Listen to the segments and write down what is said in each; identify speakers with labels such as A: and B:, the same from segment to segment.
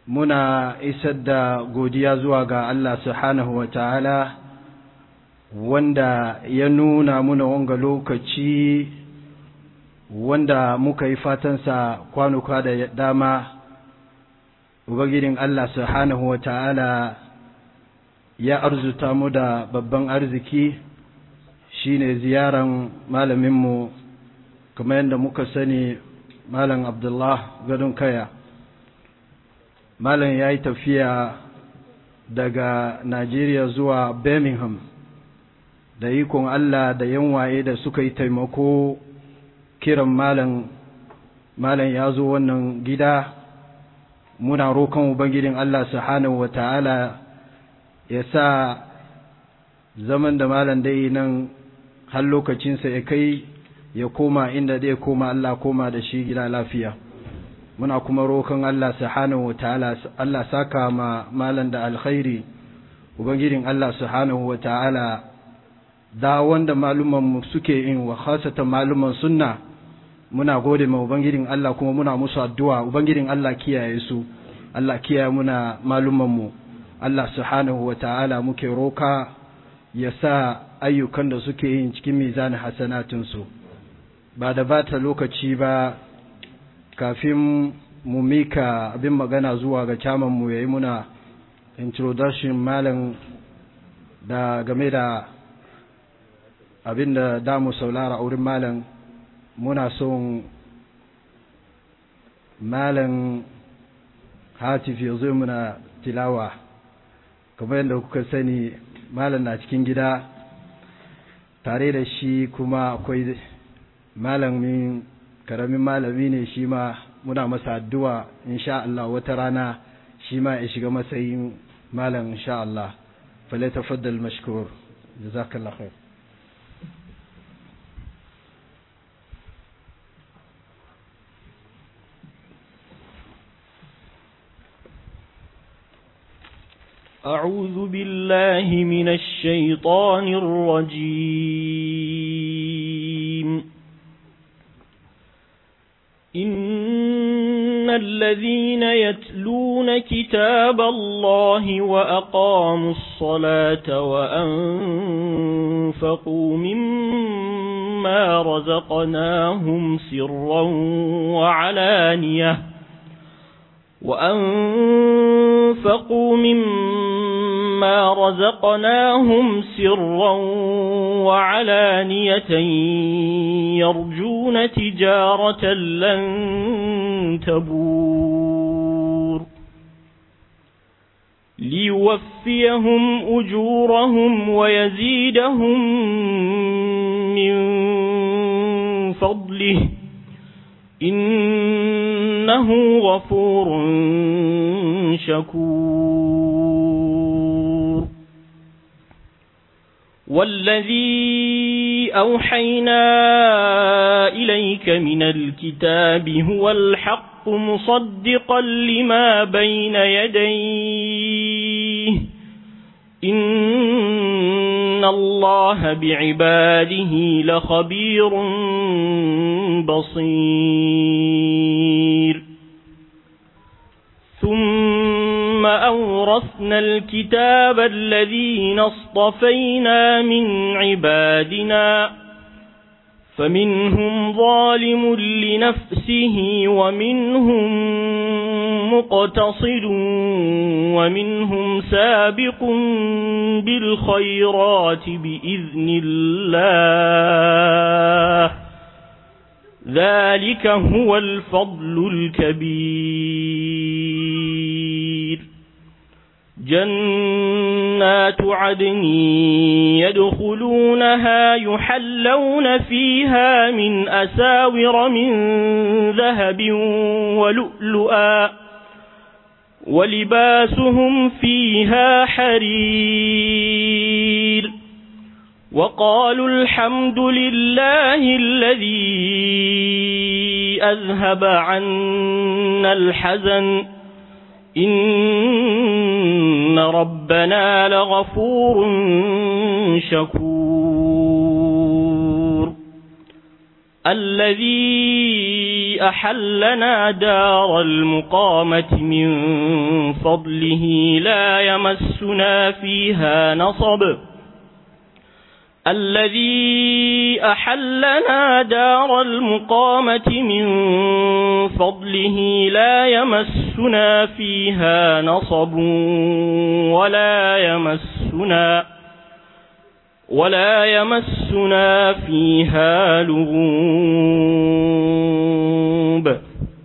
A: muna isar da godiya zuwa ga Allah subhanahu wa ta'ala wanda ya nuna muna wanga lokaci wanda muka yi fatansa kwanuka da dama ubangijin Allah subhanahu wa ta'ala ya arzuta mu da babban arziki shine ziyaran malaminmu kamar yadda muka sani malam abdullah gadon kaya malam ya yi tafiya daga Najeriya zuwa Birmingham da ikon Allah da yanwaye da suka yi taimako kiran malam malam ya zo wannan gida muna roƙon ubangijin Allah subhanahu wa ta'ala ya sa zaman da malam dai nan har lokacinsa ya kai ya koma inda zai koma Allah koma da shi gida lafiya muna kuma roƙon Allah subhanahu wataala Allah saka ma malan da alkhairi ubangijin Allah subhanahu wataala da wanda maluman mu suke yin wa khasatan maluman sunna muna gode ma ubangijin Allah kuma muna musu addu'a ubangijin Allah kiyaye su Allah kiyaye muna maluman mu Allah subhanahu wataala muke roka ya sa ayyukan da suke yin cikin mizanin hasanatunsu ba da bata lokaci ba kafin mu mika abin magana zuwa ga caman mu yayi muna introduction malam da game da abin da damu saulara wurin malam muna son malam hatif ya zo muna tilawa kamar yadda kuka sani malam na cikin gida tare da shi kuma akwai malamin karamin malami ne shi ma muna masa addu'a insha Allah wata rana shi ma ya shiga matsayin malam insha Allah fale tafaddal mashkur jazakallah khair
B: أعوذ بالله من الشيطان الرجيم إن الذين يتلون كتاب الله وأقاموا الصلاة وأنفقوا مما رزقناهم سرا وعلانية وأنفقوا مما رزقناهم سرا وعلانية يرجون تجارة لن تبور ليوفيهم أجورهم ويزيدهم من فضله إنه غفور شكور والذي أوحينا إليك من الكتاب هو الحق مصدقا لما بين يديه إن الله بعباده لخبير بصير ثم أورثنا الكتاب الذين اصطفينا من عبادنا فمنهم ظالم لنفسه ومنهم مقتصد ومنهم سابق بالخيرات بإذن الله ذلك هو الفضل الكبير جنات عدن يدخلونها يحلون فيها من أساور من ذهب ولؤلؤا ولباسهم فيها حرير وقالوا الحمد لله الذي أذهب عنا الحزن إن ربنا لغفور شكور الذي أحلنا دار المقامة من فضله لا يمسنا فيها نصب الذي أحلنا دار المقامة من فضله لا يمسنا فيها نصب ولا يمسنا ولا يمسنا فيها لغوب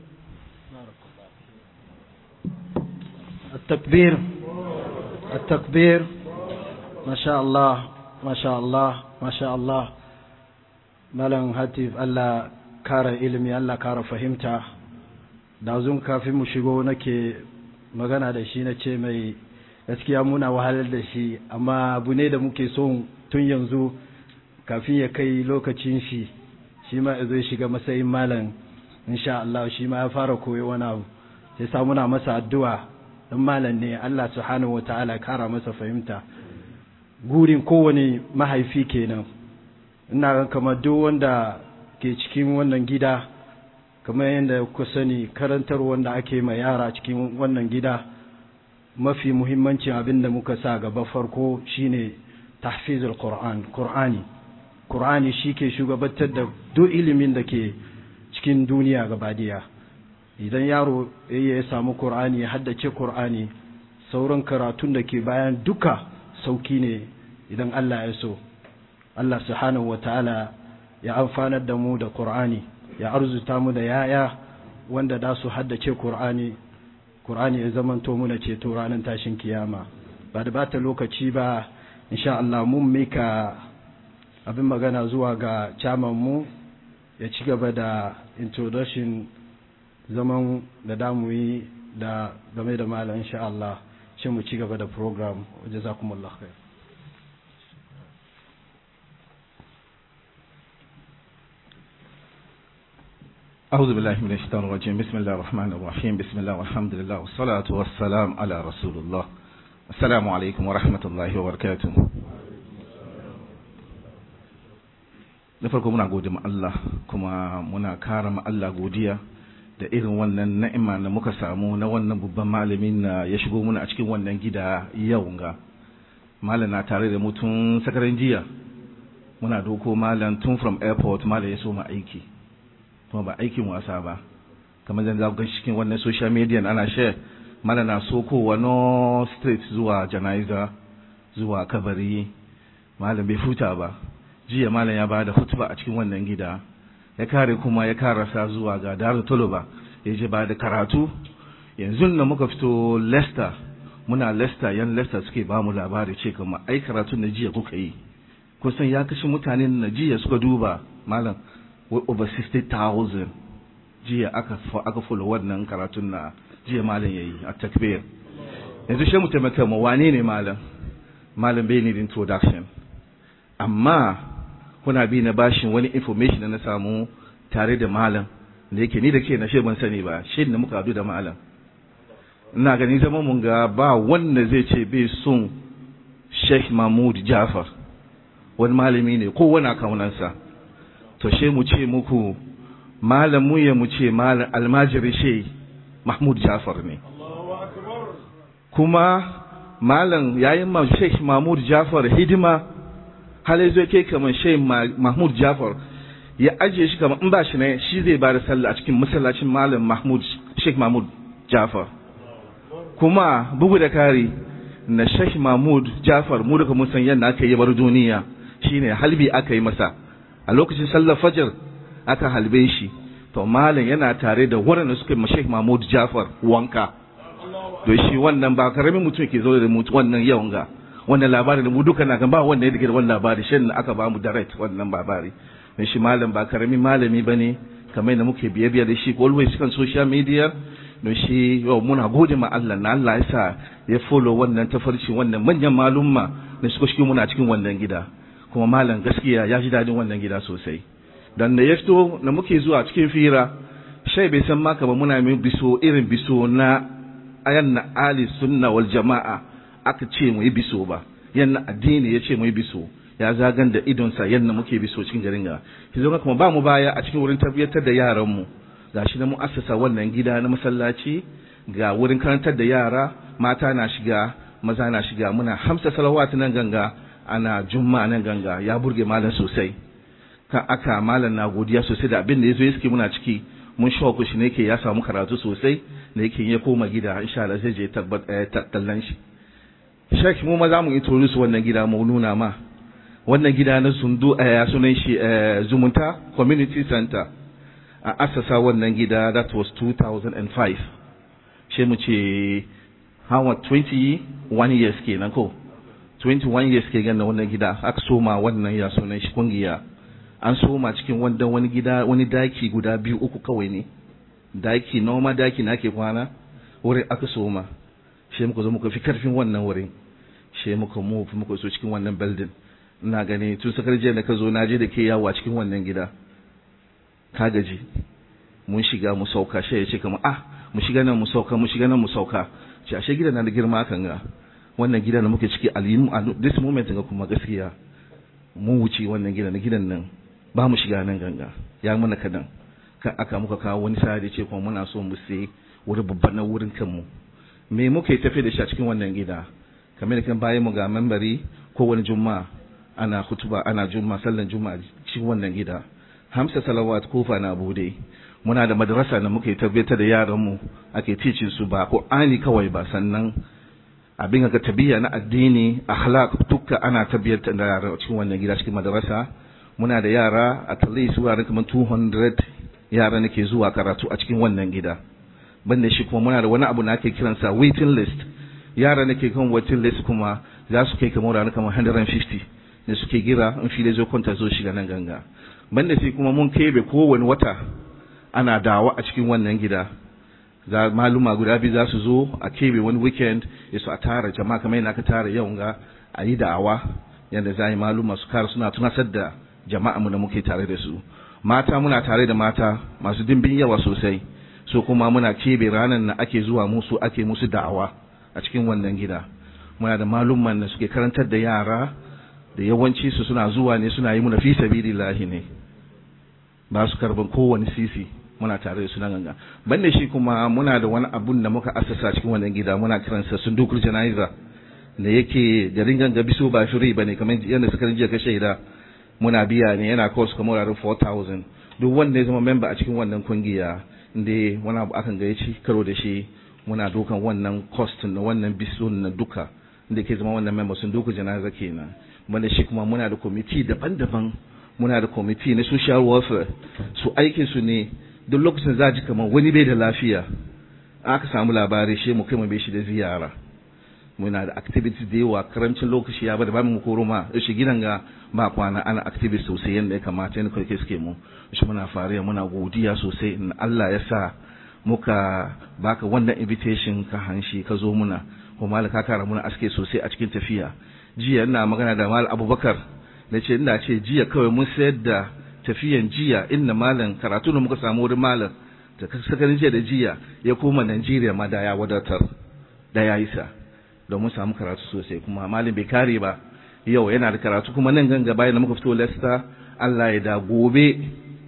A: التكبير التكبير ما شاء الله ما شاء الله ما شاء الله malam hatif Allah kara ilimi Allah kara fahimta da zun kafin mu shigo nake magana da shi na ce mai gaskiya muna wahalar da shi amma abu ne da muke son tun yanzu kafin ya kai lokacin shi shi ma ya zo shiga matsayin malam insha Allah shi ma ya fara koyo wani abu sai sa muna masa addu'a dan malam ne Allah subhanahu wataala kara masa fahimta gurin kowane mahaifi kenan ina ga kamar duk wanda ke cikin wannan gida kamar yadda ku sani karantar wanda ake ma yara cikin wannan gida mafi muhimmancin abin da muka sa gaba farko shine tahfizul qur'an qur'ani qur'ani shike shugabantar da duk ilimin da ke cikin duniya gabadiya idan yaro ya samu qur'ani ya haddace qur'ani sauran karatun da ke bayan duka sauki ne idan Allah ya so Allah subhanahu ta'ala ya amfanar da mu da Qur'ani ya arzuta mu da yaya wanda da su haddace Qur'ani Qur'ani ya zamanto mu na ceto ranar tashin kiyama ba da bata lokaci ba insha Allah mun mika abin magana zuwa ga chairman mu ya ci gaba da introduction zaman da damu yi da game da malam insha Allah shi mu ci gaba da program jazakumullahu khair
C: أعوذ بالله من الشيطان الرجيم بسم الله الرحمن الرحيم بسم الله والحمد لله والصلاة والسلام على رسول الله السلام عليكم ورحمة الله وبركاته da farko muna gode ma Allah kuma muna kara ma Allah godiya da irin wannan na'ima da muka samu na wannan babban malamin na ya shigo muna a cikin wannan gida yau ga malam na tare da mutum sakarin jiya muna doko malam tun from airport malam ya so ma aiki kuma ba aikin wasa ba kamar da za ku cikin wannan social media ana share mana na sokowa no street zuwa janaiza zuwa kabari malam bai futa ba jiya malam ya bada hutuba a cikin wannan gida ya kare kuma ya karasa zuwa ga daru toloba ya je ba da karatu yanzu da muka fito Leicester muna Leicester yan Leicester suke ba mu labari ce kuma ai karatun da jiya kuka yi kusan ya kashe mutanen na jiya suka duba malam over 60,000 jiya aka aka follow wannan karatun na jiya malam yayi a takbir yanzu shi mu taimaka mu wane ne malam malam bai need introduction amma kuna bi na bashin wani information da na samu tare da malam da yake ni da ke na shi ban sani ba shi da muka hadu da malam ina gani zama mun ga ba wanda zai ce bai son Sheikh Mahmud Jafar wani malami ne ko wani kaunansa to she mu ce muku malam mu ya mu ce malam almajiri she Mahmud Jafar ne kuma malam yayin ma Sheikh Mahmud Jafar hidima hal zai kai kamar Sheikh Mahmud Jafar ya ajiye shi kamar in ba shi ne shi zai ba da sallah a cikin masallacin malam Mahmud Sheikh Mahmud Jafar kuma bugu da kari na Sheikh Mahmud Jafar mu daga mun san yadda aka yi bar duniya shine halbi aka yi masa a lokacin sallar fajr aka halbe shi to malam yana tare da waɗanda suka yi Sheikh Mahmud Jafar wanka to shi wannan ba karamin mutum ke zo da mutu wannan yawan ga wannan labarin da mu duka na kan ba wanda ya da wannan labari shi ne aka ba mu direct wannan labari dan shi malam ba karamin malami bane kamar da muke biye biye da shi always kan social media don shi yau muna gode ma Allah na Allah ya sa ya follow wannan tafarci wannan manyan malumma da suka shi muna cikin wannan gida kuma malam gaskiya ya ji dadin wannan gida sosai dan da ya fito da muke zuwa cikin fira shai bai san ma kamar muna min biso irin biso na ayan na ali sunna wal jama'a aka ce mu yi biso ba yan addini ya ce mu yi biso ya zagan da idonsa yadda muke bi so cikin garin ga ki zo kuma ba mu baya a cikin wurin tarbiyyatar da yaran mu gashi na mu assasa wannan gida na masallaci ga wurin karantar da yara mata na shiga maza na shiga muna hamsa salawat nan ganga ana juma'a nan ganga ya burge malam sosai kan aka malam na godiya sosai da abin da yazo ya suke muna ciki mun shauku shi ne yake ya samu karatu sosai da yake ya koma gida insha Allah zai je tallan shi shek mu maza mu introduce wannan gida mu nuna ma wannan gida na sundu a sunan shi zumunta community center a asasa wannan gida that was 2005 shi mu ce hawa 21 years kenan ko 21 years ke ganin wannan gida aka soma wannan ya sunan shi kungiya an soma cikin wanda wani gida wani daki guda biyu uku kawai ne daki noma daki na ke kwana wurin aka soma shi muka zo muka fi karfin wannan wurin shi muka move muka so cikin wannan building ina gani tun sakar jiya da ka zo na je da ke yawo a cikin wannan gida ka gaji mun shiga mu sauka shi ya ce kamar ah mu shiga nan mu sauka mu shiga nan mu sauka ce ashe gidan na da girma kan ga wannan gidan da muke ciki a this moment ga kuma gaskiya mun wuce wannan gidan na gidan nan ba mu shiga nan ganga ya mana kadan kan aka muka kawo wani sa da ce kuma muna so mu sai wuri babban na wurin kanmu me muke tafi da shi a cikin wannan gida kamar da kan bayan mu ga membari ko wani juma'a ana kutuba ana juma'a sallan juma'a cikin wannan gida hamsa salawat kofa na bude muna da madrasa da muke tabbatar da yaran mu ake teaching su ba qur'ani kawai ba sannan abin ga tabiya na addini akhlaq dukka ana tabbatar da yara cikin wannan gida cikin madrasa muna da yara at least wuraren kamar 200 yara nake zuwa karatu a cikin wannan gida banda shi kuma muna da wani abu na ake kiransa waiting list yara nake kan waiting list kuma za su kai kamar wuraren kamar 150 da suke gira in fi da zo kwanta zo shiga nan ganga banda shi kuma mun kebe kowane wata ana dawa a cikin wannan gida za maluma guda biyu za su zo a kebe wani weekend ya su a tara jama'a kamar yana ka tara yau ga a yi da'awa yadda za a yi maluma su kara suna tunasar da jama'a mu da muke tare da su mata muna tare da mata masu dimbin yawa sosai so kuma muna kebe ranar na ake zuwa musu ake musu da'awa a cikin wannan gida muna da malumman da suke karantar da yara da yawanci su suna zuwa ne suna yi muna fi sabilillahi ne ba su karban kowane sisi muna tare da su nan ganga banda shi kuma muna da wani abun da muka asasa cikin wannan gida muna kiransa sundukur janaiza da yake garin ganga biso ba shiri bane kamar yadda suka jiya ka shaida muna biya ne yana cost kamar wuraren 4000 duk wanda ya zama member a cikin wannan kungiya inda wani abu akan gaya ci karo da shi muna dokan wannan cost na wannan biso na duka inda ke zama wannan member sun duka janaza kenan banda shi kuma muna da committee daban-daban muna da committee na social welfare su aikin su ne duk lokacin za ji kamar wani bai da lafiya aka samu labari shi mu kai mu bai shi da ziyara muna da activities da yawa karamcin lokaci ya bada ba mu koro ma shi gidan ga ba kwana ana activities sosai yadda ya kamata yadda kai suke mu shi muna fariya muna godiya sosai in Allah ya sa muka baka wannan invitation ka hanshi ka zo muna kuma ka kara muna aske sosai a cikin tafiya jiya ina magana da mal abubakar na ce ina ce jiya kawai mun sayar da tafiyan jiya inda malam karatu da muka samu wurin malam da sakarin jiya da jiya ya koma Najeriya ma da ya wadatar da ya isa domin samu karatu sosai kuma malam bai kare ba yau yana da karatu kuma nan ganga bayan da muka fito Leicester Allah ya da gobe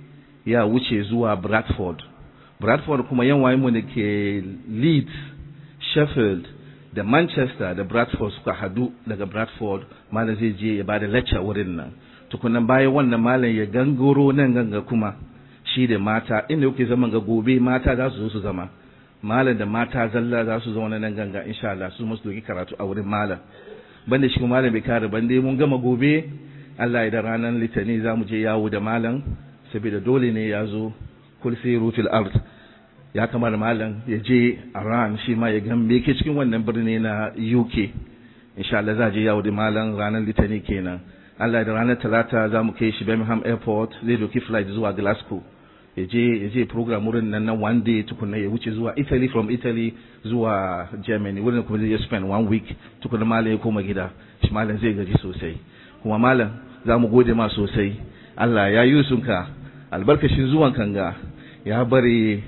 C: ya wuce zuwa Bradford Bradford kuma yan waye mu da ke Leeds Sheffield da Manchester da Bradford suka hadu daga Bradford malam zai je ya bada lecture wurin nan tukunan bayan wannan malam ya gangoro nan ganga kuma shi da mata inda kuke zaman ga gobe mata za su zo su zama malam da mata zalla za su zauna nan ganga insha Allah su musu doki karatu a wurin malam banda shi kuma malam bai kare bande mun gama gobe Allah ya da ranar litani za mu je yawo da malam saboda dole ne ya zo kul siru fil ard ya kamar malam ya je Iran shi ma ya ga me ke cikin wannan birni na UK insha Allah za je yawo da malam ranar litani kenan Allah da ranar talata za mu kai shi Birmingham Airport zai doki flight zuwa Glasgow ya je ya je program wurin nan na one day tukunna ya wuce zuwa Italy from Italy zuwa Germany wurin kuma zai spend one week tukunna malam ya koma gida shi malam zai gaji sosai kuma malam za mu gode ma sosai Allah ya yi sunka albarkacin zuwan kanga ya bari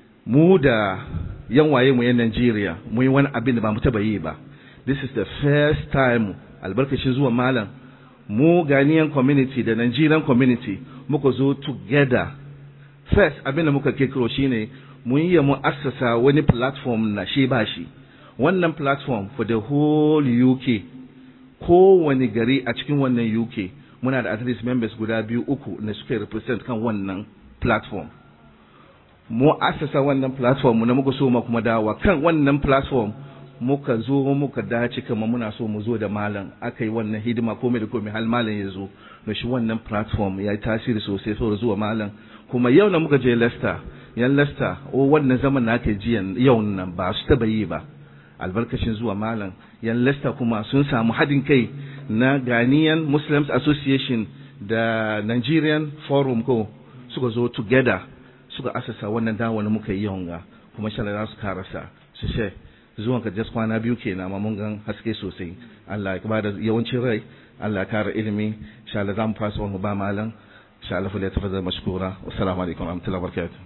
C: mu da yan waye mu yan Najeriya mu yi wani abin da ba mu taba yi ba this is the first time albarkacin zuwan malam mu Ghanaian community da Nigerian community muka zo together first abin da muka kekiro shine mun yi mu assasa wani platform na shi ba shi wannan platform for the whole UK kowane gari a cikin wannan UK muna da at least members guda biyu uku na suke represent kan wannan platform mu assasa wannan platform na muka so ma kuma dawa kan wannan platform muka zo muka dace kama muna so mu zo da malam aka yi wannan hidima komai da komai hal malam ya zo da shi wannan platform ya yi tasiri sosai saboda zuwa malam kuma yau na muka je Leicester yan Leicester o wannan zaman na aka ji yau nan ba su taba yi ba albarkacin zuwa malam yan Leicester kuma sun samu haɗin kai na Ghanaian Muslims Association da Nigerian Forum ko suka zo together suka asasa wannan dawo da muka yi yawan ga kuma shala za su karasa su ce zuwan ka just kwana biyu kenan amma mun gan haske sosai Allah ya bada yawancin rai Allah ya kara ilimi insha Allah zamu fasa wani ba malam insha Allah fa tafadhal mashkura assalamu alaikum wa rahmatullahi wa barakatuh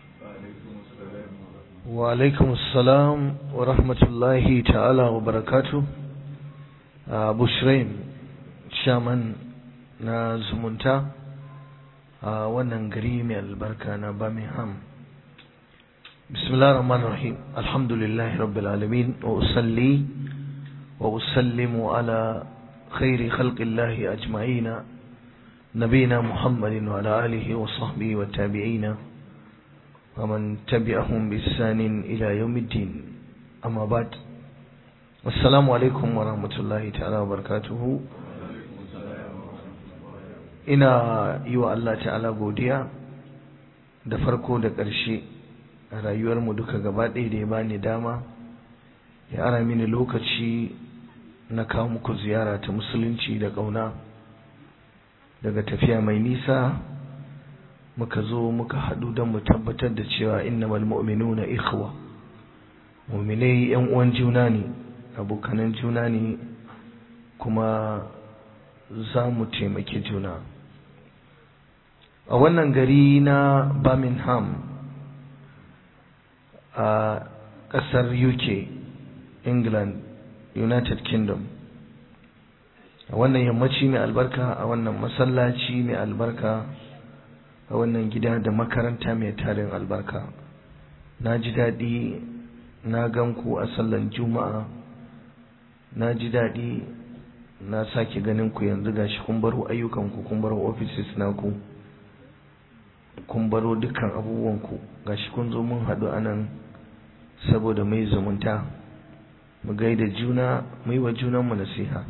D: wa alaikum assalam wa rahmatullahi ta'ala wa barakatuh Abu Shraim shaman na zumunta a wannan gari mai albarka na Birmingham بسم الله الرحمن الرحيم الحمد لله رب العالمين وأصلي وأسلم على خير خلق الله أجمعين نبينا محمد وعلى آله وصحبه والتابعين ومن تبعهم بإحسان إلى يوم الدين أما بعد السلام عليكم ورحمة الله تعالى وبركاته ina yi wa Allah ta'ala godiya da farko da ƙarshe a rayuwarmu duka gaba ɗaya da ya bani dama ya ara mini lokaci na kawo muku ziyara ta musulunci da ƙauna daga tafiya mai nisa muka zo muka haɗu don mu tabbatar da cewa innamal mu'minuna ikhwa mu'minai yan uwan juna ne abokanan juna ne kuma za mu taimaki juna a wannan gari na Birmingham a ƙasar UK, England, United Kingdom. A wannan yammaci mai albarka, a wannan masallaci mai albarka, a wannan gida da makaranta mai tarin albarka. Na ji daɗi na ganku a sallan Juma'a, na ji daɗi na sake ganin ku yanzu gashi kun baro ayyukanku, kun baro offices naku. kun baro dukkan abubuwanku gashi kun zo mun haɗu anan saboda mai zumunta mu gaida juna mu yi wa junanmu nasiha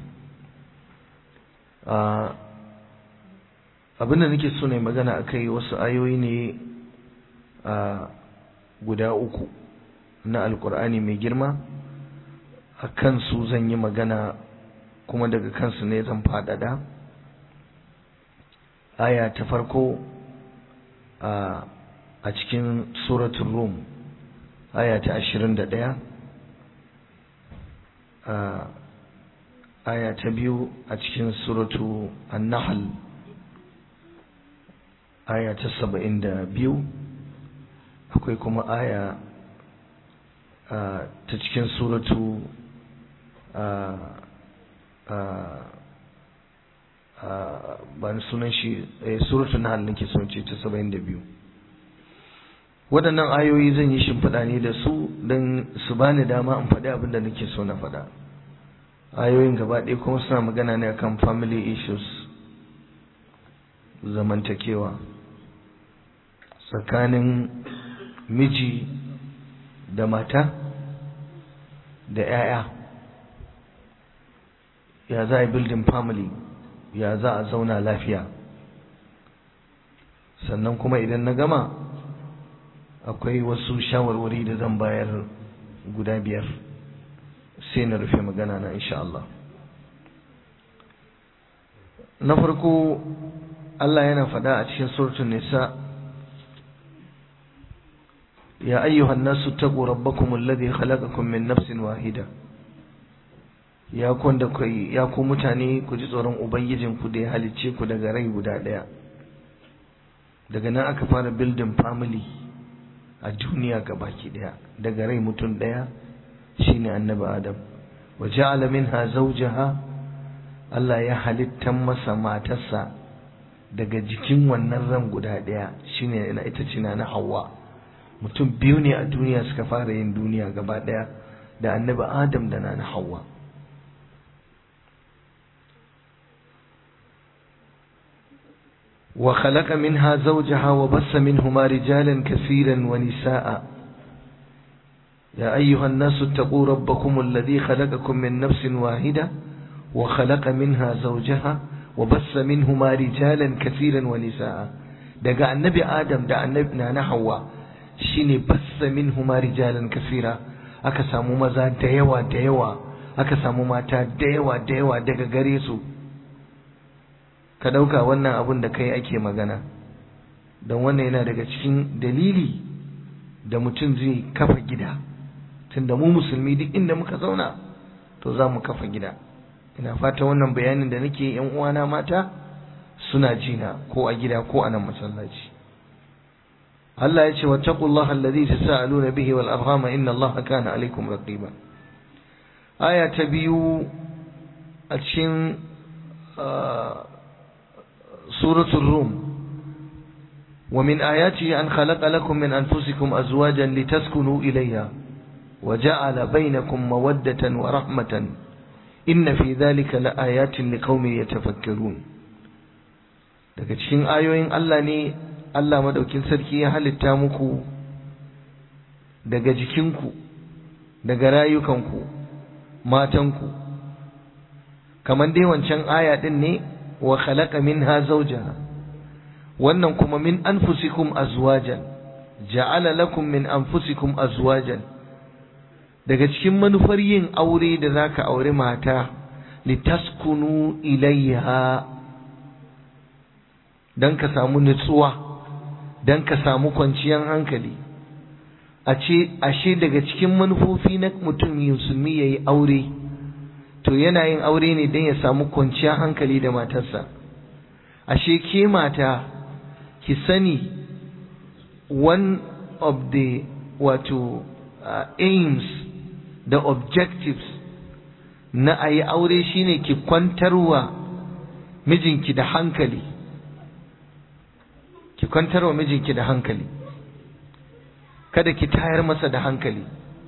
D: abin da nake so ne magana a kai wasu ayoyi ne a guda uku na alkur'ani mai girma a kansu zan yi magana kuma daga kansu ne zan faɗaɗa aya ta farko a cikin suratul rum aya ta ashirin da ɗaya aya ta biyu a cikin suratu an-nahl aya ta saba'in da biyu akwai kuma aya ta cikin suratu ba ni sunan shi suratu nahl nake son ce ta saba'in da biyu waɗannan ayoyi zan yi shimfiɗa ne da su don su bani dama in faɗi abin da nake so na faɗa ayoyin gaba ɗaya kuma suna magana ne akan family issues zamantakewa tsakanin miji da mata da 'ya'ya ya za a building family ya za a zauna lafiya sannan kuma idan na gama akwai wasu shawarwari da zan bayar guda biyar sai na rufe magana na insha Allah na farko Allah yana faɗa a cikin suratul nisa ya ayyuhan nasu taqu rabbakum alladhi khalaqakum min nafsin wahida ya ku da kai ya ku mutane ku ji tsoron ubangijinku da ya halicce ku daga rai guda ɗaya daga nan aka fara building family a duniya baki daya daga rai mutum daya shine annabi adam wa ja'ala minha zawjaha Allah ya halittan masa matarsa daga jikin wannan ran guda ɗaya shine ina ita ce na Hawwa mutum biyu ne a duniya suka fara yin duniya gaba ɗaya da annabi Adam da na Hawwa وخلق منها زوجها وبث منهما رجالا كثيرا ونساء يا أيها الناس اتقوا ربكم الذي خلقكم من نفس واحدة وخلق منها زوجها وبث منهما رجالا كثيرا ونساء دقى النبي آدم دقى النبي نانا حواء شيني بث منهما رجالا كثيرا aka samu maza da yawa da yawa aka samu mata da yawa da yawa daga gare su ka ɗauka wannan abun da kai ake magana don wannan yana daga cikin dalili da mutum zai kafa gida tunda mu musulmi duk inda muka zauna to za mu kafa gida ina fata wannan bayanin da nake yan uwana mata suna jina ko a gida ko a nan masallaci Allah ya ce wattaqullaha alladhi tasaaluna bihi wal arhama inna Allaha kana alaykum raqiba aya ta biyu a cikin سورة الروم ومن آياته أن خلق لكم من أنفسكم أزواجا لتسكنوا إليها وجعل بينكم مودة ورحمة إن في ذلك لآيات لقوم يتفكرون daga cikin ayoyin Allah ne Allah madaukin sarki ya halitta muku daga jikinku daga rayukanku matanku kamar dai wancan aya din ne wa khalaqa minha zawjaha wannan kuma min anfusikum azwajan ja'ala lakum min anfusikum azwajan daga cikin manufar yin aure da zaka aure mata litaskunu ilayha dan ka samu nutsuwa dan ka samu kwanciyar hankali a ce ashe daga cikin manufofi na mutum musulmi yayi aure to yana yin aure ne don ya samu kwanciyar hankali da matarsa ashe ke mata ki sani one of the wato uh, aims da objectives na a yi aure shine ki kwantarwa mijinki da hankali ki kwantarwa mijinki da hankali kada ki tayar masa da hankali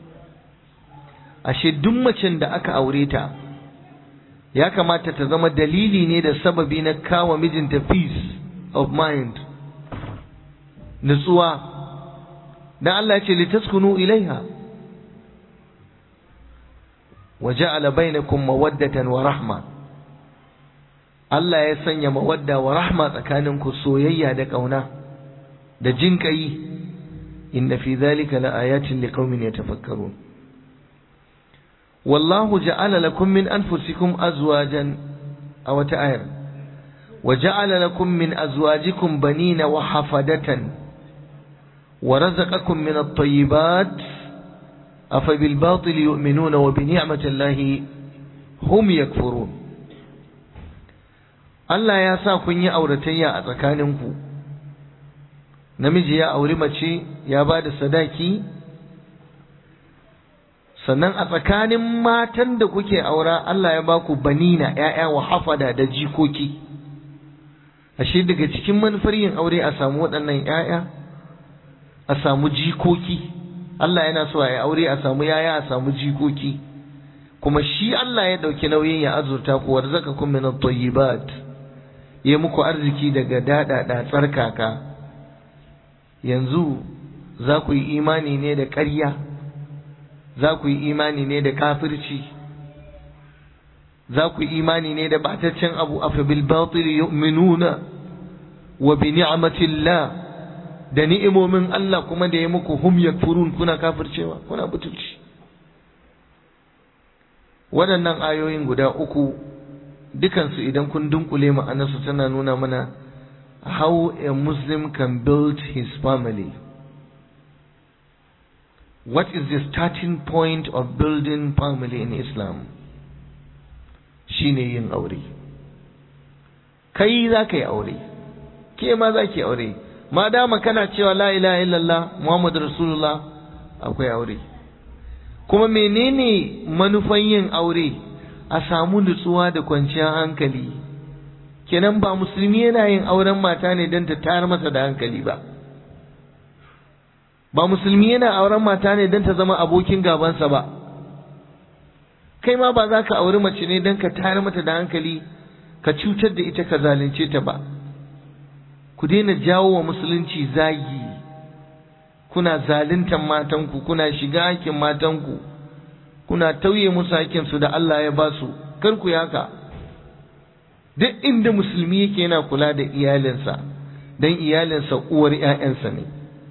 D: ashe duk macen da aka aure ta ya kamata ta zama dalili ne da sababi na kawo mijinta peace of mind nutsuwa dan Allah ya ce litaskunu ilaiha wa ja'ala bainakum mawaddatan wa rahma Allah ya sanya mawadda wa rahma tsakaninku soyayya da kauna da jinƙayi inna fi dhalika la ayatin liqaumin yatafakkarun والله جعل لكم من أنفسكم أزواجا أو تآير وجعل لكم من أزواجكم بنين وحفدة ورزقكم من الطيبات أفبالباطل يؤمنون وبنعمة الله هم يكفرون Allah ya sa kun yi auratayya a tsakaninku namiji ya auri mace ya ba da sadaki sannan a tsakanin matan da kuke aura Allah ya ba ku banina ‘ya'ya wa hafada da jikoki ashe daga cikin manufar yin aure a samu waɗannan ‘ya'ya a samu jikoki Allah yana so a yi aure a samu ‘ya'ya a samu jikoki kuma shi Allah ya ɗauki nauyin ya azurta ku warzaka kun min at-tayyibat ya muku arziki daga daɗaɗa tsarkaka yanzu za ku yi imani ne da ƙarya za ku yi imani ne da kafirci za ku yi imani ne da bataccen abu a bil batil yu'minuna wa bi ni'matillah da ni'imomin Allah kuma da ya muku hum yakfurun kuna kafircewa kuna butulci waɗannan ayoyin guda uku dukansu idan kun dunkule ma'anarsu tana nuna mana how a Muslim can build his family What is the starting point of building family in Islam? Shine yin aure. Kai za ka yi aure, ke ma za ki aure, ma dama kana cewa la ilaha illallah Muhammadu Rasulullah akwai aure. Kuma menene manufan yin aure? a samu nutsuwa da kwanciyar hankali kenan ba musulmi yana yin auren mata ne don ta tayar masa da hankali ba ba musulmi yana auren mata ne don ta zama abokin gabansa ba kai ma ba za ka auri mace ne don ka tayar mata da hankali ka cutar da ita ka zalunce ta ba ku daina jawo wa musulunci zagi kuna zaluntan matanku kuna shiga hakkin matanku kuna tauye musu hakkinsu da Allah ya ba su kar ku haka duk inda musulmi yake yana kula da iyalinsa don iyalinsa uwar 'ya'yansa ne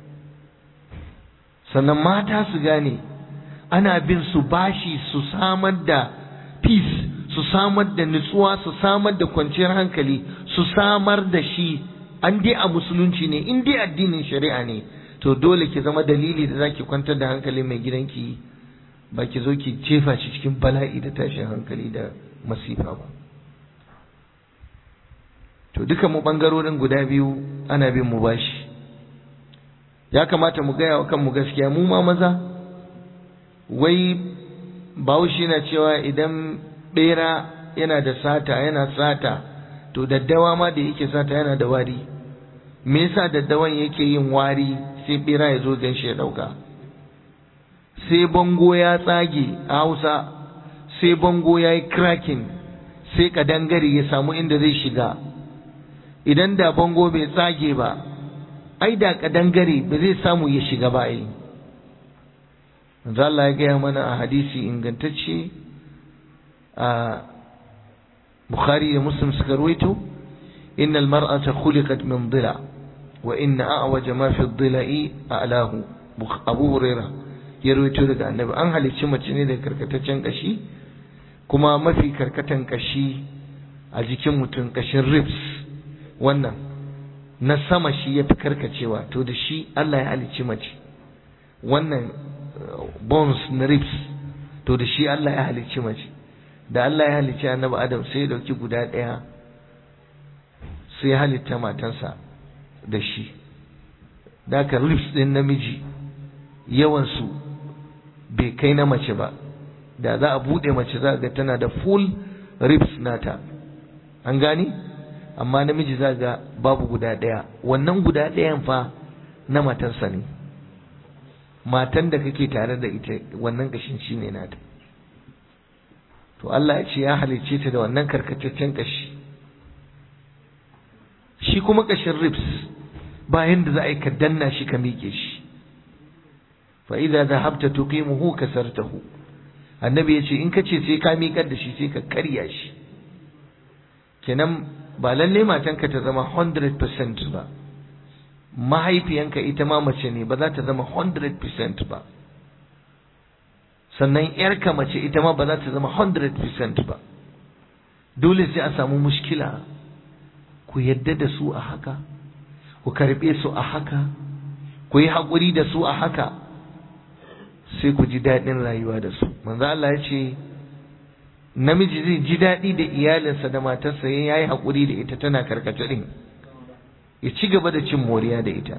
D: sannan mata su gane ana bin su bashi su samar da peace su samar da nutsuwa su samar da kwanciyar hankali su samar da shi an dai a musulunci ne in dai addinin shari'a ne to dole ki zama dalili da zaki kwantar da hankali mai gidanki ba ki zo ki jefa shi cikin bala'i da tashin hankali da masifa ba to duka mu bangarorin guda biyu ana bin mu bashi ya kamata mu gaya wa kanmu gaskiya mu ma maza wai bahaushe na cewa idan bera yana da sata yana sata to daddawa ma da yake sata yana da wari me yasa daddawan yake yin wari sai bera ya zo ganshi ya dauka sai bango ya tsage a hausa sai bango ya yi cracking sai kadangare ya samu inda zai shiga idan da bango bai tsage ba ai da kadangare ba zai samu ya shiga ba ai manzo Allah ya gaya mana a hadisi ingantacce a Bukhari da Muslim suka ruwaito innal mar'ata khuliqat min dhila wa inna a'waja ma fi dhila'i a'lahu Abu Hurairah ya ruwaito daga Annabi an halicci mace ne da karkataccen kashi kuma mafi karkatan kashi a jikin mutum kashin ribs wannan na sama shi ya fi karkacewa to da shi Allah ya halicci mace wannan bones na ribs to da shi Allah ya halicci mace da Allah ya halicci annabi Adam sai ya dauki guda ɗaya sai ya halitta matansa da shi da ka ribs ɗin namiji yawansu bai kai na mace ba da za a buɗe mace za ga tana da full ribs nata an gani amma namiji za ga babu guda ɗaya wannan guda ɗayan fa na matarsa ne matan da kake tare da ita wannan kashin shi ne nata to Allah ya ce ya halicce ta da wannan karkataccen kashi shi kuma kashin ribs bayan da za a yi ka danna shi ka miƙe shi fa idza dhahabta tuqimuhu kasartahu annabi ya ce in ka ce sai ka miƙar da shi sai ka karya shi kenan ba lalle matanka ta zama 100% ba mahaifiyanka ita ma mace ne ba za ta zama 100% ba sannan yarka mace ita ma ba za ta zama 100% ba dole sai a samu mushkila ku yadda da su a haka ku karɓe su a haka ku yi haƙuri da su a haka sai ku ji daɗin rayuwa da su manzo Allah ya ce namiji zai ji daɗi da iyalinsa da matarsa ya yi haƙuri da ita tana karkace ɗin ya ci gaba da cin moriya da ita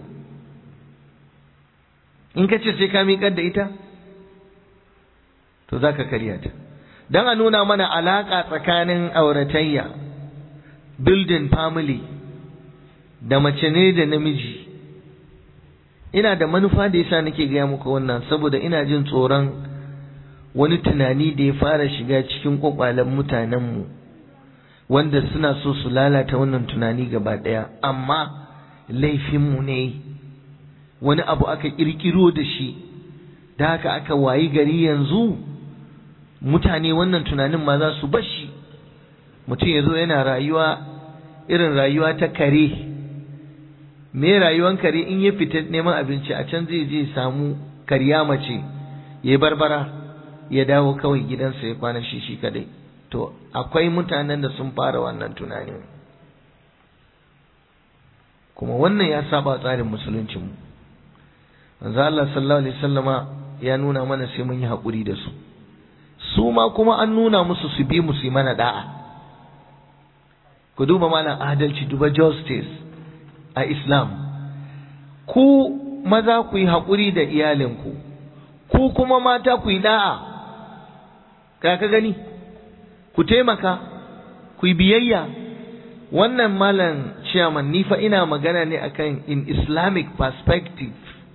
D: in ka ce sai ka miƙar da ita to za ka karya ta don a nuna mana alaƙa tsakanin auratayya building family da mace ne da namiji ina da manufa da yasa nake gaya muku wannan saboda ina jin tsoron wani tunani da ya fara shiga cikin kwakwalen mutanenmu wanda suna so su lalata wannan tunani gaba ɗaya amma laifinmu ne wani abu aka ƙirƙiro da shi da haka aka wayi gari yanzu mutane wannan tunanin ma za su bashi mutum ya zo yana rayuwa irin rayuwa ta kare me rayuwan kare in ya fita neman abinci a can zai je samu karya mace ya barbara ya dawo kawai gidansa ya kwana shi shi kadai to akwai mutanen da sun fara wannan tunanin kuma wannan ya saba tsarin musuluncinmu manzo Allah sallallahu alaihi wasallama ya nuna mana sai mun yi haƙuri da su su ma kuma an nuna musu su bi mu su mana da'a ku duba malam adalci duba justice a Islam ku maza ku yi haƙuri da iyalinku ku kuma mata ku yi da'a ka ka gani ku taimaka ku yi biyayya wannan malam chairman ni fa ina magana ne akan in islamic perspective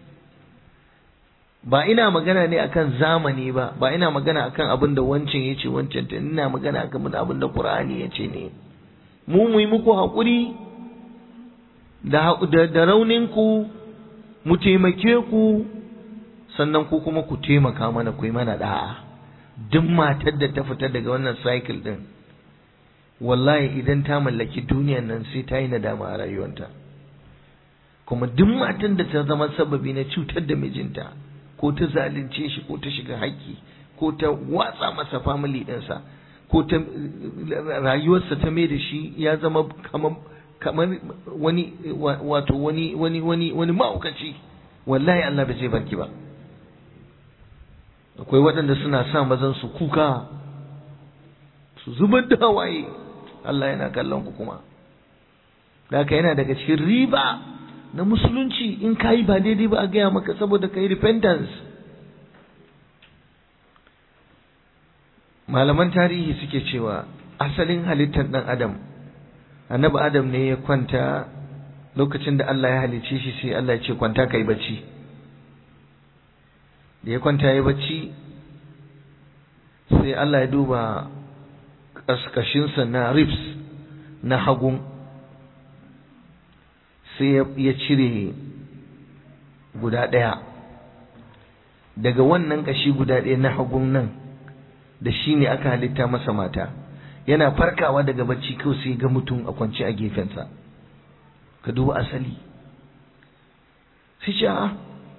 D: ba ina magana ne akan zamani ba ba ina magana akan abin da wancan ya ce wancan ta ina magana akan abin da qur'ani ya ce ne mu mu yi muku haƙuri da da raunin ku mu taimake ku sannan ku kuma ku taimaka mana ku yi mana da'a duk matar da ta fita daga wannan cycle din wallahi idan ta mallaki duniyan nan sai ta yi nadama a rayuwarta kuma duk matan da ta zama sababi na cutar da mijinta ko ta zalunce shi ko ta shiga haƙƙi ko ta watsa masa family ɗinsa ko ta rayuwarsa ta mai da shi ya zama kamar kamar wani wato wani wani wani wani ma'aukaci wallahi Allah bai zai barki ba akwai waɗanda suna sa mazan su kuka su zubar da hawaye Allah yana kallon ku kuma haka yana daga cikin riba na musulunci in ka yi ba daidai ba a gaya maka saboda ka yi repentance malaman tarihi suke cewa asalin halittar ɗan adam annabi adam ne ya kwanta lokacin da Allah ya halicce shi sai Allah ya ce kwanta kai bacci da ya kwanta ya bacci sai Allah ya duba ƙasƙashinsa na ribs na hagun sai ya cire guda ɗaya daga wannan ƙashi guda ɗaya na hagun nan da shi ne aka halitta masa mata yana farkawa daga bacci kawai sai ga mutum a kwance a gefensa ka duba asali sai ce a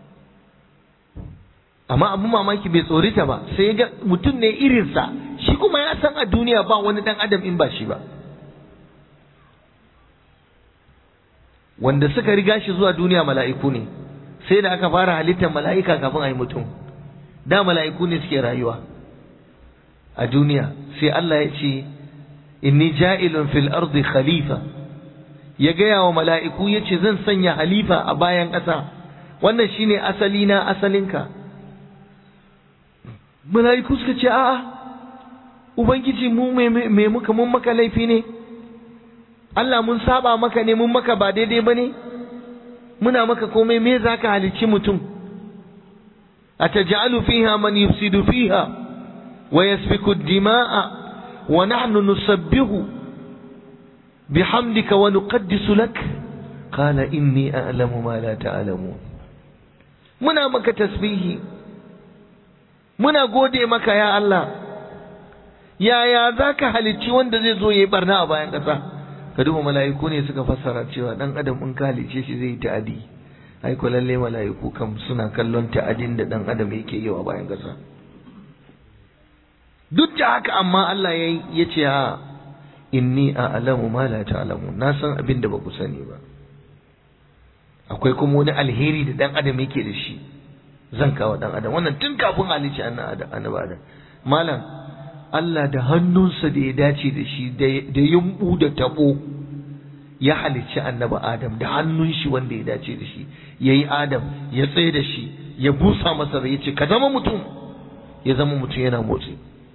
D: amma abu mamaki bai tsorita ba sai ya ga mutum ne irinsa shi kuma ya san a duniya ba wani dan adam in ba shi ba wanda suka riga shi zuwa duniya mala'iku ne sai da aka fara halittar mala'ika kafin a yi mutum da mala'iku ne suke rayuwa a duniya sai Allah ya ce inni ja'ilun fil ardi khalifa ya gaya wa mala'iku ya ce zan sanya halifa a bayan ƙasa wannan shine asali na asalinka mala'iku suka ce a'a ubangiji mu me muka mun maka laifi ne Allah mun saba maka ne mun maka ba daidai ba ne muna maka komai me za ka halicci mutum a taj'alu fiha man yufsidu fiha wa yasfiku dima'a wa nahnu nusabbihu bihamdika wa nuqaddisu lak qala inni a'lamu ma la ta'lamun muna maka tasbihi muna gode maka ya Allah yaya za ka halicci wanda zai zo ya yi barna a bayan ƙasa ka duba mala'iku ne suka fassara cewa dan adam in ka halicce shi zai yi ta'adi ai ko lalle mala'iku kam suna kallon ta'adin da dan adam yake yi a bayan ƙasa duk da haka amma Allah ya ya ce ha inni a'lamu ma la ta'lamu na san abin da ba ku sani ba akwai kuma wani alheri da dan adam yake da shi zan kawo dan adam wannan tun kafin halicci annabi adam malam Allah da hannunsa da ya dace da shi da yumbu da tabo ya halicci annabi Adam da hannun shi wanda ya dace da shi ya yi Adam ya tsaye da shi ya busa masa rai ya ce ka zama mutum ya zama mutum yana motsi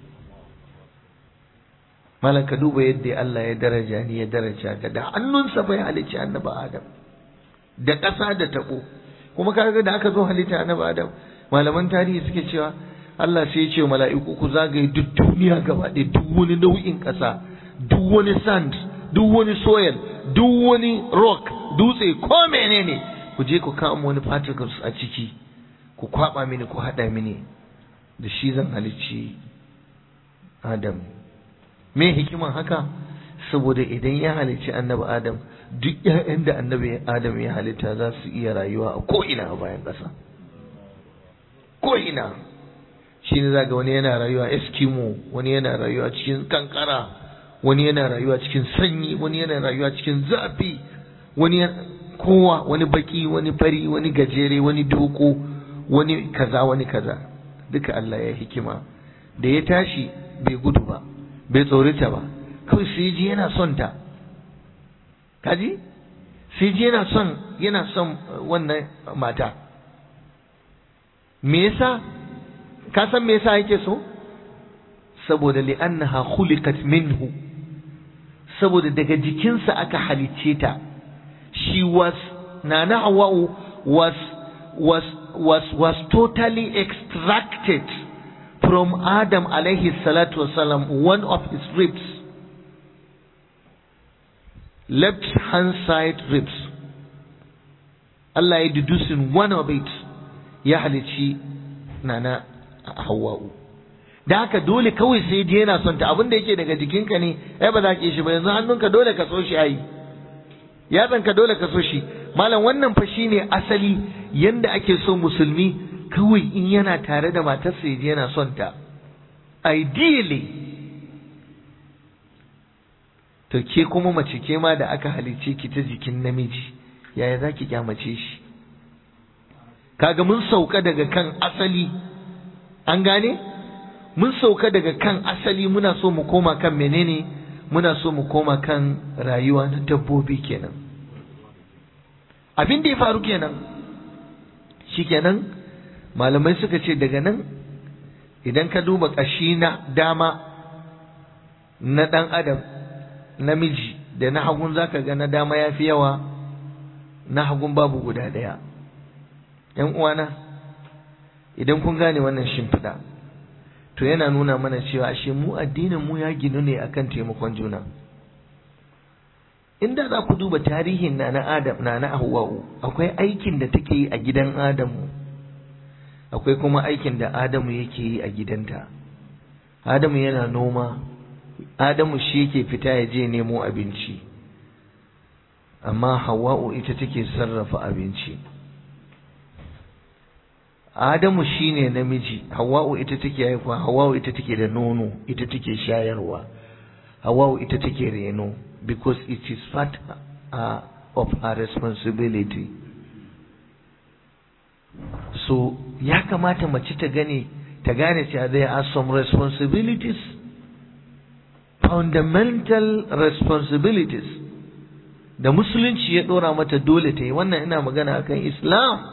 D: malam ka duba yadda Allah ya daraja ni ya daraja ka da hannunsa bai halicci annabi Adam da ƙasa da tabo kuma kaga da aka zo halitta annabi Adam malaman tarihi suke cewa Allah sai ya ce mala'iku ku zagaye duk duniya gaba ɗaya duk wani nau'in ƙasa duk wani sand duk wani soil duk wani rock dutse ko menene ku je ku kama wani particles a ciki ku kwaba mini ku haɗa mini da shi zan halicci Adam me hikiman haka saboda idan ya halicci annabi Adam duk ƴaƴan da annabi Adam ya halitta za su iya rayuwa a ko'ina a bayan ƙasa ko'ina shi ne zaga wani yana rayuwa eskimo wani yana rayuwa cikin kankara wani yana rayuwa cikin sanyi wani yana rayuwa cikin zafi wani kowa wani baki wani fari wani gajere wani doko wani kaza wani kaza duka Allah ya hikima da ya tashi bai gudu ba bai tsorita ba kawai sai ji yana son ta kaji sai ji yana son yana son wannan mata me yasa ka san me yasa yake so saboda li'annaha khuliqat minhu saboda daga jikinsa aka halicce ta she was nana hawa'u was was was was totally extracted from Adam alayhi salatu wasalam one of his ribs left hand side ribs Allah ya deducing one of it ya halicci nana hawa'u da haka dole kawai sai je yana son ta abin da yake daga jikinka ne ai ba za ka yi shi ba yanzu hannunka dole ka so shi ai yatsanka dole ka so shi malam wannan fa shine asali yanda ake so musulmi kawai in yana tare da matarsa ya je yana son ta ideally to ke kuma mace ke ma da aka halicce ki ta jikin namiji yaya za ki kyamace shi kaga mun sauka daga kan asali an gane mun sauka daga kan asali muna so mu koma kan menene muna so mu koma kan rayuwa na dabbobi kenan abin da ya faru kenan shikenan malamai suka ce daga nan idan ka duba ƙashi na dama na ɗan adam namiji da na hagun zaka ga na dama ya fi yawa na hagun babu guda ɗaya ‘yan uwana idan kun gane wannan shimfiɗa to yana nuna mana cewa ashe mu addinin mu ya ginu ne akan taimakon juna inda za ku duba tarihin na na adam na na hawa'u akwai aikin da take yi a gidan adamu akwai kuma aikin da adamu yake yi a gidanta adamu yana noma adamu shi yake fita ya je nemo abinci amma hawa'u ita take sarrafa abinci Adamu shine namiji, Hawwa'u ita take haihuwa, Hawwa'u ita take da nono, ita take shayarwa. Hawwa'u ita take reno because it is part uh, of her responsibility. So ya kamata mace ta gane ta gane cewa there are some responsibilities fundamental responsibilities da musulunci ya dora mata dole ta yi wannan ina magana akan Islam.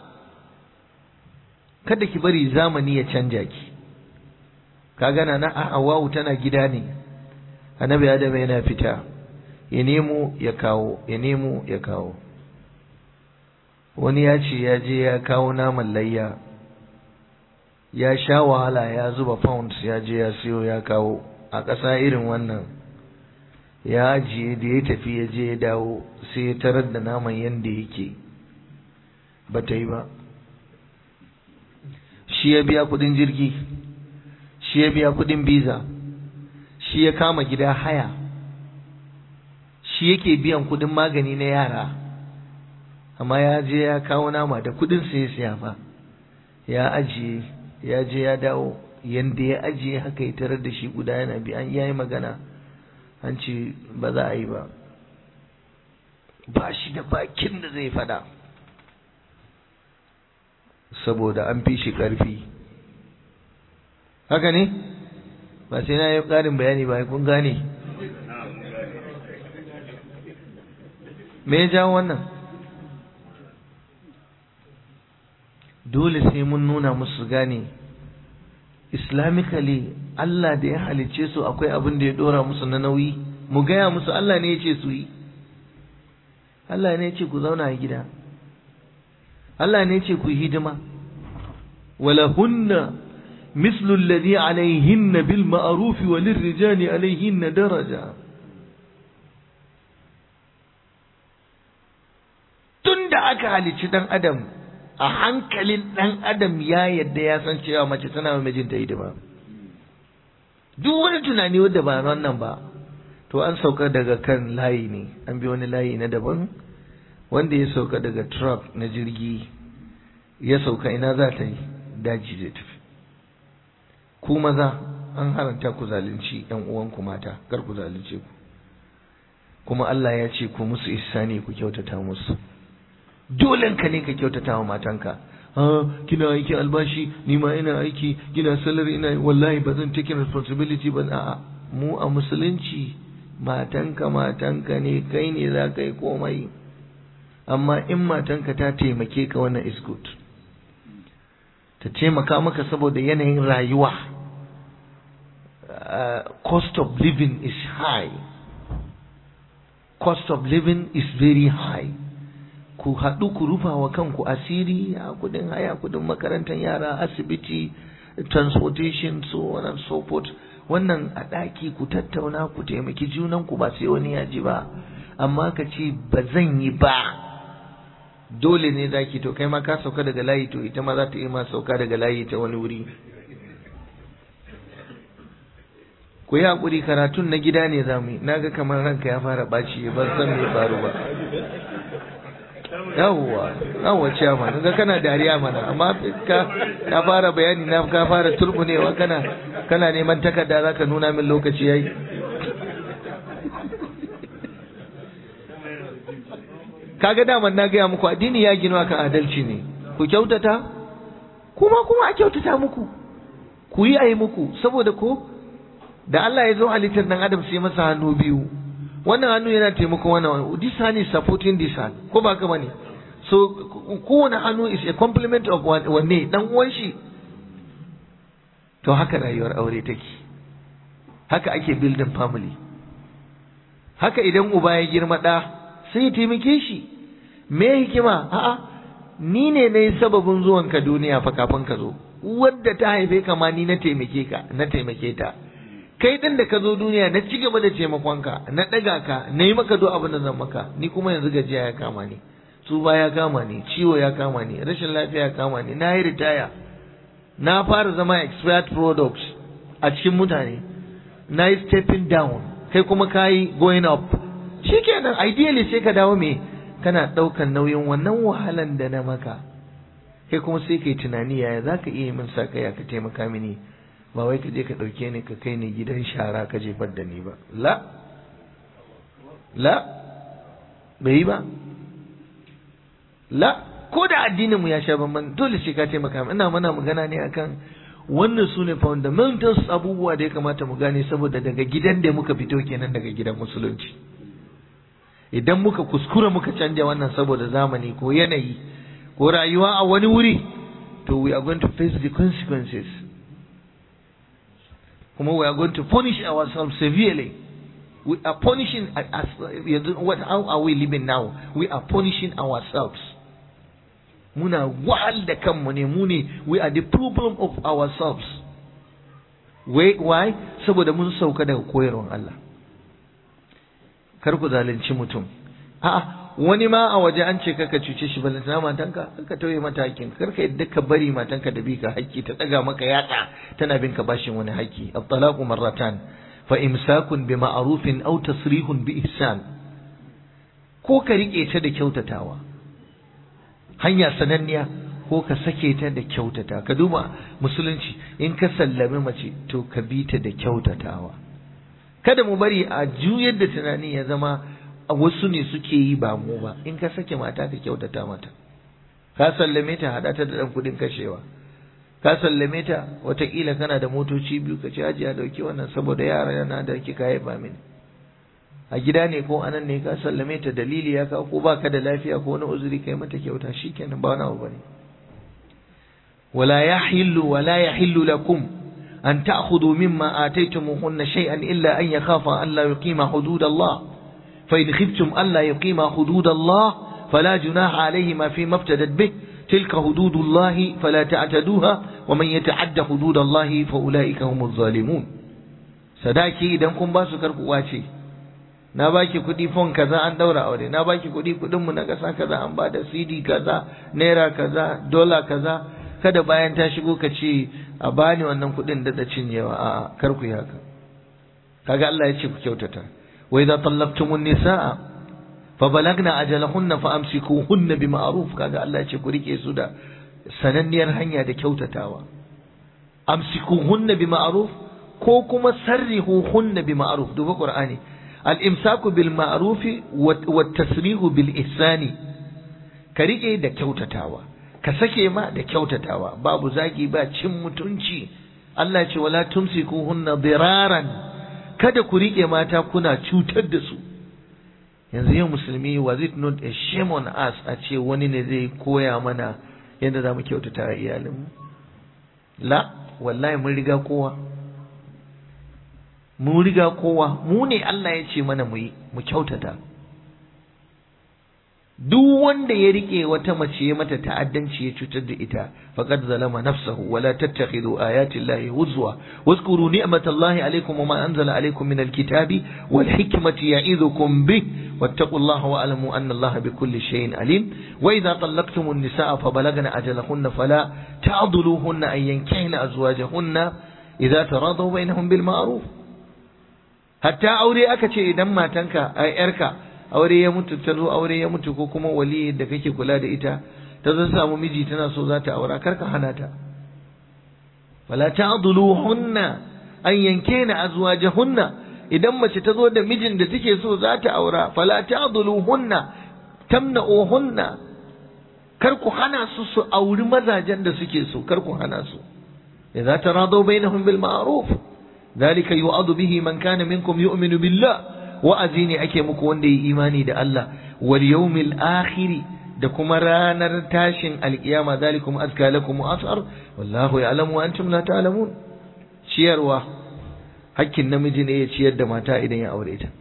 D: kada ki bari zamani ya canja ki ka gana na Hawwa'u tana gida ne annabi Adam yana fita ya nemo ya kawo ya nemo ya kawo wani ya ce ya je ya kawo naman layya ya sha wahala ya zuba pounds ya je ya siyo ya kawo a ƙasa irin wannan ya ajiye da ya tafi ya je ya dawo sai ya tarar da naman yadda yake ba ta yi ba shi ya biya kudin jirgi shi ya biya kudin biza shi ya kama gida haya shi yake biyan kudin magani na yara amma ya je ya kawo nama da kudin sai siya fa ya ajiye ya je ya dawo yanda ya ajiye haka ya tarar da shi guda yana bi an yayi magana an ce ba za a yi ba ba shi da bakin da zai fada saboda an fi shi ƙarfi haka ne ba sai na yi ƙarin bayani ba kun gane me ya jawo wannan dole sai mun nuna musu gane islamically Allah da ya halicce su akwai abin da ya dora musu na nauyi mu gaya musu Allah ne ya ce su yi Allah ne ya ce ku zauna a gida Allah ne ce ku hidima walahunna mislu alladhi alayhinna bil ma'ruf wa lirrijali alayhinna daraja tunda aka halicci dan adam a hankalin dan adam ya yadda ya san cewa mace tana wa mijinta hidima duk wani tunani wanda ba wannan ba to an sauka daga kan layi ne an bi wani layi na daban wanda ya sauka daga truck na jirgi ya sauka ina za ta yi daji zai tafi ku maza an haranta ku zalunci yan uwanku mata kar ku zalunce ku kuma Allah ya ce ku musu ihsani ku kyautata musu dolen ka ne ka kyautata wa matanka ah kina aikin albashi ni ma ina aiki kina salary ina wallahi ba zan take responsibility ba a'a mu a musulunci matanka matanka ne kai ne za ka yi komai amma in matanka ta taimake ka wannan is good ta taimaka maka saboda yanayin rayuwa uh, cost of living is high cost of living is very high ku haɗu ku rufa wa kanku asiri a kudin haya kudin makarantar yara asibiti transportation so on and so forth wannan a ɗaki ku tattauna ku taimaki junan ku ba sai wani ya ji ba amma ka ce ba zan yi ba dole ne zaki to kai ma ka sauka daga layi to ita ma za ta yi ma sauka daga layi ta wani wuri ku yi haƙuri karatun na gida ne za mu yi na ga kamar ranka ya fara ɓaci ban san me faru ba yawwa yawwa ciyama ga kana dariya mana amma ka ka fara bayani na ka fara turbunewa kana kana neman takarda zaka nuna min lokaci yayi kaga daman na gaya muku addini ya gino akan adalci ne ku kyautata kuma kuma a kyautata muku ku yi ayi muku saboda ko da Allah ya zo halittar dan adam sai masa hannu biyu wannan hannu yana taimako wannan this hand is supporting this hand ko ba ka bane so kowane hannu is a complement of wanne dan uwan shi to haka rayuwar aure take haka ake building family haka idan uba ya girma da sai ya taimake shi me hikima a'a ni ne na yi sababin zuwan ka duniya fa kafin ka zo wadda ta haife ka ma ni na taimake ka na taimake ta kai din da ka zo duniya na ci gaba da taimakonka na ɗaga ka na yi maka duk abin da zan maka ni kuma yanzu gajiya ya kama ni tsuba ya kama ni ciwo ya kama ni rashin lafiya ya kama ni na yi ritaya na fara zama expired products a cikin mutane na yi stepping down kai kuma ka yi going up shikenan ideally sai ka dawo me kana ɗaukan nauyin wannan wahalan da na maka kai kuma sai kai tunani yaya za ka iya min sa ya ka taimaka mini ba wai ka je ka ɗauke ni ka kai ni gidan shara ka jefar da ni ba la la bai yi ba la ko da addinin mu ya sha bamban dole sai ka taimaka ina mana magana ne akan wannan su ne fundamentals abubuwa da ya kamata mu gane saboda daga gidan da muka fito kenan daga gidan musulunci idan muka kuskura muka canja wannan saboda zamani ko yanayi ko rayuwa a wani wuri to we are going to face the consequences kuma we are going to punish ourselves severely we are punishing us what how are we living now we are punishing ourselves muna wahal da kanmu ne mu ne we are the problem of ourselves why saboda mun sauka daga koyarwar Allah kar ku zalunci mutum a'a wani ma a waje an ce kaka cuce shi balantana matanka ka tauye mata hakkin kar ka yadda ka bari matanka da bi ka hakki ta daga maka yatsa tana bin ka bashin wani hakki at-talaqu marratan fa imsakun bi ma'rufin aw tasrihun bi ihsan ko ka rike ta da kyautatawa hanya sananniya ko ka sake ta da kyautata ka duba musulunci in ka sallami mace to ka bi ta da kyautatawa kada mu bari a juyar da tunani ya zama wasu ne suke yi ba mu ba in ka sake mata ka kyautata mata ka sallame ta hada ta da dan kudin kashewa ka sallame ta watakila kana da motoci biyu ka ci ajiya dauki wannan saboda yara yana da kika haifa mini a gida ne ko anan ne ka sallame ta dalili ya ka ko baka da lafiya ko wani uzuri kai mata kyauta shikenan ba wani abu bane wala yahillu wala yahillu lakum an ta'khudhu mimma ataytumuhunna shay'an illa an yakhafa an la yuqima hudud Allah fa in khiftum an la yuqima hudud Allah fala junaha alayhima fi maftadat bih tilka hudud Allah fala ta'taduha wa man yata'adda hudud Allah fa ulaika humuz zalimun sadaki idan kun ba su karku kwace na baki kuɗi fon kaza an daura aure na baki kuɗi kuɗin mu na ƙasa kaza an ba da CD kaza naira kaza dola kaza kada bayan ta shigo ka ce a bani wannan kuɗin da da cinyewa a'a kar ku yi haka kaga Allah ya ce ku kyautata wa idza tallaqtumun nisaa fa balagna ajalahunna fa amsikuhunna bima'ruf kaga Allah ya ce ku rike su da sananniyar hanya da kyautatawa amsikuhunna bima'ruf ko kuma sarrihuhunna bima'ruf duba qur'ani الإمساك بالمعروف والتسريح بالإحسان كريكي da kyautatawa ka sake ma da kyautatawa babu zagi ba cin mutunci Allah ce wala tumsikuhunna diraran kada ku rike mata kuna cutar da su yanzu yau musulmi was it not a shame on us a ce wani ne zai koya mana yadda za mu kyautata wa iyalinmu la wallahi mun riga kowa mu riga kowa mu ne Allah ya ce mana mu yi mu kyautata duk wanda ya rike wata mace ya mata ta'addanci ya cutar da ita faqad zalama nafsahu wala tattakhidhu ayati llahi huzwa wazkuru ni'matallahi alaykum wa ma anzala alaykum min alkitabi wal hikmati ya'idhukum bih wattaqullaha wa alamu anna allaha bikulli shay'in alim wa idha talaqtumun nisaa fabalagna ajalahunna fala ta'dhuluhunna an yankihna azwajahunna idza taradaw bainahum bil ma'ruf hatta aure aka ce idan matanka ai yarka aure ya mutu ta zo aure ya mutu ko kuma wali da kake kula da ita ta zo samu miji tana so za ta aura karka hana ta fala ta'dhuluhunna an yankena azwajahunna idan mace ta zo da mijin da take so za ta aura fala ta'dhuluhunna tamna'uhunna kar ku hana su su auri mazajen da suke so kar ku hana su idza taradaw bainahum bil ma'ruf ذلك يوعظ به من كان منكم يؤمن بالله wa'azi ne ake muku wanda yi imani da Allah wal yawmil akhiri da kuma ranar tashin alkiyama zalikum azka lakum wa asar wallahu ya'lamu wa antum la ta'lamun ciyarwa hakkin namiji ne ya ciyar da mata idan ya aure ta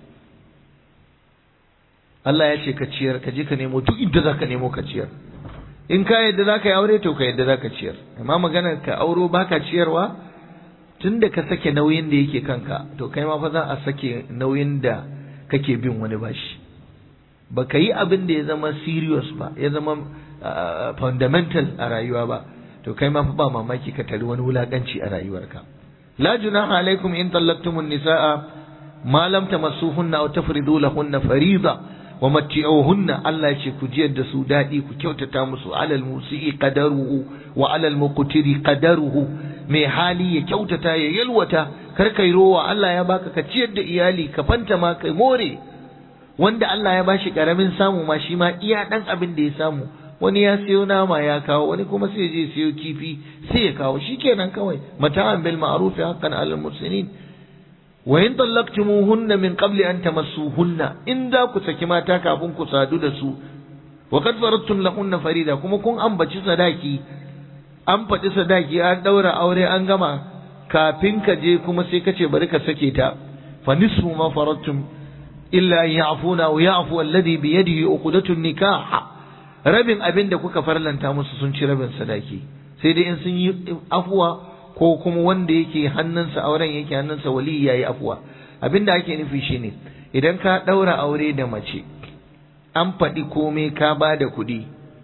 D: Allah ya ce ka ciyar ka je ka nemo duk inda zaka nemo ka ciyar in ka yadda zaka yi aure to ka yadda zaka ciyar amma maganar ka auro baka ciyarwa tunda ka sake nauyin da yake kanka to kai ma fa za a sake nauyin da kake bin wani bashi ba ka yi abin da ya zama serious ba ya zama fundamental a rayuwa ba to kai ma fa ba mamaki ka tari wani wulakanci a rayuwarka la junaha alaikum in tallaqtumun nisaa ma lam tamassuhunna aw tafridu lahunna fariida wa matti'uhunna Allah ce ku jiyar da su daɗi ku kyautata musu alal musi'i qadaruhu wa alal muqtiri qadaruhu mai hali ya kyautata ya yalwata kar kai rowa Allah ya baka ka ciyar da iyali ka fanta ma kai more wanda Allah ya bashi karamin samu ma shi ma iya dan abin da ya samu wani ya siyo nama ya kawo wani kuma sai je siyo kifi sai ya kawo shikenan kawai mata'an bil ma'ruf haqqan 'alal muslimin wa in tallaqtumuhunna min qabli an tamassuhunna in za ku saki mata kafin ku sadu da su wa qad faradtum lahunna farida kuma kun ambaci sadaki an faɗi sadaki an ɗaura aure an gama kafin ka je kuma sai ka ce bari ka sake ta fa nisfu ma faradtum illa an ya'funa wa ya'fu alladhi bi yadihi uqdatun nikah rabin abin da kuka farlanta musu sun ci rabin sadaki sai dai in sun yi afuwa ko kuma wanda yake hannunsa auren yake hannunsa wali yayi afuwa abin da ake nufi shine idan ka ɗaura aure da mace an faɗi komai ka ba da kuɗi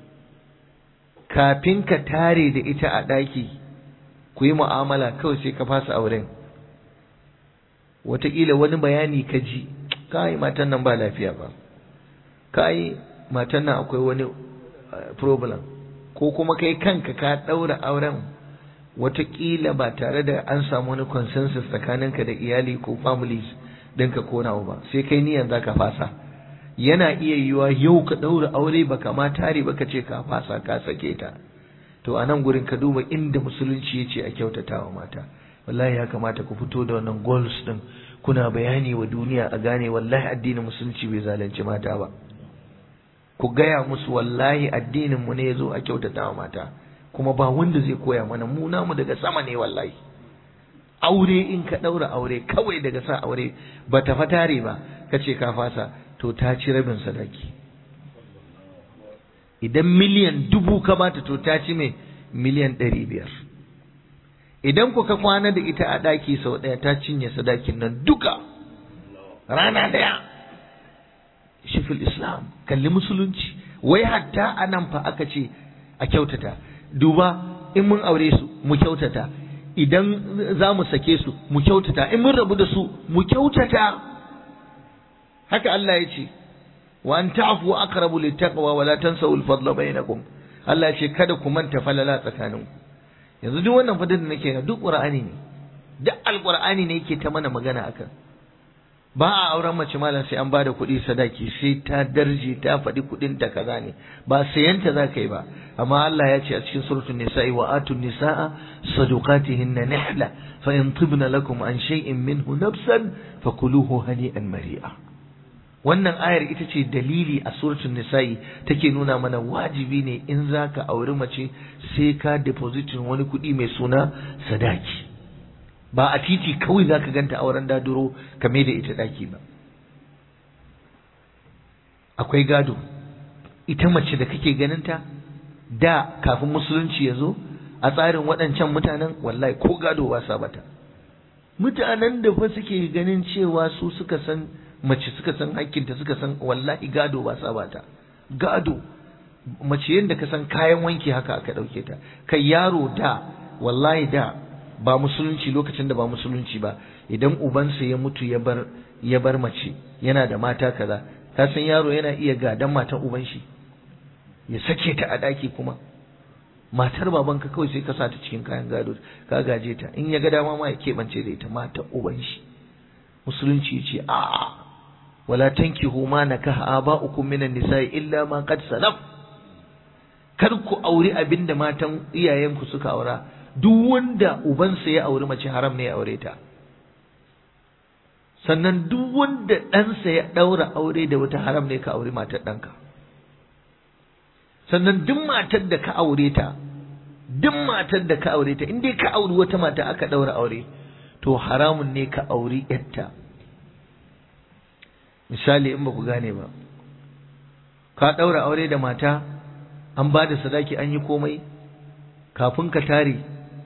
D: kafin ka tare da ita a ɗaki ku yi mu'amala kawai sai ka fasa auren wataƙila wani bayani ka ji kai matan nan ba lafiya ba kai matan nan akwai wani problem ko kuma kai kanka ka ɗaura auren wataƙila ba tare da an samu wani consensus tsakaninka da iyali ko families ɗinka ko nawa ba sai kai niyan za ka fasa yana iya yiwa yau ka ɗaura aure baka ma tare baka ce ka fasa ka sake ta to a nan gurin ka duba inda musulunci ya ce a kyautata wa mata wallahi ya kamata ku fito da wannan goals din kuna bayani wa duniya a gane wallahi addinin musulunci bai zalunci mata ba ku gaya musu wallahi addinin mu ne ya zo a kyautata wa mata kuma ba wanda zai koya mana mu namu daga sama ne wallahi aure in ka ɗaura aure kawai daga sa aure ba ta fatare ba ka ce ka fasa to ta ci rabin sadaki idan miliyan dubu ka bata to ta ci mai miliyan ɗari biyar idan ku ka kwana da ita a ɗaki sau ɗaya ta cinye sadakin nan duka rana ɗaya shifil islam kalli musulunci wai hatta a nan fa aka ce a kyautata duba in mun aure su mu kyautata idan za mu sake su mu kyautata in mun rabu da su mu kyautata haka Allah ya ce wa an ta'fu aqrabu littaqwa wa la tansaw al-fadla bainakum Allah ya ce kada ku manta falala tsakaninku yanzu duk wannan fadin da nake duk qur'ani ne duk alqur'ani ne yake ta mana magana akan ba a auren mace malam sai an bada kuɗi sadaki sai ta darje ta faɗi kuɗin ta kaza ne ba sayanta za ka yi ba amma Allah ya ce a cikin suratul nisa'i wa atun nisa'a sadaqatihinna nihla fa in tibna lakum an shay'in minhu nafsan fakuluhu hani'an mari'a wannan ayar ita ce dalili a suratul nisa'i take nuna mana wajibi ne in zaka auri mace sai ka depositin wani kuɗi mai suna sadaki ba a titi kawai za ka ganta auren daduro ka da ita ɗaki ba akwai gado ita mace da kake ganinta da kafin musulunci ya zo a tsarin waɗancan mutanen wallahi ko gado ba sa bata mutanen da fa suke ganin cewa su suka san mace suka san hakkinta suka san wallahi gado ba sa bata gado mace yadda ka san kayan wanki haka aka ɗauke ta kai yaro da wallahi da ba musulunci lokacin da ba musulunci ba idan ubansa ya mutu ya bar ya bar mace yana da mata kaza ka san yaro yana iya gadan matan uban shi ya sake ta a ɗaki kuma matar babanka kawai sai ka sa ta cikin kayan gado ka gaje ta in ya ga dama ma ya keɓance da ita matar uban shi musulunci ya ce a'a wala tankihu ma nakaha aba'ukum minan nisa'i illa ma qad salaf kar ku auri abinda matan iyayenku suka aura duk wanda ubansa ya auri mace haram ne ya aure ta sannan duk wanda ɗansa ya ɗaura aure da wata haram ne ka auri matar ɗanka sannan duk matar da ka aure ta duk matar da ka aure ta in dai ka auri wata mata aka ɗaura aure to haramun ne ka auri yarta misali in ba ku gane ba ka ɗaura aure da mata an ba da sadaki an yi komai kafin ka tare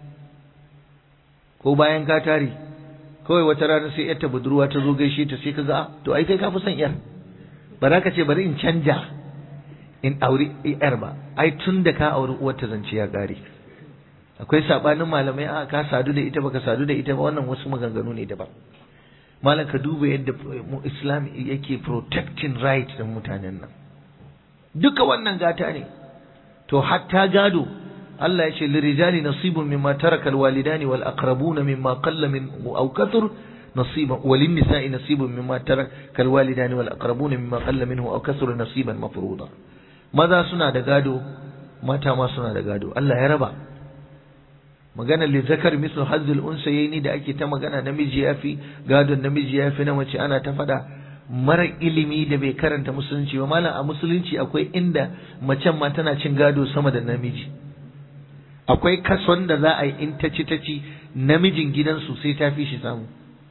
D: ko bayan ka tare kawai wata rana sai yarta budurwa ta zo gaishe ta sai ka ga to ai kai ka fi son yar ba za ka ce bari in canja in auri yar ba ai tun da ka auri uwar ta zance ya ƙare akwai sabanin malamai a ka sadu da ita baka sadu da ita ba wannan wasu maganganu ne daban malam ka duba yadda islam yake protecting right din mutanen nan duka wannan gata ne to hatta gado Allah ya ce lirijali nasibun mimma taraka alwalidani wal aqrabuna mimma qalla min aw kathur nasiban walin nisa'i nasibun mimma taraka alwalidani wal aqrabuna mimma qalla minhu aw kathur nasiban mafruḍa maza suna da gado mata ma suna da gado Allah ya raba magana li zakar mislu hazzul unsayni da ake ta magana namiji yafi gadon namiji yafi na mace ana ta fada mara ilimi da bai karanta musulunci ba malam a musulunci akwai inda macen ma tana cin gado sama da namiji akwai kason da za a yi in ta ci ta ci namijin gidansu sai ta fi shi samu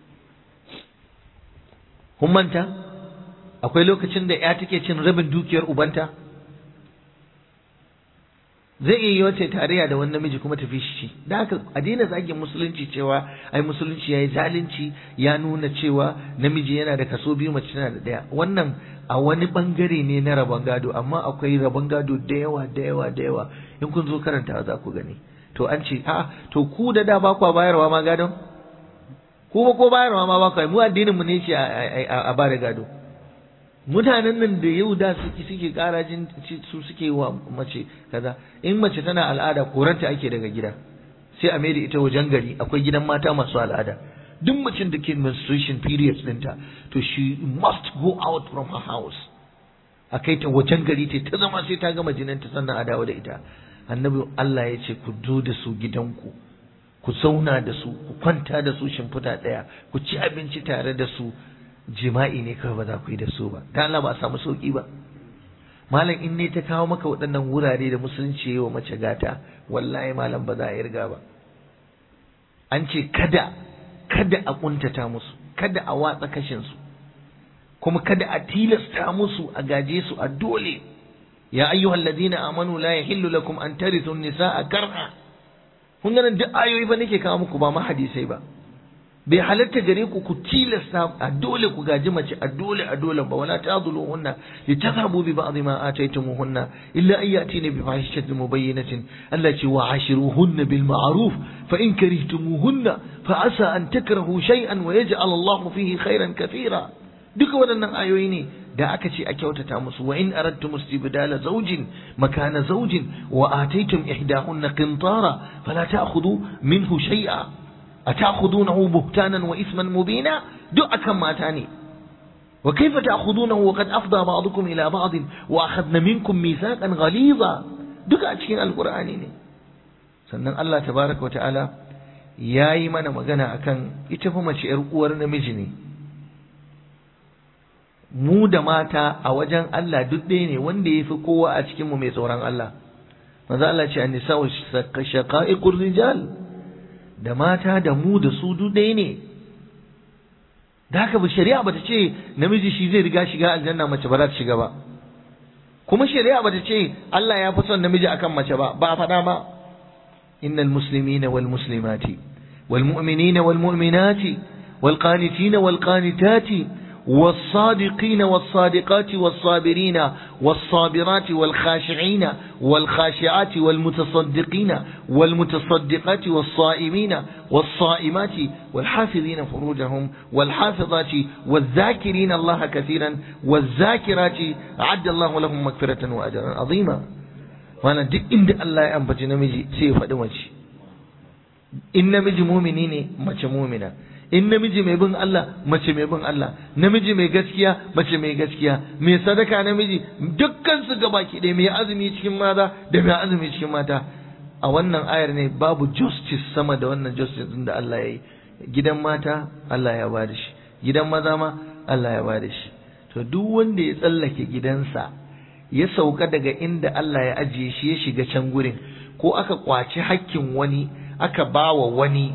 D: kun manta akwai lokacin da ya take cin rabin dukiyar ubanta zai iya yi wata tarayya da wani namiji kuma tafi shi da haka a daina zagin musulunci cewa ai musulunci ya yi zalunci ya nuna cewa namiji yana da kaso biyu mace tana da ɗaya wannan a wani bangare ne na rabon gado amma akwai rabon gado da yawa da yawa da yawa in kun zo karanta za ku gani to an ce a to ku da da ba ku bayarwa ma gadon ku ba ko bayarwa ma ba ku mu addinin mu ne ce a ba da gado mutanen nan da yau da suke suke karajin su suke wa mace kaza in mace tana al'ada koranta ake daga gida sai a mai da ita wajen gari akwai gidan mata masu al'ada duk macen da ke menstruation periods dinta to she must go out from her house a kai ta wajen gari ta ta zama sai ta gama jininta sannan a dawo da ita annabi Allah ya ce ku zo da su gidanku ku zauna da su ku kwanta da su shimfiɗa ɗaya ku ci abinci tare da su jima'i ne kawai ba za ku yi da su ba ta Allah ba a samu sauki ba malam in ne ta kawo maka waɗannan wurare da musulunci yi wa mace gata wallahi malam ba za a irga ba an ce kada kada a kuntata musu kada a watsa kashin su kuma kada a tilasta musu a gaje su a dole ya ayyuhal ladina amanu la yahillu lakum an tarithu nisaa karha kun ga duk ayoyi ba nake kawo muku ba ma hadisai ba bai halatta gare ku ku tilasta a dole ku gaji mace a dole a dole ba wala ta'dhuluhunna litadhabu bi ba'd ma ataytumuhunna illa an yatina bi fahishatin mubayyinatin Allah ce wa ashiruhunna bil ma'ruf fa in karihtumuhunna fa asa an takrahu shay'an wa yaj'al Allah fihi khairan kathira duka waɗannan ayoyi ne da aka ce a kyautata musu wa in aradtum istibdala zawjin makana zawjin wa ataytum ihdahunna qintara fala ta'khudhu minhu shay'a أتأخذونه بهتانا وإثما مبينا دعكا ما تاني وكيف تأخذونه وقد أفضى بعضكم إلى بعض وأخذن منكم ميثاقا غليظا دعا أتكين القرآن sannan Allah tabaraka wa ta'ala ya yi mana magana akan ita fa mace ‘yar uwar namiji ne mu da mata a wajen Allah duk ɗaya ne wanda ya fi kowa a cikinmu mai tsoron Allah maza Allah ce an nisa shaqa'iqur rijal da mata da mu da su duk ɗaya ne da haka shari'a bata ce namiji shi zai riga shiga aljanna mace ba za ta shiga ba kuma shari'a bata ce Allah ya fi son namiji akan mace ba ba a faɗa ba innal muslimina wal muslimati wal mu'minina wal mu'minati wal qanitina wal qanitati والصادقين والصادقات والصابرين والصابرات والخاشعين والخاشعات والمتصدقين والمتصدقات والصائمين والصائمات والحافظين فروجهم والحافظات والذاكرين الله كثيرا والذاكرات أعد الله لهم مغفرة وأجرا عظيما وانا duk inda Allah ya ambaci namiji sai ya faɗi mace in namiji mumini ne mace mumina in namiji mai bin Allah mace mai bin Allah namiji mai gaskiya mace mai gaskiya mai sadaka namiji dukkan su gabaki ɗaya mai azumi cikin maza da mai azumi cikin mata a wannan ayar ne babu justice sama da wannan justice din da Allah ya yi gidan mata Allah ya ba da shi gidan maza ma Allah ya ba da shi to duk wanda ya tsallake gidansa ya sauka daga inda Allah ya ajiye shi ya shiga can gurin ko aka kwaci hakkin wani aka bawa wani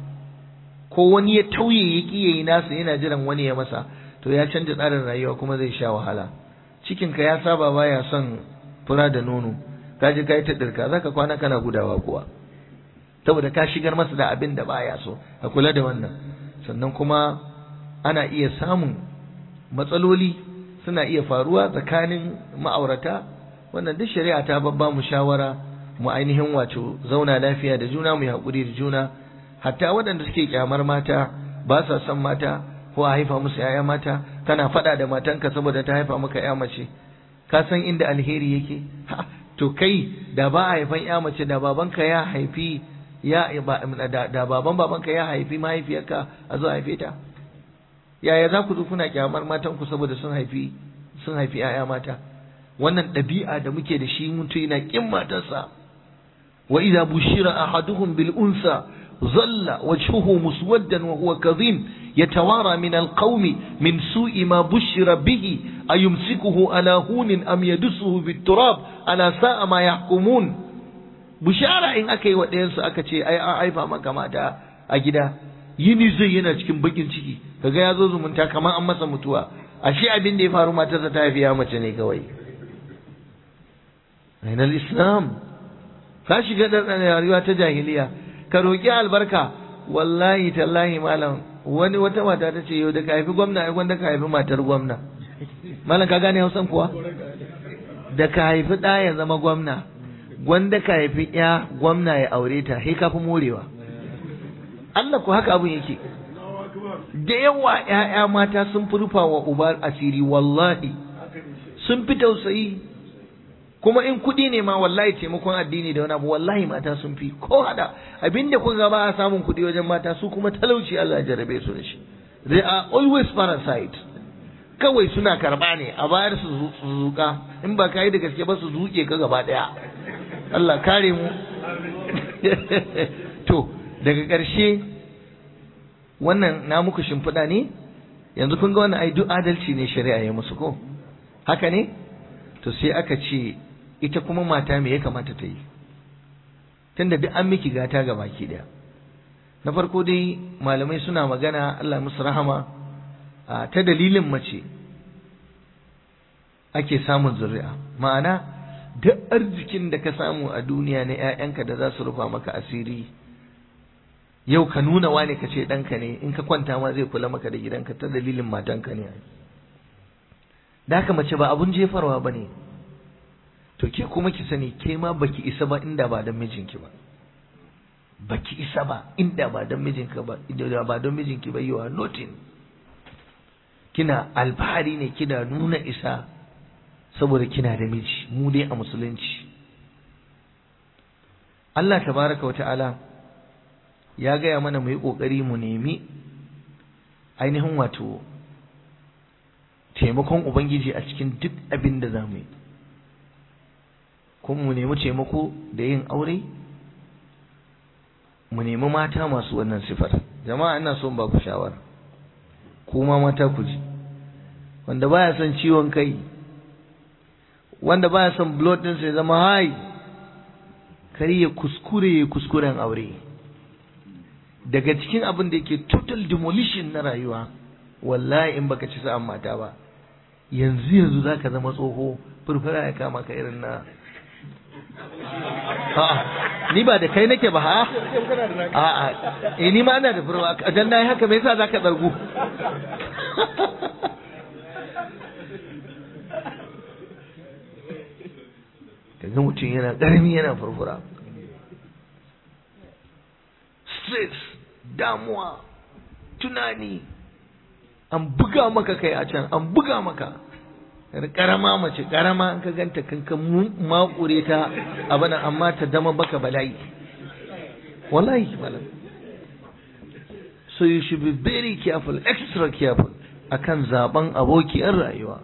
D: ko wani ya tauye ya ƙi yayi nasa yana jiran wani ya masa to ya canja tsarin rayuwa kuma zai sha wahala cikinka ya saba baya son fura da nono ka je ka yi ta dirka zaka kwana kana gudawa kuwa saboda ka shigar masa da abin da baya so a kula da wannan sannan kuma ana iya samun matsaloli suna iya faruwa tsakanin ma'aurata wannan duk shari'a ta babba mu shawara mu ainihin wato zauna lafiya da juna mu yi haƙuri da juna hatta waɗanda suke kyamar mata ba sa son mata ko a haifa musu ‘ya'ya mata kana faɗa da matanka saboda ta haifa maka ‘ya mace ka san inda alheri yake to kai da ba a haifan ‘ya mace da babanka ya haifi ya da baban babanka ya haifi mahaifiyarka a zo haife ta yaya za ku zo kuna kyamar matanku saboda sun haifi sun haifi ‘ya'ya mata wannan ɗabi'a da muke da shi mutum yana ƙin matarsa wa idza bushira ahaduhum bil unsa ظل وجهه مسودا وهو كظيم يتوارى من القوم من سوء ما بشر به أيمسكه على هون أم يدسه في التراب على ساء ما يحكمون بشارة إن أكي ودينس أكتي أي أي فما كما تا أجدا yini zai yana cikin bakin ciki kaga ya zo zumunta kamar an masa mutuwa ashe abin da ya faru matarsa ta haifi mace ne kawai ainal islam ka shiga da rayuwa ta jahiliya ka roƙi albarka wallahi tallahi malam wani wata mata ta ce yau da ka haifi gwamna ai gwanda ka haifi matar gwamna malam ka gane hausan kuwa da ka haifi ɗa ya zama gwamna gwanda ka haifi ya gwamna ya aure ta sai ka fi morewa Allah ku haka abin yake da yawa ‘ya'ya mata sun fi rufa wa uba asiri wallahi sun fi tausayi kuma in kuɗi ne ma wallahi taimakon addini da wani abu wallahi mata sun fi ko hada abinda kun ga ba a samun kuɗi wajen mata su kuma talauci Allah ya jarabe su da shi they are always parasite kawai suna karba ne a bayar su zuka in ba ka yi da gaske ba su zuke ka gaba daya Allah kare mu to daga ƙarshe wannan na muku shimfiɗa ne yanzu kun ga wannan ai duk adalci ne shari'a ya musu ko haka ne to sai aka ce ita kuma mata me ya kamata ta yi tunda duk an miki gata ga baki daya na farko dai malamai suna magana Allah musu rahama ta dalilin mace ake samun zuri'a ma'ana duk arzikin da ka samu a duniya na 'ya'yanka da za su rufa maka asiri yau ka nuna wane ka ce ɗanka ne in ka kwanta ma zai kula maka da gidanka ta dalilin matanka ne da haka mace ba abun jefarwa ba ne to ke kuma ki sani ke ma baki isa ba inda ba don mijinki ba baki isa ba inda ba don mijinka ba inda ba don mijinki ba you are nothing kina alfahari ne kina nuna isa saboda kina da miji mu dai a musulunci Allah tabaraka wata'ala ya gaya mana mu yi ƙoƙari mu nemi ainihin wato taimakon Ubangiji a cikin duk abin da za mu yi kuma mu nemi taimako da yin aure mu nemi mata masu wannan sifar jama'a ina son ba ku shawara kuma mata ku ji wanda baya son ciwon kai wanda baya son blood din sai zama high kari ya kuskure ya kuskuren aure daga cikin abin da yake total demolition na rayuwa wallahi in baka ci sa'an mata ba yanzu yanzu zaka zama tsoho furfura ya kama ka irin na a'a ni ba da kai nake ba ha a'a eh ni ma ina da furwa dan nayi haka me yasa zaka tsargu kaga mutum yana ƙarami yana furfura stress damuwa tunani an buga maka kai a can an buga maka karama mace karama an ka ganta kanka makure ta abana amma ta dama baka bala'i wallahi malam so you should be very careful extra careful akan zaben abokiyar rayuwa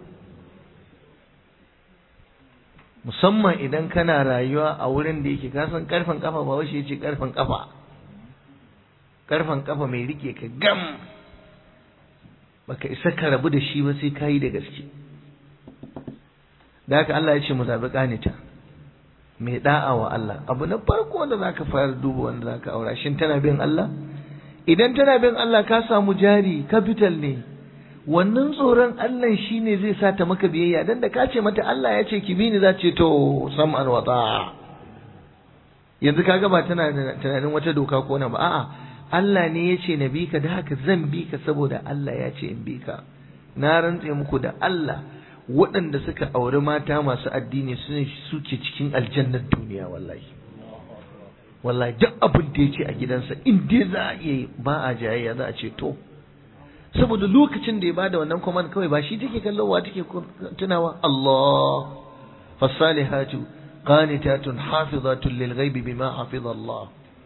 D: musamman idan kana rayuwa a wurin da yake kasan karfin kafa ba washe ce karfin kafa karfin kafa mai rike ka gam baka isa ka rabu da shi ba sai kayi da gaske da haka Allah ya ce mu zabi kanita mai da'a wa Allah abu na farko wanda zaka fara duba wanda zaka aura shin tana bin Allah idan tana bin Allah ka samu jari capital ne wannan tsoron Allah shine zai sa ta maka biyayya dan da ka ce mata Allah ya ce ki bi ni za ce to sam'an wa ta'a yanzu kaga ba tana tunanin wata doka ko na ba a'a Allah ne ya ce na bi ka da haka zan bi ka saboda Allah ya ce in bi ka na rantse muku da Allah waɗanda suka auri mata masu addini su ne suke cikin aljannar duniya wallahi wallahi duk abin da ya ce a gidansa in dai za a iya ba a jayayya za a ce to saboda lokacin da ya bada wannan command kawai ba shi take kallon wa take tunawa Allah fasalihatu qanitatun hafizatun lil ghaibi bima hafiza Allah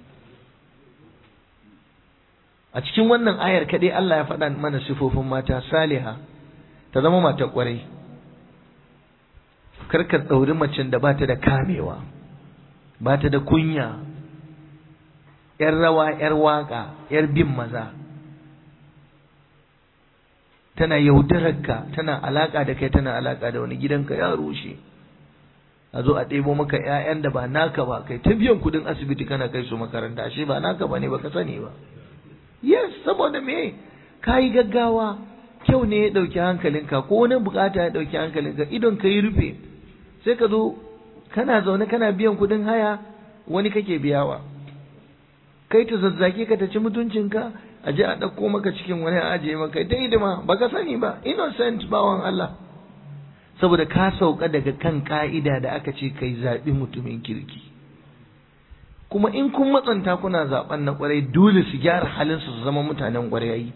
D: a cikin wannan ayar kadai Allah ya faɗa mana sifofin mata saliha ta zama matar kwarai karka ɗauri macen da bata da kamewa bata da kunya ‘yar rawa ‘yar waka ‘yar bin maza tana yaudararka tana alaka da kai tana alaka da wani gidanka ya rushe a zo a ɗebo maka ‘ya'yan da ba naka ba kai ta biyan kuɗin asibiti kana kai su makaranta ashe ba naka ba ne ba ka sani ba yes saboda me ka yi gaggawa kyau ne ya ɗauki hankalinka ko wani bukata ya ɗauki hankalinka idon ka yi rufe sai ka zo kana zaune kana biyan kuɗin haya wani kake biyawa kai ta zazzaki ka ta ci mutuncinka a je a ɗauko maka cikin wani a ajiye maka ta hidima ba ka sani ba innocent bawan Allah saboda ka sauka daga kan ka'ida da aka ce kai zaɓi mutumin kirki kuma in kun matsanta kuna zaɓen na ƙwarai dole su gyara halinsu su zama mutanen ƙwarai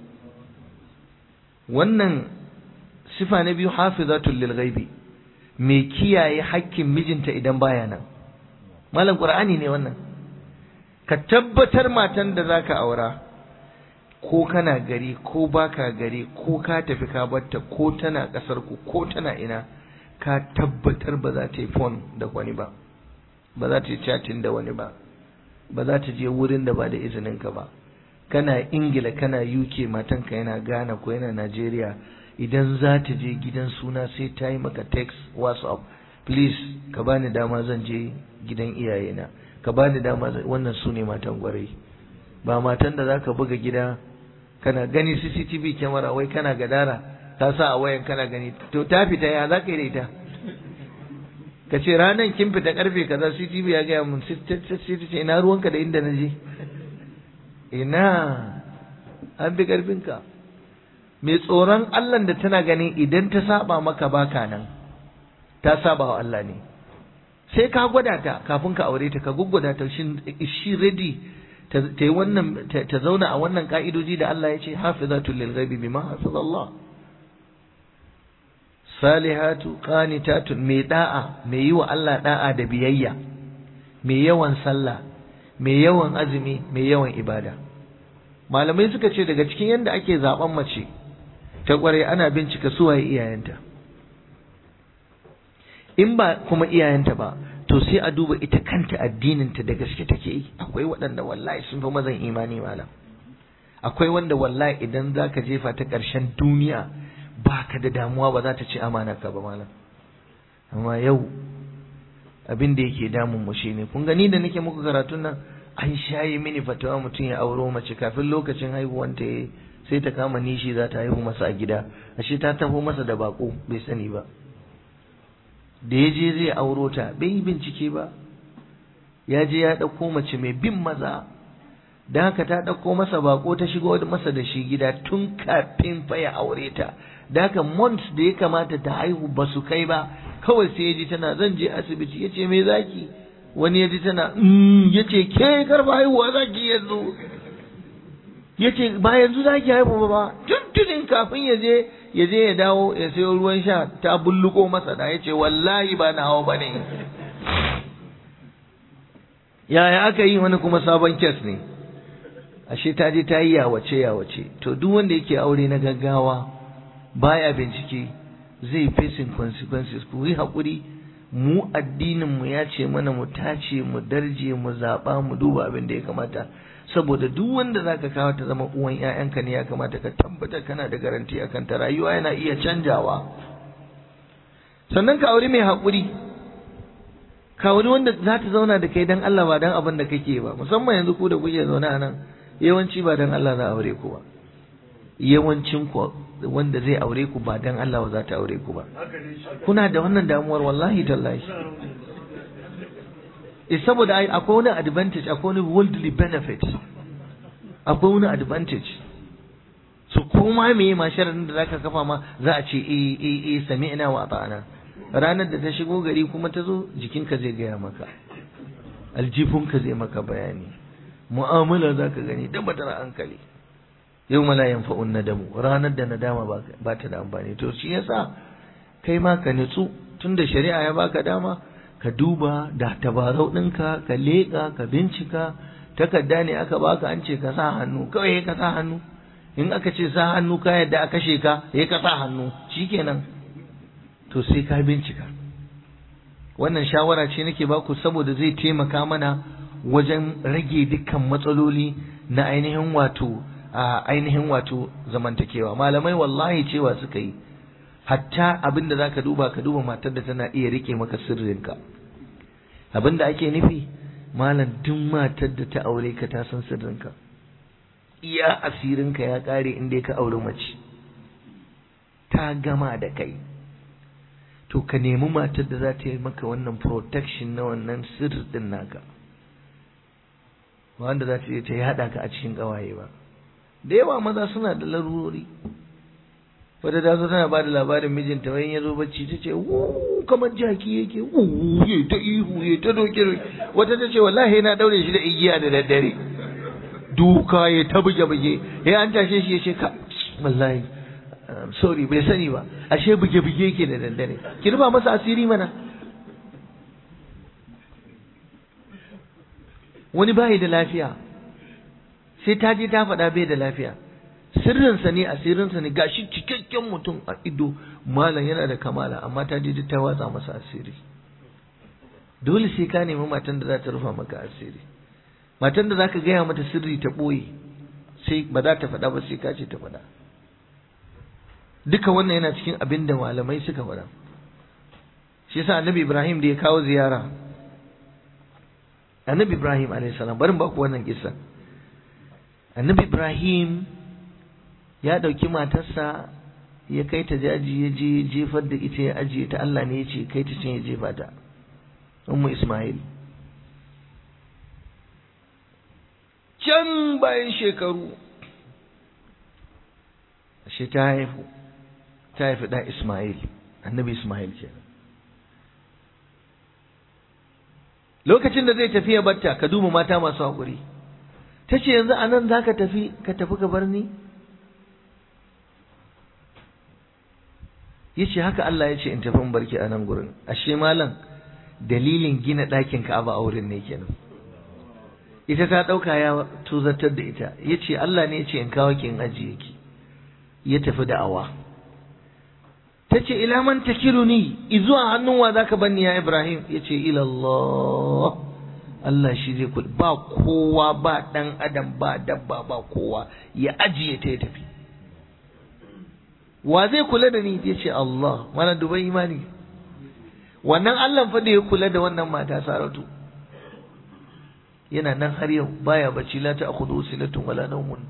D: wannan sifa na biyu hafizatul lil ghaibi mai kiyaye hakkin mijinta idan baya nan malam qur'ani ne wannan ka tabbatar matan da zaka aura ko kana gari ko baka gari ko ka tafi ka batta ko tana kasar ku ko tana ina ka tabbatar ba za ta yi phone da wani ba ba za ta yi chatting da wani ba ba za ta je wurin da ba da izinin ka ba kana ingila kana uk matanka yana ghana ko yana nigeria idan za ta je gidan suna sai ta yi maka text whatsapp please ka bani dama zan je gidan iyayena ka bani dama wannan su ne matan gwarai ba matan da zaka buga gida kana gani CCTV kyamara wai kana gadara ta sa a wayan kana gani to ta fita ya za ka yi da ita ka ce ranar kin fita karfe kaza CCTV ya gaya mun sai ce ina ruwanka da inda na je ina an bi karfinka mai tsoron Allah da tana ganin idan ta saba maka baka nan ta saba wa Allah ne sai ka gwada ta kafin ka aure ta ka guggwada ta shin is she ready ta yi wannan ta zauna a wannan ka'idoji da Allah ya ce hafizatul lil ghaibi bima hafizallah salihatu qanitatun mai da'a mai yi wa Allah da'a da biyayya mai yawan sallah mai yawan azumi mai yawan ibada malamai suka ce daga cikin yadda ake zaben mace ta kware ana bincika su waye iyayenta in ba kuma iyayenta ba to sai a duba ita kanta addininta da gaske take yi akwai waɗanda wallahi sun fi mazan imani malam akwai wanda wallahi idan za ka jefa ta ƙarshen duniya ba ka da damuwa ba za ta ci ka ba malam amma yau abin da yake damun mu shine kun gani da nake muku karatun nan an shayi mini fatawa mutum ya auro mace kafin lokacin haihuwanta ya sai ta kama nishi za ta haihu masa a gida ashe ta taho masa da bako bai sani ba da ya je zai auro ta bai yi bincike ba ya je ya ɗauko mace mai bin maza da haka ta ɗauko masa bako ta shigo masa da shi gida tun kafin fa ya aure ta da haka months da ya kamata ta haihu ba su kai ba kawai sai ya ji tana zan je asibiti ya ce me zaki wani ya ji tana ya ce ke karba haihuwa zaki yanzu ya ce ba yanzu zaki haihu ba tuntunin kafin ya je ya je ya dawo ya sayo ruwan sha ta bulluko masa da ya ce wallahi ba na hawa ba ne yaya aka yi wani kuma sabon kes ne ashe ta je ta yi yawace yawace to duk wanda yake aure na gaggawa baya bincike zai facing consequences ku yi haƙuri mu addinin mu ya ce mana mu tace mu darje mu zaɓa mu duba abin da ya kamata saboda duk wanda zaka kawo ta zama uwan ƴaƴanka ne ya kamata ka tabbatar kana da garanti akan ta rayuwa yana iya canjawa sannan ka aure mai haƙuri ka aure wanda za ta zauna da kai dan Allah ba dan abin da kake ba musamman yanzu ku da kuke zaune a nan yawanci ba dan Allah za aure ku ba yawancin ku wanda zai aure ku ba dan Allah ba za ta aure ku ba kuna da wannan damuwar wallahi tallahi eh saboda akwai wani advantage akwai wani worldly benefit akwai wani advantage so koma me ma sharadin da zaka kafa ma za a ce eh eh eh sami'na wa ata'ana ranar da ta shigo gari kuma ta zo jikinka zai gaya maka aljifunka zai maka bayani mu'amala zaka gani tabbatar hankali yau mala yanfa'un nadamu ranar da nadama ba ta da amfani to shi yasa kai ma ka nutsu tunda shari'a ya baka dama ka duba da tabarau ɗinka ka leƙa ka bincika takarda ne aka baka an ce ka sa hannu kawai ka sa hannu in aka ce sa hannu ka yadda a kashe ka ya ka sa hannu shikenan to sai ka bincika wannan shawara ce nake baku saboda zai taimaka mana wajen rage dukkan matsaloli na ainihin wato a ainihin wato zamantakewa malamai wallahi cewa suka yi hatta abin da zaka duba ka duba matar da tana iya rike maka sirrinka abin da ake nufi malam duk matar da ta aure ka ta san sirrinka iya asirinka ya kare inda ka aure mace ta gama da kai to ka nemi matar da za ta yi maka wannan protection na wannan sirri din naka wanda za ta je ta yada ka a cikin ƙawaye ba da yawa maza suna da larurori wata ta zo tana ba da labarin mijinta wani ya zo bacci ta ce wuuu kamar jaki yake wuuu ya ta ihu ya ta doke wata ta ce wallahi na daure shi da igiya da daddare duka ya ta buge buge ya an tashe shi ya ce ka wallahi sorry bai sani ba ashe buge buge yake da daddare ki rufa masa asiri mana wani bai da lafiya sai ta je ta faɗa bai da lafiya sirrinsa ne asirinsa ne gashi cikakken mutum a ido malam yana da kamala amma ta je ta watsa masa asiri dole sai ka nemi matan da za ta rufa maka asiri matan da za ka gaya mata sirri ta ɓoye sai ba za ta faɗa ba sai ka ce ta faɗa duka wannan yana cikin abin da malamai suka faɗa shi yasa annabi ibrahim da ya kawo ziyara annabi ibrahim alayhi salam barin ba ku wannan kissa annabi ibrahim ya ɗauki matarsa ya kai ta jaji ya je jefar da ita ya ajiye ta Allah ne ya ce kai ta can ya jefa ta ummu ismail can bayan shekaru ashe ta haifu ta haifi ɗan ismail annabi ismail kenan lokacin da zai tafi ya batta ka duba mata masu haƙuri ta ce yanzu a nan za ka tafi ka tafi ka bar ni ya ce haka Allah ya ce in tafi in barki a nan gurin ashe malam dalilin gina ɗakin ka'aba a wurin ne kenan ita ta ɗauka ya tuzartar da ita ya ce Allah ne ya ce in kawo ki in ajiye ki ya tafi da awa ta ce ila man takiruni izuwa hannun wa zaka banni ya Ibrahim ya ce ila Allah Allah shi zai kula ba kowa ba dan adam ba dabba ba kowa ya ajiye ta ya tafi wa zai kula da ni ya ce Allah mana dubai imani wannan Allah fa da ya kula da wannan mata Saratu yana nan har yau baya bacci la ta akhudhu sinatun wala nawmun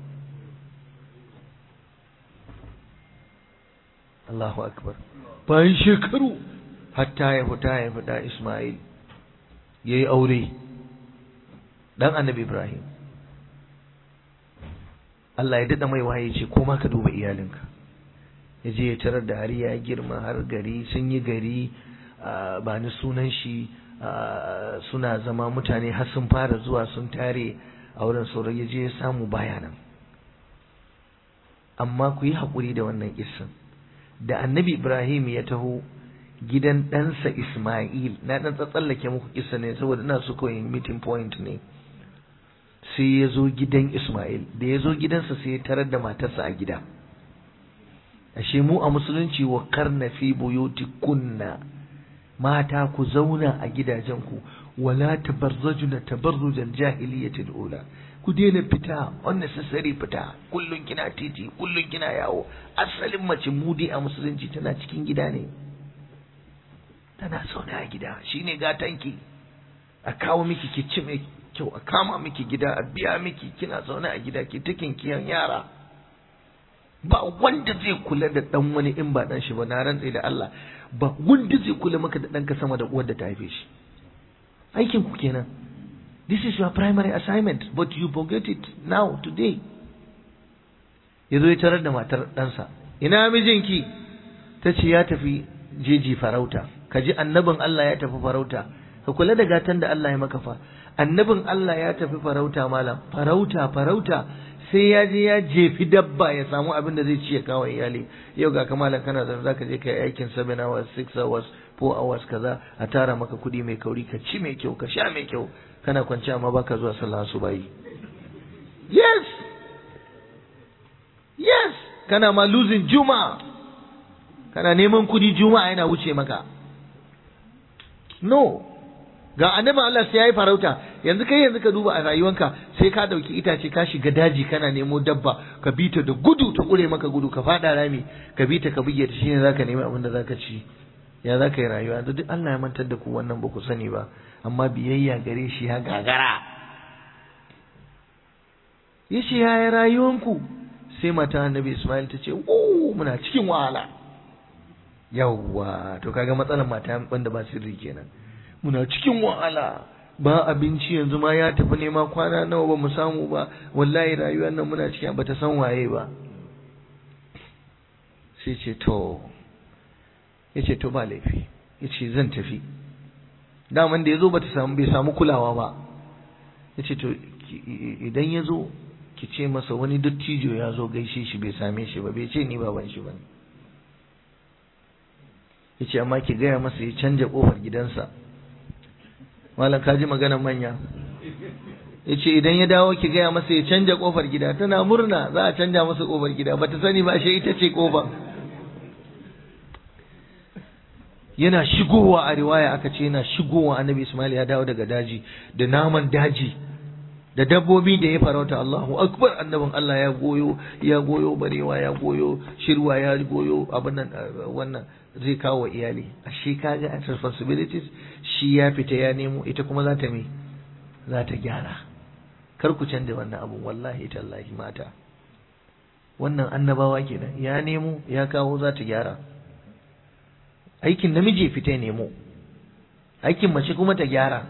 D: Allahu akbar bayan shekaru hatta ya fita ya fita Ismail yayi aure dan annabi Ibrahim Allah ya dada mai waye ce ko ma ka duba iyalinka ya je ya tarar da har ya girma har gari sun yi gari ba ni sunan shi suna zama mutane har sun fara zuwa sun tare a wurin sauran ya je ya samu bayanan amma ku yi haƙuri da wannan kissan da annabi ibrahim ya taho gidan ɗansa isma'il na ɗan tsallake muku kissa ne saboda ina so kawai meeting point ne sai ya zo gidan isma'il da ya zo gidansa sai ya tarar da matarsa a gida ashe mu a musulunci wa karna fi buyuti kunna mata ku zauna a gidajenku wala tabarrajuna tabarrujal jahiliyatil ula ku daina fita unnecessary fita kullun kina titi kullun kina yawo asalin mace mudi a musulunci tana cikin gida ne tana zaune a gida shine gatanki a kawo miki ki ci mai kyau a kama miki gida a biya miki kina zaune a gida ki takin kiyan yara ba wanda zai kula da dan wani in ba dan shi ba na rantse da Allah ba wanda zai kula maka da danka sama da uwar da ta haife shi aikin ku kenan this is your primary assignment but you forget it now today yazo ya tarar da matar ɗansa ina mijinki ta ce ya tafi jeji farauta ka ji annabin Allah ya tafi farauta ka kula da gatan da Allah ya maka fa annabin Allah ya tafi farauta malam farauta farauta sai ya je ya jefi dabba ya samu abin da zai ci ya kawo iyali yau ga kamalan kana zan zaka je kai aikin 7 hours 6 hours 4 hours kaza a tara maka kuɗi mai kauri ka ci mai kyau ka sha mai kyau kana kwance amma baka zuwa sallah su bayi yes yes kana ma losing juma'a kana neman kuɗi juma'a yana wuce maka no ga annabin Allah sai yayi farauta yanzu kai yanzu ka duba a rayuwanka sai ka dauki itace ka shiga daji kana nemo dabba ka bi ta da gudu ta kure maka gudu ka fada rami ka bi ta ka buge ta shine zaka nemi abin da zaka ci ya zaka yi rayuwa yanzu duk Allah ya mantar da ku wannan ba ku sani ba amma biyayya gare shi ya gagara yace yaya rayuwanku sai mata annabi Ismail ta ce oh muna cikin wahala yawwa to kaga matsalar mata banda ba sirri kenan muna cikin wahala ba abinci yanzu ma ya tafi nema kwana nawa ba mu samu ba wallahi rayuwar nan muna cikin bata san waye ba sai ce to ya ce to ba laifi ya ce zan tafi daman da ya zo bata samu bai samu kulawa ba ya ce to idan ya zo ki ce masa wani dattijo ya zo gaishe shi bai same shi ba bai ce ni baban shi ba ya ce amma ki gaya masa ya canja kofar gidansa malam ka ji maganar manya ya ce idan ya dawo ki gaya masa ya canja kofar gida tana murna za a canja masa kofar gida bata sani ba shi ita ce kofar yana shigowa a riwaya aka ce yana shigowa annabi Ismail ya dawo daga daji da naman daji da dabbobi da ya farauta Allahu akbar annabin Allah ya goyo ya goyo barewa ya goyo shirwa ya goyo abin nan wannan zai kawo iyali ashe kaga at responsibilities shi ya fita ya nemo ita kuma za ta me za ta gyara kar ku canza wannan abu wallahi tallahi mata wannan annabawa kenan ya nemo ya kawo za ta gyara aikin namiji ya fita ya nemo aikin mace kuma ta gyara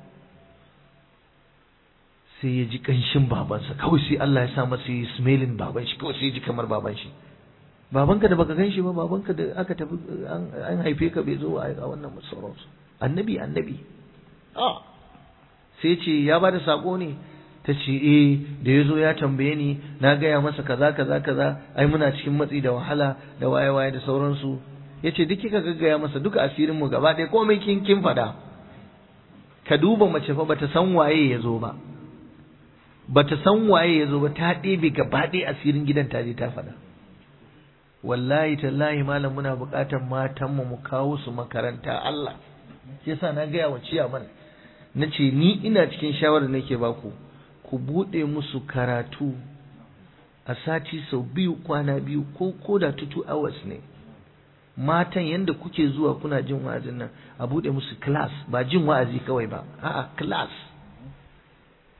D: sai ya ji kanshin babansa kawai sai Allah ya sa masa yi smelling baban shi kawai sai ya ji kamar baban shi babanka da baka ganshi ba babanka da aka tafi an haife ka bai zo a wannan sauransu annabi annabi a sai ce ya bada sako ne ta ce eh da ya zo ya tambaye ni na gaya masa kaza kaza kaza ai muna cikin matsi da wahala da waye waye da sauransu ya ce duk kika gaggaya masa duka asirin mu gaba ɗaya komai kin kin faɗa ka duba mace fa bata san waye ya zo ba bata san waye ya zo ba ta ɗebe gaba ɗaya asirin gidan ta je ta faɗa wallahi tallahi malam muna buƙatar matanmu mu kawo su makaranta Allah yasa na gaya wa ciyaman na ce ni ina cikin shawarar nake baku ku buɗe musu karatu a sati sau biyu kwana biyu ko ko da tutu hours ne matan yanda kuke zuwa kuna jin wa'azin nan a buɗe musu class ba jin wa'azi kawai ba a'a class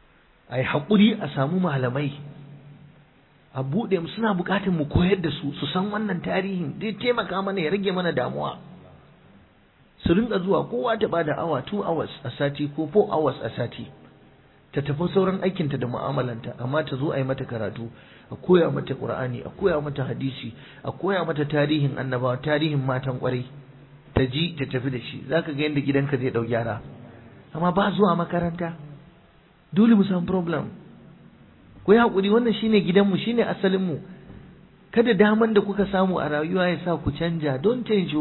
D: a yi haƙuri a samu malamai a buɗe mu suna buƙatar mu koyar da su su san wannan tarihin zai taimaka mana ya rage mana damuwa su rinka zuwa kowa ta bada awa 2 hours a sati ko 4 hours a sati ta tafi sauran aikinta da mu'amalanta amma ta zo a yi mata karatu a koya mata qur'ani a koya mata hadisi a koya mata tarihin annabawa tarihin matan kwarai ta ji ta tafi da shi zaka ga yadda gidanka zai dau gyara amma ba zuwa makaranta dole mu samu problem ku yi haƙuri wannan shine gidanmu shine asalinmu kada daman da kuka samu a rayuwa ya sa ku canja don change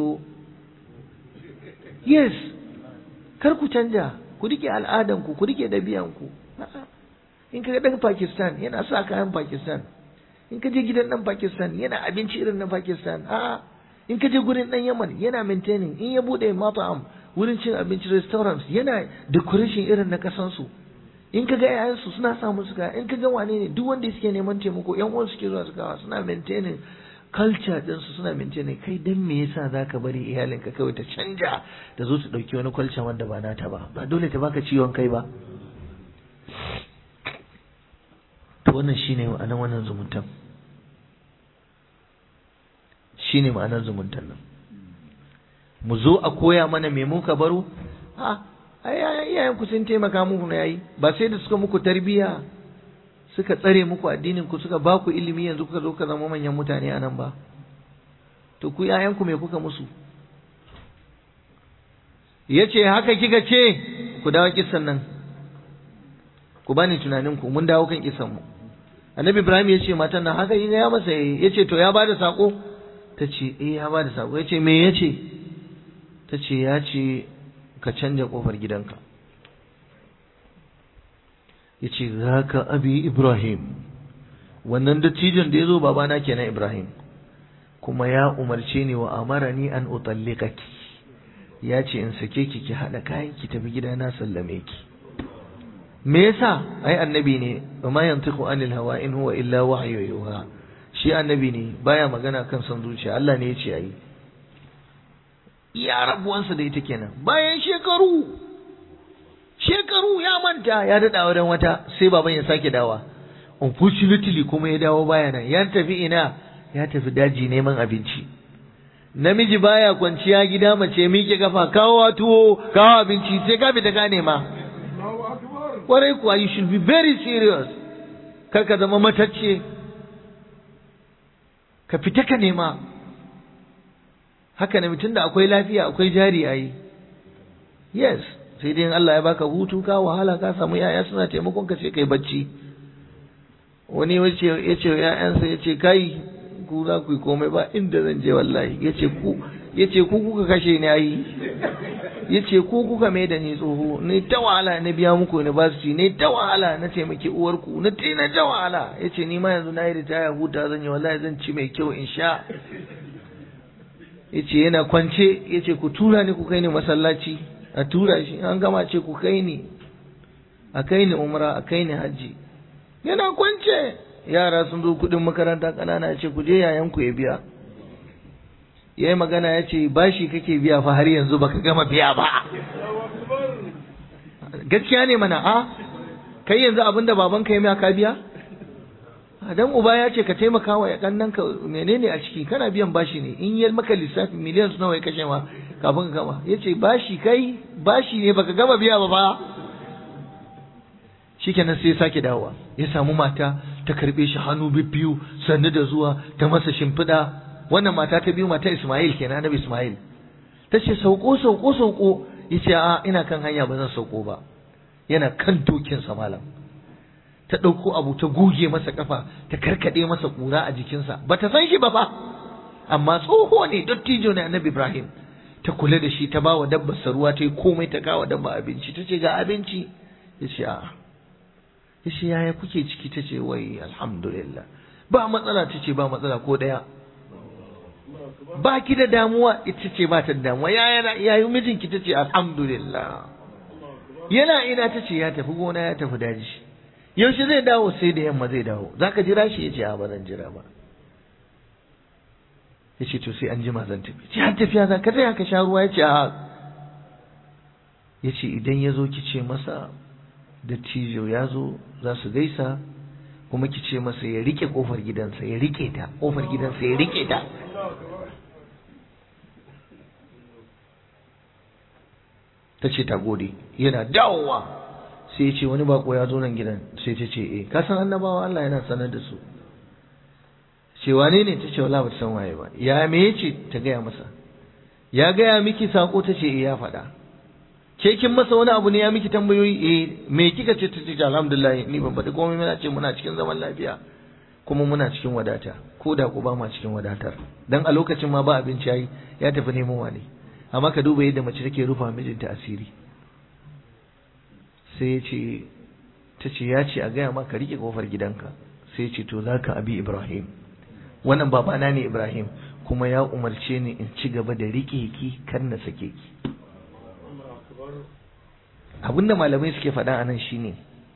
D: yes kar ku canja ku rike al'adanku ku rike ɗabi'anku in ka ga ɗan Pakistan yana sa kayan Pakistan in ka je gidan ɗan Pakistan yana abinci irin na Pakistan a'a in ka je gurin ɗan Yaman yana maintaining in ya buɗe mata'am wurin cin abinci restaurants yana decoration irin na kasansu in ka ga yayansu suna sa musu kaya in ka ga wane ne duk wanda suke neman taimako yan uwan suke zuwa su kawo suna maintaining culture ɗinsu suna maintaining kai dan me yasa zaka bari iyalinka kawai ta canja da zo su ɗauki wani culture wanda ba nata ba ba dole ta baka ciwon kai ba to wannan shine ma'anar wannan zumuntan shine ma'anar zumuntan nan mu zo a koya mana me muka baro a ai iyayen ku sun taimaka muku na yayi ba sai da suka muku tarbiya suka tsare muku addinin ku suka ba ku ilimi yanzu kuka zo ka zama manyan mutane a nan ba to ku iyayen ku me kuka musu yace haka kika ce ku dawo kissan nan ku bani tunanin ku mun dawo kan kissan mu annabi ibrahim ya ce matan nan haka ya masa ya ce to ya bada sako ta ce eh ya bada sako ya ce me ya ce ta ce ya ce ka canja kofar gidanka ya ce za ka abi ibrahim wannan dattijon da ya zo babana kenan ibrahim kuma ya umarce ni wa amara ni an utalliqaki ya ce in sake ki ki haɗa kayan ki tafi gida na sallame ki me yasa ai annabi ne ma yantiqu anil hawa in huwa illa wahyu yuha shi annabi ne baya magana kan son zuciya Allah ne ya ce ayi iya rabuwansa da ita kenan bayan shekaru shekaru ya manta ya daɗa wajen wata sai baban ya sake dawa unfortunately kuma ya dawo baya nan ya tafi ina ya tafi daji neman abinci namiji baya kwanciya gida mace miƙe kafa kawo tuwo kawo abinci sai ka fita ka nema kwarai kuwa you should be very serious kar ka zama matacce ka fita ka nema haka ne mutum da akwai lafiya akwai jari a yi yes sai dai Allah ya baka hutu ka wahala ka samu yaya suna taimakon ka sai kai bacci wani wace ya ce ya'yansa ya ce kai ku za ku yi komai ba inda zan je wallahi ya ce ku ya ce ku kuka kashe ni ayi ya ce ku kuka mai da ni tsoho ne ta wahala na biya muku university ne ta wahala na taimaki uwarku na ta na ta wahala ya ce ni ma yanzu na yi ritaya huta zan yi wallahi zan ci mai kyau in sha ya ce yana kwance ya ce ku tura ni ku kai ni masallaci a tura shi an gama ce ku kai ni a kai ni umra a kai ni hajji yana kwance yara sun zo kudin makaranta ƙanana ya ce ku je yayanku ya biya ya yi magana ya ce bashi kake biya fa har yanzu baka gama biya ba gaskiya ne mana a kai yanzu abin da babanka ya ka biya dan uba ya ce ka taimaka wa yakan ka menene a ciki kana biyan bashi ne in yi maka lissafi miliyan nawa ya kashe ma kafin ka gama ya ce bashi kai bashi ne baka gama biya ba ba shikenan sai ya sake dawowa ya samu mata ta karbe shi hannu biyu sannu da zuwa ta masa shimfiɗa wannan mata ta biyu mata Ismail kenan annabi Ismail ta ce sauko sauko sauko yace a ina kan hanya ba zan sauko ba yana kan dokin sa malam ta ɗauko abu ta goge masa kafa ta karkade masa kura a jikinsa ba ta san shi ba fa amma tsoho ne dattijo ne annabi Ibrahim ta kula da shi ta ba wa dabbar ruwa ta yi komai ta kawo dabba abinci ta ce ga abinci ya ce a'a ya ce yaya kuke ciki ta ce wai alhamdulillah ba matsala ta ce ba matsala ko ɗaya ba ki da damuwa ita ce ba ta da damuwa yaya yayi mijinki ta ce alhamdulillah yana ina ta ce ya tafi gona ya tafi daji yaushe zai dawo sai da yamma zai dawo zaka jira shi ya ce a ba zan jira ba ya ce to sai an jima zan tafi ce har tafiya za ka tsaya ka sha ruwa ya ce a ya ce idan ya zo ki ce masa dattijo ya zo za su gaisa kuma ki ce masa ya rike kofar gidansa ya rike ta kofar gidansa ya rike ta ta ce ta gode yana dawowa sai ya ce wani bako ya zo nan gidan sai ta ce eh ka san annabawa Allah yana sanar da su ce wane ne ta ce wala ba ta san waye ba ya me yace ta gaya masa ya gaya miki sako ta ce eh ya faɗa ke kin masa wani abu ne ya miki tambayoyi eh me kika ce ta ce alhamdulillah ni ban faɗi komai muna ce muna cikin zaman lafiya kuma muna cikin wadata ko da ku ba ma cikin wadatar dan a lokacin ma ba abinci yayi ya tafi neman wani amma ka duba yadda mace take rufa mijinta asiri sai ya ce ta ce ya ce a gaya ma ka rike kofar gidanka sai ya ce to zaka abi ibrahim wannan babana ne ibrahim kuma ya umarce ni in ci gaba da rike ki kar na sake ki abinda malamai suke faɗa a nan shine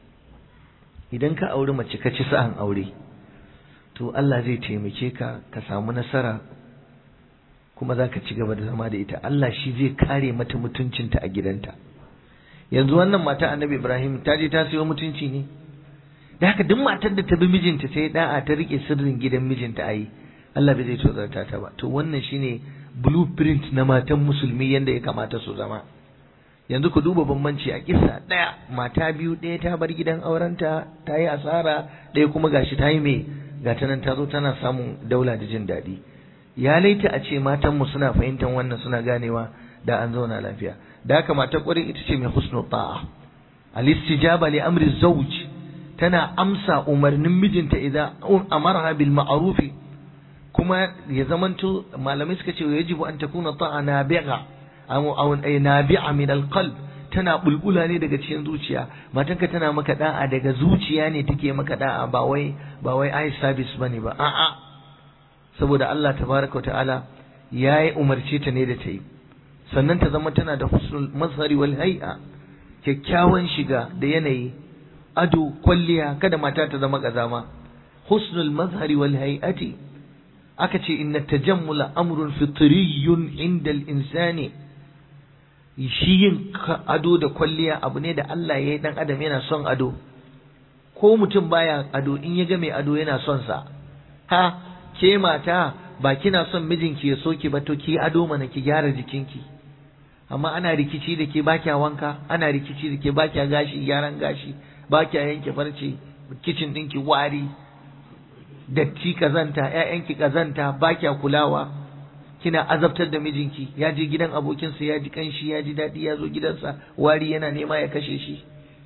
D: idan ka auri mace ka ci sa'an aure to Allah zai taimake ka ka samu nasara kuma za ka ci gaba da zama da ita Allah shi zai kare mata mutuncinta a gidanta yanzu wannan mata annabi Ibrahim ta je ta sayo mutunci ne da haka duk matar da ta bi mijinta ta yi da'a ta rike sirrin gidan mijinta ayi Allah bai zai tozarta ta ba to wannan shine blueprint na matan musulmi yanda ya kamata su zama yanzu ku duba bambanci a kisa ɗaya mata biyu ɗaya ta bar gidan aurenta ta yi asara ɗaya kuma gashi ta yi mai gata nan ta zo tana samun daula da jin daɗi ya laita a ce matanmu suna fahimtar wannan suna ganewa da an zauna lafiya da haka mata ƙwarin ita ce mai husnu ta'a al-istijaba li amri zawj tana amsa umarnin mijinta idan amarha bil ma'ruf kuma ya zamanto malamai suka ce yajibu an takuna ta'a nabi'a aw nabi'a min al-qalb tana bulbula ne daga cikin zuciya matanka tana maka da'a daga zuciya ne take maka da'a ba wai ba wai eye service bane ba a'a saboda Allah tabaraka ta'ala yayi umarce ta ne da ta yi sannan ta zama tana da husnul mazhari wal hay'a kyakkyawan shiga da yanayi ado kwalliya kada mata ta zama kazama husnul mazhari wal hay'ati aka ce inna tajammula amrun fitriyyun inda al-insani shi yin ado da kwalliya abu ne da Allah ya yi dan adam yana son ado ko mutum baya ado in ya ga mai ado yana son sa ha ke mata ba kina son mijinki ya soki ba to ki ado mana ki gyara jikinki amma ana rikici da ke bakya wanka ana rikici da ke bakya gashi gyaran gashi bakya yanke farce kicin ɗinki wari datti kazanta ƴaƴanki kazanta bakya kulawa kina azabtar da mijinki ya je gidan abokinsa ya ji kanshi ya ji daɗi ya zo gidansa wari yana nema ya kashe shi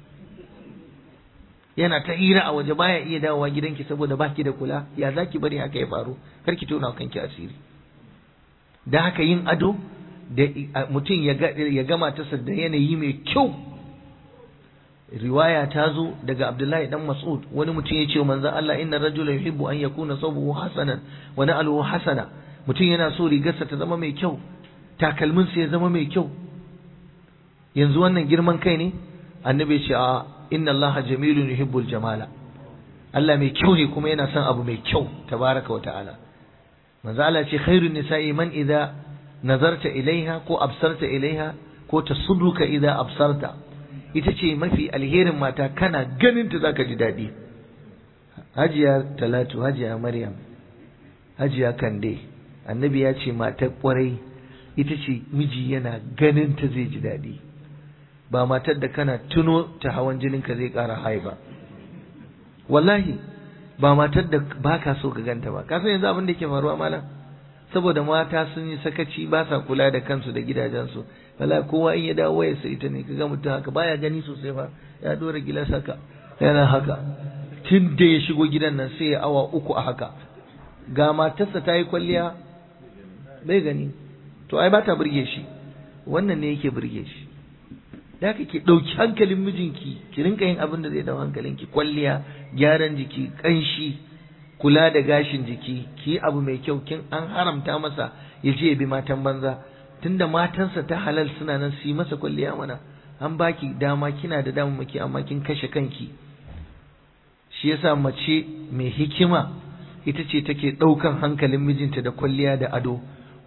D: yana ta hira a waje baya iya dawowa gidanki saboda baki da kula ya zaki bari haka ya faru kar ki tona kanki asiri da haka yin ado da mutum ya gama ta da yanayi mai kyau riwaya ta zo daga Abdullahi dan Mas'ud wani mutum ya ce manzon Allah inna rajula yuhibbu an yakuna sawbuhu hasanan wa na'luhu hasana mutum yana so rigarsa ta zama mai kyau takalminsa ya zama mai kyau yanzu wannan girman kai ne annabi ya ce a inna Allah jamilun yuhibbul jamala Allah mai kyau ne kuma yana son abu mai kyau tabaraka wa ta'ala manzo Allah ce khairun nisa'i man idza nazarta ilaiha ko absarta ilaiha ko tasudduka idza absarta ita ce mafi alherin mata kana ganin ta zaka ji daɗi hajiya talatu hajiya maryam hajiya kande annabi ya ce matar kwarai ita ce miji yana ganin ta zai ji daɗi ba matar da kana tuno ta hawan jinin ka zai ƙara hai ba wallahi ba matar da ba ka so ka ganta ba ka san yanzu abin da ke faruwa malam saboda mata sun yi sakaci ba sa kula da kansu da gidajensu wala kowa in ya dawo wayarsa ita ne kaga mutum haka baya gani sosai fa ya dora gilas haka yana haka tun da ya shigo gidan nan sai ya awa uku a haka ga matarsa ta yi kwalliya bai gani to ai ba ta burge shi wannan ne yake burge shi da haka ki ɗauki hankalin mijinki ki rinka yin abin da zai dau hankalinki kwalliya gyaran jiki ƙanshi kula da gashin jiki ki abu mai kyau kin an haramta masa ya je ya bi matan banza tunda matansa ta halal suna nan su yi masa kwalliya mana an baki dama kina da dama maki amma kin kashe kanki shi yasa mace mai hikima ita ce take ɗaukan hankalin mijinta da kwalliya da ado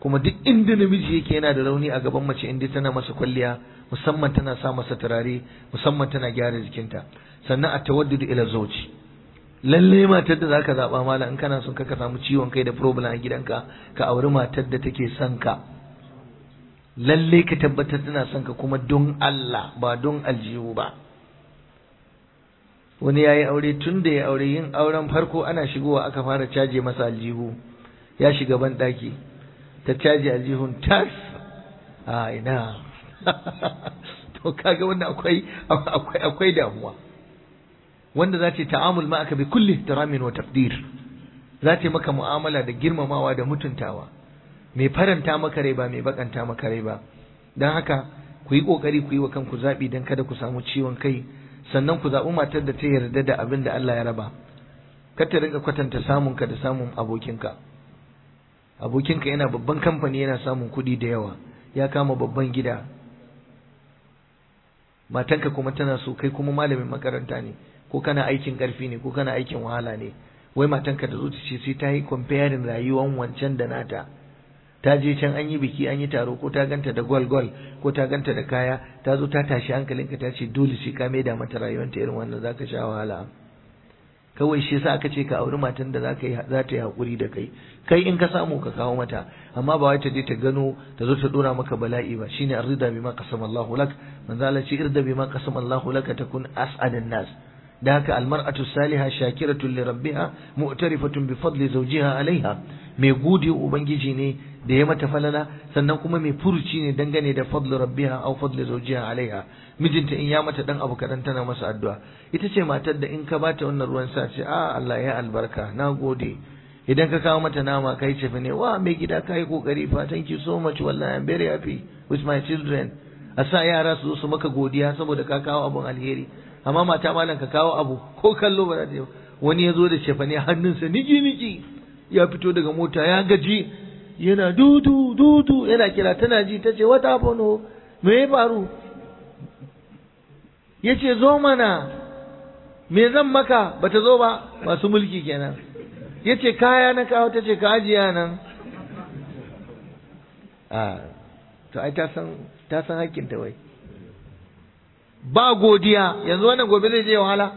D: kuma duk inda namiji yake yana da rauni a gaban mace inda tana masa kwalliya musamman tana sa masa turare musamman tana gyara jikinta sannan a tawaddudu ila zauci lalle matar da zaka zaba mala in kana son ka samu ciwon kai da problem a gidanka ka auri matar da take son ka lalle ka tabbatar tana son ka kuma don Allah ba don aljihu ba wani ya yi aure tun da ya aure yin auren farko ana shigowa aka fara caje masa aljihu ya shiga ban ɗaki ta caje aljihun tas a ina to kaga wannan akwai akwai akwai damuwa wanda za ta ta'amul ma aka bi kulli ihtiramin wa taqdir za ta maka mu'amala da girmamawa da mutuntawa mai faranta maka rai ba mai bakanta maka rai ba dan haka ku yi kokari ku yi wa kanku zabi dan kada ku samu ciwon kai sannan ku zaɓi matar da ta yarda da abin da Allah ya raba kar ta rinka kwatanta samun ka da samun abokinka abokinka yana babban kamfani yana samun kuɗi da yawa ya kama babban gida matanka kuma tana so kai kuma malamin makaranta ne ko kana aikin ƙarfi ne ko kana aikin wahala ne wai matanka da zuci ce sai ta yi comparing rayuwan wancan da nata ta je can an yi biki an yi taro ko ta ganta da gwal gwal ko ta ganta da kaya ta zo ta tashi hankalinka ta ce dole sai ka maida mata rayuwanta irin wannan zaka sha wahala kawai shi yasa aka ce ka auri matan da zaka yi za ta yi hakuri da kai kai in ka samu ka kawo mata amma ba wai ta je ta gano ta zo ta dora maka bala'i ba shine arida bima qasama Allahu lak manzo Allah ce irda bima qasama Allahu lak takun as'adan nas da haka almar'atu salihah shakiratun li rabbiha mu'tarifatun bi fadli zawjiha alaiha mai gode ubangiji ne da ya mata falala sannan kuma mai furuci ne dangane da fadlu rabbiha aw fadli zawjiha alaiha mijinta in ya mata dan abu kadan tana masa addu'a ita ce matar da in ka bata wannan ruwan sa ce a Allah ya albarka na gode idan ka kawo mata nama kai ce ne wa mai gida kai kokari fa thank you so much wallahi I'm very happy with my children a sa yara su zo su maka godiya saboda ka kawo abun alheri amma mata malam ka kawo abu ko kallo ba za ta yi wani ya zo da cefane hannunsa niki niki ya fito daga mota ya gaji yana dudu dudu yana kira tana ji ta ce wata fono me ya faru ya ce zo mana me zan maka bata zo ba masu mulki kenan ya ce kaya na kawo ta ce ka ajiya nan a to ai ta san ta san hakkinta wai ba godiya yanzu wannan gobe zai je wahala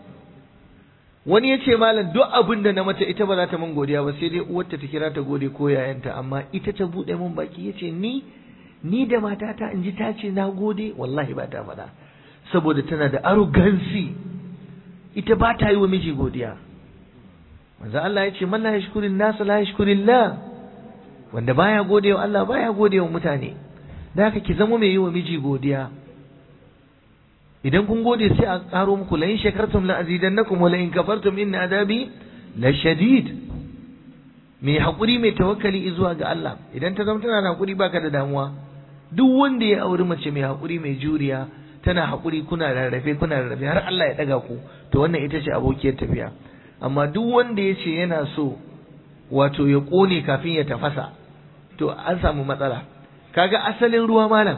D: wani ya ce malam duk abin da na mata ita ba za ta min godiya ba sai dai uwarta ta kira ta gode ko yayanta amma ita ta buɗe min baki ya ce ni ni da matata in ji ta ce na gode wallahi ba ta faɗa saboda tana da arrogancy ita ba ta yi wa miji godiya manzo Allah ya ce man la yashkurin nas la yashkurillah wanda baya gode wa Allah baya gode wa mutane da haka ki zama mai yi wa miji godiya idan kun gode sai a karo muku la in shakartum la azidannakum wa la in kafartum inna adabi la shadid mai hakuri mai tawakkali zuwa ga Allah idan ta zama tana da hakuri baka da damuwa duk wanda ya auri mace mai hakuri mai juriya tana hakuri kuna rarrafe kuna rarrafe har Allah ya daga ku to wannan ita ce abokiyar tafiya amma duk wanda ya ce yana so wato ya kone kafin ya tafasa to an samu matsala kaga asalin ruwa malam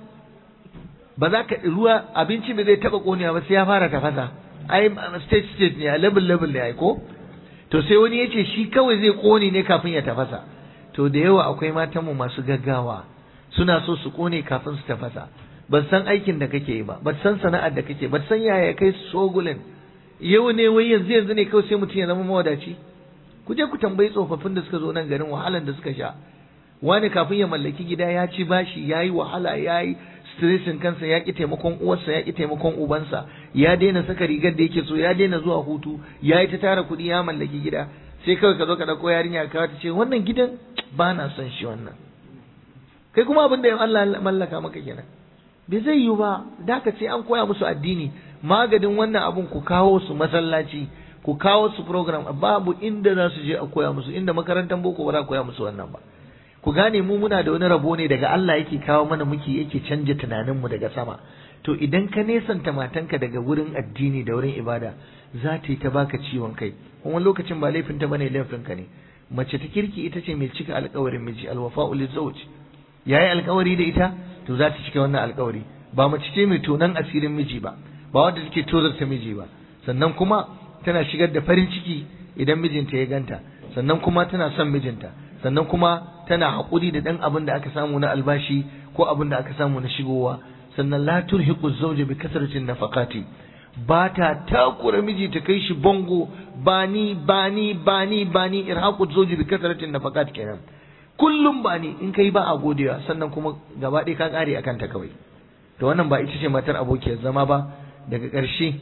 D: ba za ka ruwa abinci bai zai taba konewa ba sai ya fara tafasa ai stage stage ne a level level ne ai ko to sai wani ya ce shi kawai zai kone ne kafin ya tafasa to da yawa akwai matan mu masu gaggawa suna so su kone kafin su tafasa ban san aikin da kake yi ba ban san sana'ar da kake ban san yaya kai sogulin yau ne wai yanzu yanzu ne kawai sai mutum ya zama mawadaci ku je ku tambayi tsofaffin da suka zo nan garin wahalan da suka sha wani kafin ya mallaki gida ya ci bashi ya yi wahala ya yi stressin kansa ya ƙi taimakon uwarsa ya ƙi taimakon ubansa ya daina saka rigar da yake so ya daina zuwa hutu ya yi ta tara kuɗi ya mallaki gida sai kawai ka zo ka ɗauko yarinya ka ta ce wannan gidan ba na son shi wannan kai kuma abin da ya Allah mallaka maka kenan bai zai yiwu ba da ka ce an koya musu addini magadin wannan abun ku kawo su masallaci ku kawo su program babu inda za su je a koya musu inda makarantar boko ba za a koya musu wannan ba ku gane mu muna da wani rabo ne daga Allah yake kawo mana muke yake canja tunaninmu daga sama to idan ka nesanta matanka daga wurin addini da wurin ibada za ta yi ta baka ciwon kai kuma lokacin ba laifin ta bane laifin ka ne mace ta kirki ita ce mai cika alƙawarin miji alwafa'u lizawj yayi alƙawari da ita to za ta cika wannan alƙawari ba mace ce mai tonan asirin miji ba ba wanda take tozarta miji ba sannan kuma tana shigar da farin ciki idan mijinta ya ganta sannan kuma tana son mijinta sannan kuma tana haƙuri da ɗan abin da aka samu na albashi ko abin da aka samu na shigowa sannan la turhiqu zawja bi kasratin nafaqati ba ta takura miji ta kai shi bango bani bani bani bani irhaqu zawji bi kasratin nafaqat kenan kullum bani in kai ba a godewa sannan kuma gaba ɗaya ka ƙare akan ta kawai to wannan ba ita ce matar abokiyar zama ba daga ƙarshe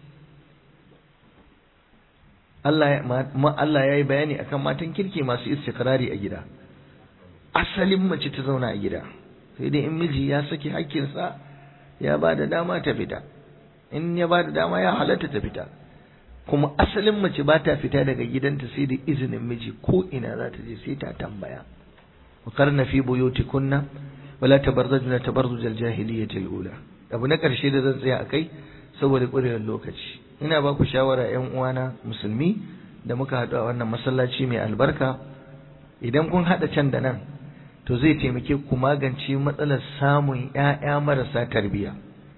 D: Allah ya yi bayani akan matan kirki masu istikrari a gida asalin mace ta zauna a gida sai dai in miji ya saki hakkinsa ya ba da dama ta fita in ya ba da dama ya halatta ta fita kuma asalin mace ba ta fita daga gidanta sai da izinin miji ko ina za ta je sai ta tambaya wa karna fi buyutikunna wala tabarzajna tabarzujal jahiliyyatil ula abu na karshe da zan tsaya akai saboda ƙurewar lokaci ina ba ku shawara ƴan uwana musulmi da muka haɗu a wannan masallaci mai albarka idan kun haɗa can da nan to zai taimake ku magance matsalar samun ƴaƴa marasa tarbiyya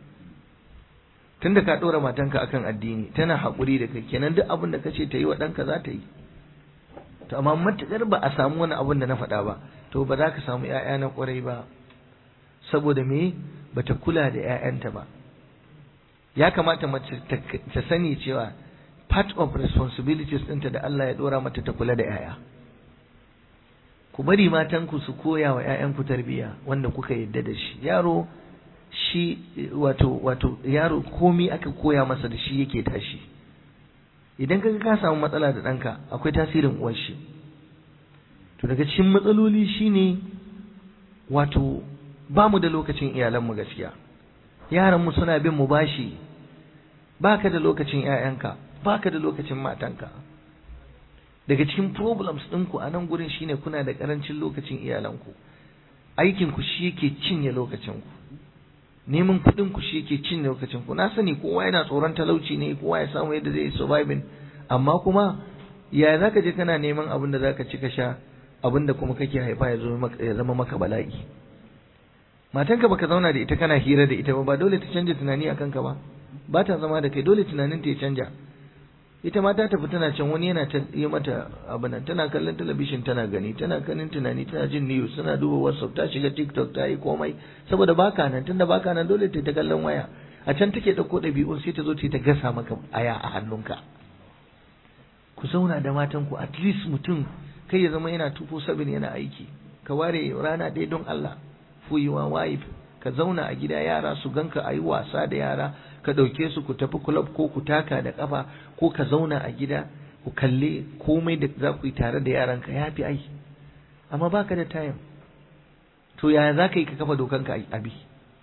D: tunda ka ɗora matanka akan addini tana haƙuri da kai kenan duk abin da kace ta yi wa ɗanka za ta yi to amma matuƙar ba a samu wani abin da na faɗa ba to ba za ka samu ƴaƴa na ƙwarai ba saboda me bata kula da ƴaƴanta ba ya kamata mace ta sani cewa part of responsibilities ɗinta da Allah ya ɗora mata ta kula da ƴaƴa ku bari matanku su koya wa ƴaƴanku tarbiyya wanda kuka yadda da shi yaro shi wato wato yaro komi aka koya masa da shi yake tashi idan kaga ka samu matsala da ɗanka akwai tasirin uwar shi to daga cikin matsaloli shine wato ba mu da lokacin iyalanmu gaskiya yaranmu suna bin mu bashi baka da lokacin ƴaƴanka baka da lokacin matanka daga cikin problems ɗinku a nan gurin shine kuna da ƙarancin lokacin iyalanku aikinku shi yake cinye lokacinku neman kuɗin ku shi yake cinye lokacin ku na sani kowa yana tsoron talauci ne kowa ya samu yadda zai surviving amma kuma ya zaka je kana neman abin da zaka ci ka sha abin da kuma kake haifa ya ya zama maka bala'i matanka baka zauna da ita kana hira da ita ba ba dole ta canja tunani akan ka ba ba ta zama da kai dole tunanin ta ya canja ita ma ta tafi tana can wani yana ta yi mata abin nan tana kallon talabishin tana gani tana kanin tunani tana jin news tana duba whatsapp ta shiga tiktok ta yi komai saboda baka nan tunda baka nan dole ta ta kallon waya a can take dauko ɗabi'un sai ta zo ta gasa maka aya a hannunka ku zauna da matan ku at least mutum kai ya zama yana tufo sabin yana aiki ka ware rana ɗaya don Allah for your wife ka zauna a gida yara su ganka a yi wasa da yara ka ɗauke su ku tafi club ko ku taka da ƙafa ko ka zauna a gida ku kalle komai da za ku yi tare da yaranka ya fi ai amma baka da time to yaya za ka yi ka kafa dokanka a bi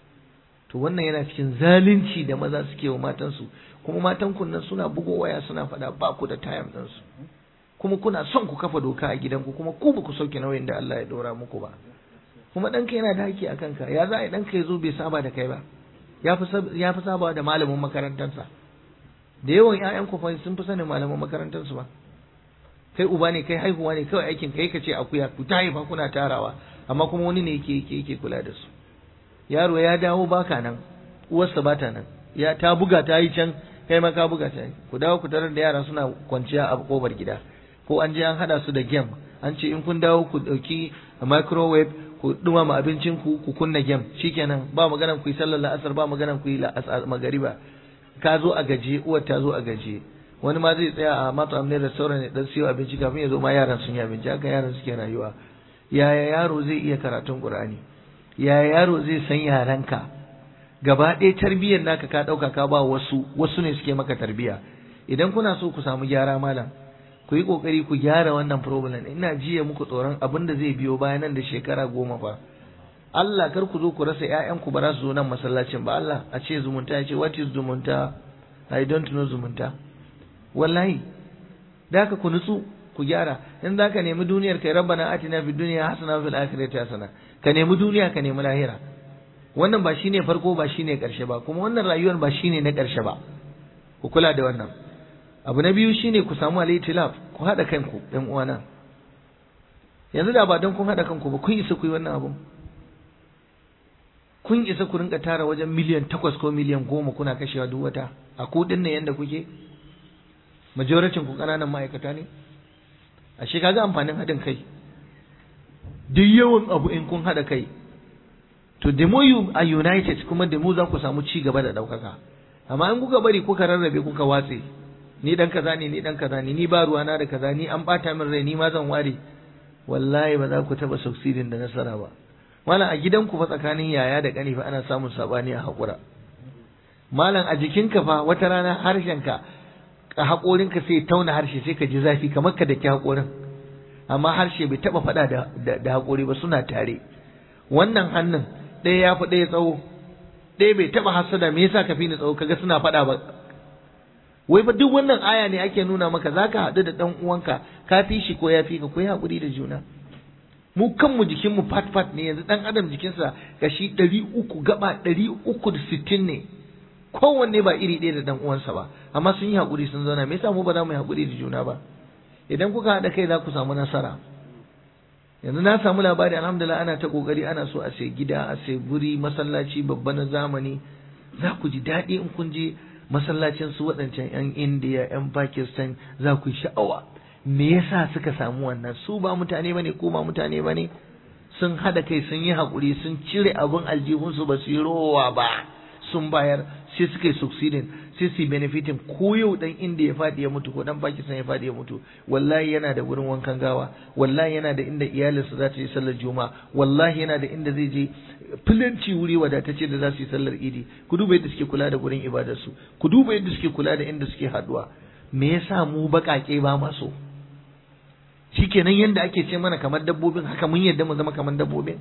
D: to wannan yana cikin zalunci da maza suke wa matansu kuma matan nan suna bugo waya suna faɗa ba ku da time ɗinsu kuma kuna son ku kafa doka a gidanku kuma ku ba ku sauke nauyin da Allah ya ɗora muku ba kuma ɗanka yana da haƙƙi a kanka ya za a yi ɗanka ya zo bai saba da kai ba ya fi saba da malamin makarantarsa da yawan ƴaƴan ku sun fi sanin malaman makarantarsu ba kai uba ne kai haihuwa ne kawai aikin kai ka ce akuya ku ta haifa kuna tarawa amma kuma wani ne yake yake yake kula da su yaro ya dawo baka nan uwarsa bata nan ya ta buga ta yi can kai ma ka buga ta yi ku dawo ku tarar da yara suna kwanciya a kobar gida ko an je an hada su da game an ce in kun dawo ku dauki microwave ku dumama abincin ku ku kunna game shikenan ba maganan ku yi sallar la'asar ba maganan ku yi magariba ka zo a gaje uwar ta zo a gaje wani ma zai tsaya a matsam ne restaurant ne dan siyo abinci kafin ya zo ma yaran sun yi abinci haka yaran suke rayuwa yaya yaro zai iya karatun qur'ani yaya yaro zai san yaranka gaba ɗaya tarbiyyar naka ka ɗauka ka ba wasu wasu ne suke maka tarbiyya idan kuna so ku samu gyara malam ku yi kokari ku gyara wannan problem ina jiya muku tsoron abin da zai biyo bayan nan da shekara goma fa Allah kar ku zo ku rasa ƴaƴanku ba za su zo nan masallacin ba Allah a ce zumunta ya ce what is zumunta I don't know zumunta wallahi da haka ku nutsu ku gyara in za ka nemi duniyar kai rabbana atina fid dunya hasana wa fil akhirati hasana ka nemi duniya ka nemi lahira wannan ba shine farko ba shine karshe ba kuma wannan rayuwar ba shine na karshe ba ku kula da wannan abu na biyu shine ku samu al-itilaf ku hada kanku ɗan uwana yanzu da ba don kun hada kanku ba kun isa ku yi wannan abun kun isa ku rinka tara wajen miliyan takwas ko miliyan goma kuna kashewa duk wata a kudin nan yanda kuke majoricin ku ƙananan ma'aikata ne ashe kaga amfanin haɗin kai duk yawan abu in kun haɗa kai to the more you are united kuma the more za ku samu ci gaba da ɗaukaka amma in kuka bari kuka rarrabe kuka watse ni dan kaza ne ni dan kaza ne ni ba ruwana da kaza ni an bata min rai ni ma zan ware wallahi ba za ku taba succeeding da nasara ba malam a gidanku fa tsakanin yaya da kani fa ana samun sabani a hakura malam a jikinka fa wata rana harshenka a haƙorinka sai tauna harshe sai ka ji zafi kamar ka daki haƙorin amma harshe bai taba faɗa da da haƙori ba suna tare wannan hannun ɗaya ya fi ɗaya tsawo ɗaya bai taba hasada me yasa ka fi ni tsawo kaga suna faɗa ba wai ba duk wannan aya ne ake nuna maka zaka haɗu da ɗan uwanka ka fi shi ko ya fi ka ko ya haƙuri da juna mu kanmu jikinmu fat fat ne yanzu ɗan adam jikinsa kashi ɗari uku gaba ɗari uku da sittin ne kowanne ba iri ɗaya da ɗan uwansa ba amma sun yi haƙuri sun zauna me yasa mu ba za mu yi haƙuri da juna ba idan kuka haɗa kai za ku samu nasara yanzu na samu labari alhamdulillah ana ta kokari ana so a sai gida a sai guri masallaci babba na zamani za ku ji daɗi in kun je masallacin su waɗancan 'yan indiya 'yan pakistan za ku yi sha'awa me yasa suka samu wannan su ba mutane bane ko ba mutane bane sun haɗa kai sun yi haƙuri sun cire abin aljihunsu ba su yi rowa ba sun bayar sai suka yi succeeding sai su yi benefitin ko yau dan inda ya faɗi ya mutu ko dan Pakistan ya faɗi ya mutu wallahi yana da wurin wankan gawa wallahi yana da inda iyalinsa za ta yi sallar juma'a wallahi yana da inda zai je filanci wuri wadatacce da za su yi sallar idi ku duba yadda suke kula da gurin ibadarsu ku duba yadda suke kula da inda suke haduwa me yasa mu baƙaƙe ba ma so shikenan yanda ake ce mana kamar dabbobin haka mun yadda mu zama kamar dabbobin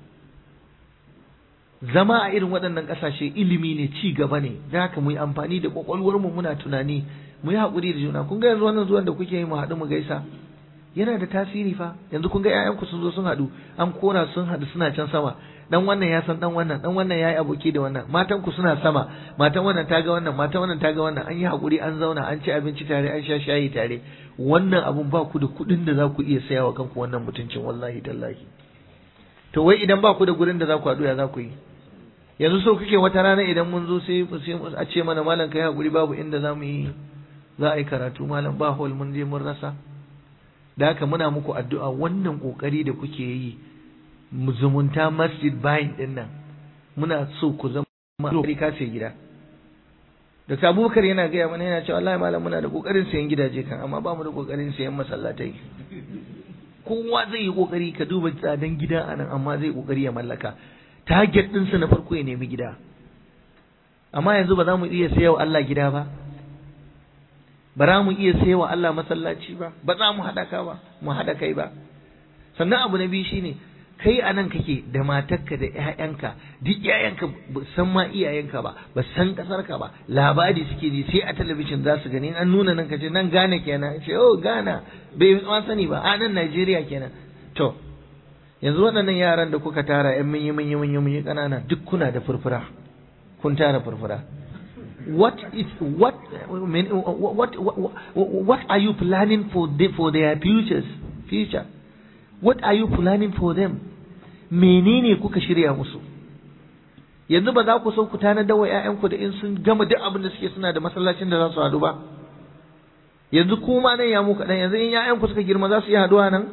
D: zama a irin waɗannan ƙasashe ilimi ne ci gaba ne da haka mu yi amfani da mu muna tunani mu yi haƙuri da juna kun ga yanzu wannan zuwan da kuke yi mu haɗu mu gaisa yana da tasiri fa yanzu kun ga ƴaƴanku sun zo sun haɗu an kora sun haɗu suna can sama dan wannan ya san dan wannan dan wannan yayi aboki da wannan matan ku suna sama matan wannan ta ga wannan matan wannan ta ga wannan an yi haƙuri an zauna an ci abinci tare an sha shayi tare wannan abun ba ku da kuɗin da za ku iya saya wa kanku wannan mutuncin wallahi tallahi to wai idan ba ku da gurin da za ku haɗu ya za ku yi yanzu so kake wata rana idan mun zo sai a ce mana malam kai hakuri babu inda za mu yi za a yi karatu malam ba hol mun je mun rasa da haka muna muku addu'a wannan kokari da kuke yi zumunta masjid bayin din nan muna so ku zama kokari ka sai gida Dr. Abubakar yana gaya mana yana cewa wallahi malam muna da kokarin sayan gidaje kan amma ba mu da kokarin sayan masallatai kowa zai yi kokari ka duba tsadan gida anan amma zai kokari ya mallaka target ɗinsa na farko ya nemi gida amma yanzu ba za mu iya sayawa Allah gida ba ba za mu iya sayawa Allah masallaci ba ba za mu haɗa ka ba mu haɗa kai ba sannan abu na biyu shine kai a nan kake da matarka da ƴaƴanka duk ƴaƴanka ba san ma iyayenka ba ba san ƙasarka ba labari suke ji sai a talabijin za su gani an nuna nan kace nan Ghana kenan ce oh Ghana bai ma sani ba a nan Najeriya kenan to yanzu waɗannan yaran da kuka tara ‘yan munyi munyi munyi munyi ƙanana duk kuna da furfura kun tara furfura what is what what what are you planning for the, for their futures future what are you planning for them menene kuka shirya musu yanzu ba za ku so ku tana dawa ƴaƴanku da in sun gama duk abin da suke suna da masallacin da za su haɗu ba yanzu kuma nan ya mu kaɗan yanzu in ƴaƴanku suka girma za su iya haɗuwa nan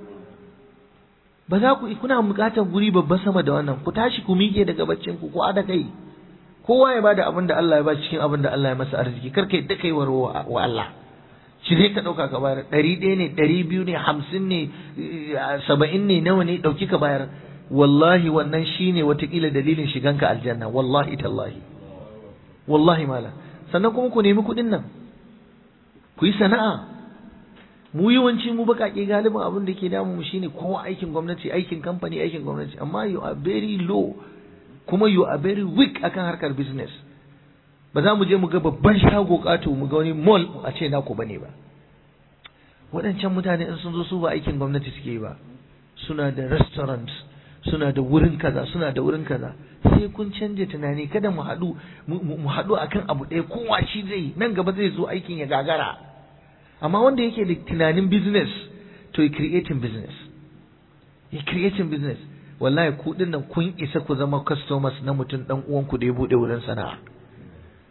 D: ba za ku kuna buƙatar guri babba sama da wannan ku tashi ku miƙe daga baccin ku ko ada kai kowa ya bada abin da Allah ya ba cikin abin da Allah ya masa arziki kar kai da kai wa Allah shi zai ka ɗauka ka bayar ɗari ɗaya ne ɗari biyu ne hamsin ne saba'in ne nawa ne ɗauki ka bayar wallahi wannan shine watakila dalilin shiganka aljanna wallahi tallahi wallahi mala sannan kuma ku nemi kuɗin nan ku yi sana'a mu yawanci mu baƙaƙe galibin abin da ke damu mu shine kowa aikin gwamnati aikin kamfani aikin gwamnati amma you are very low kuma you are very weak akan harkar business ba za mu je mu ga babban shago ƙato mu ga wani mall a ce naku bane ba waɗancan mutane in sun zo su ba aikin gwamnati suke yi ba suna da restaurant suna da wurin kaza suna da wurin kaza sai kun canja tunani kada mu haɗu mu haɗu akan abu ɗaya kowa shi zai nan gaba zai zo aikin ya gagara amma wanda yake da tunanin business to ya creating business ya creating business wallahi ku nan kun isa ku zama customers na mutum dan uwanku da ya bude wurin sana'a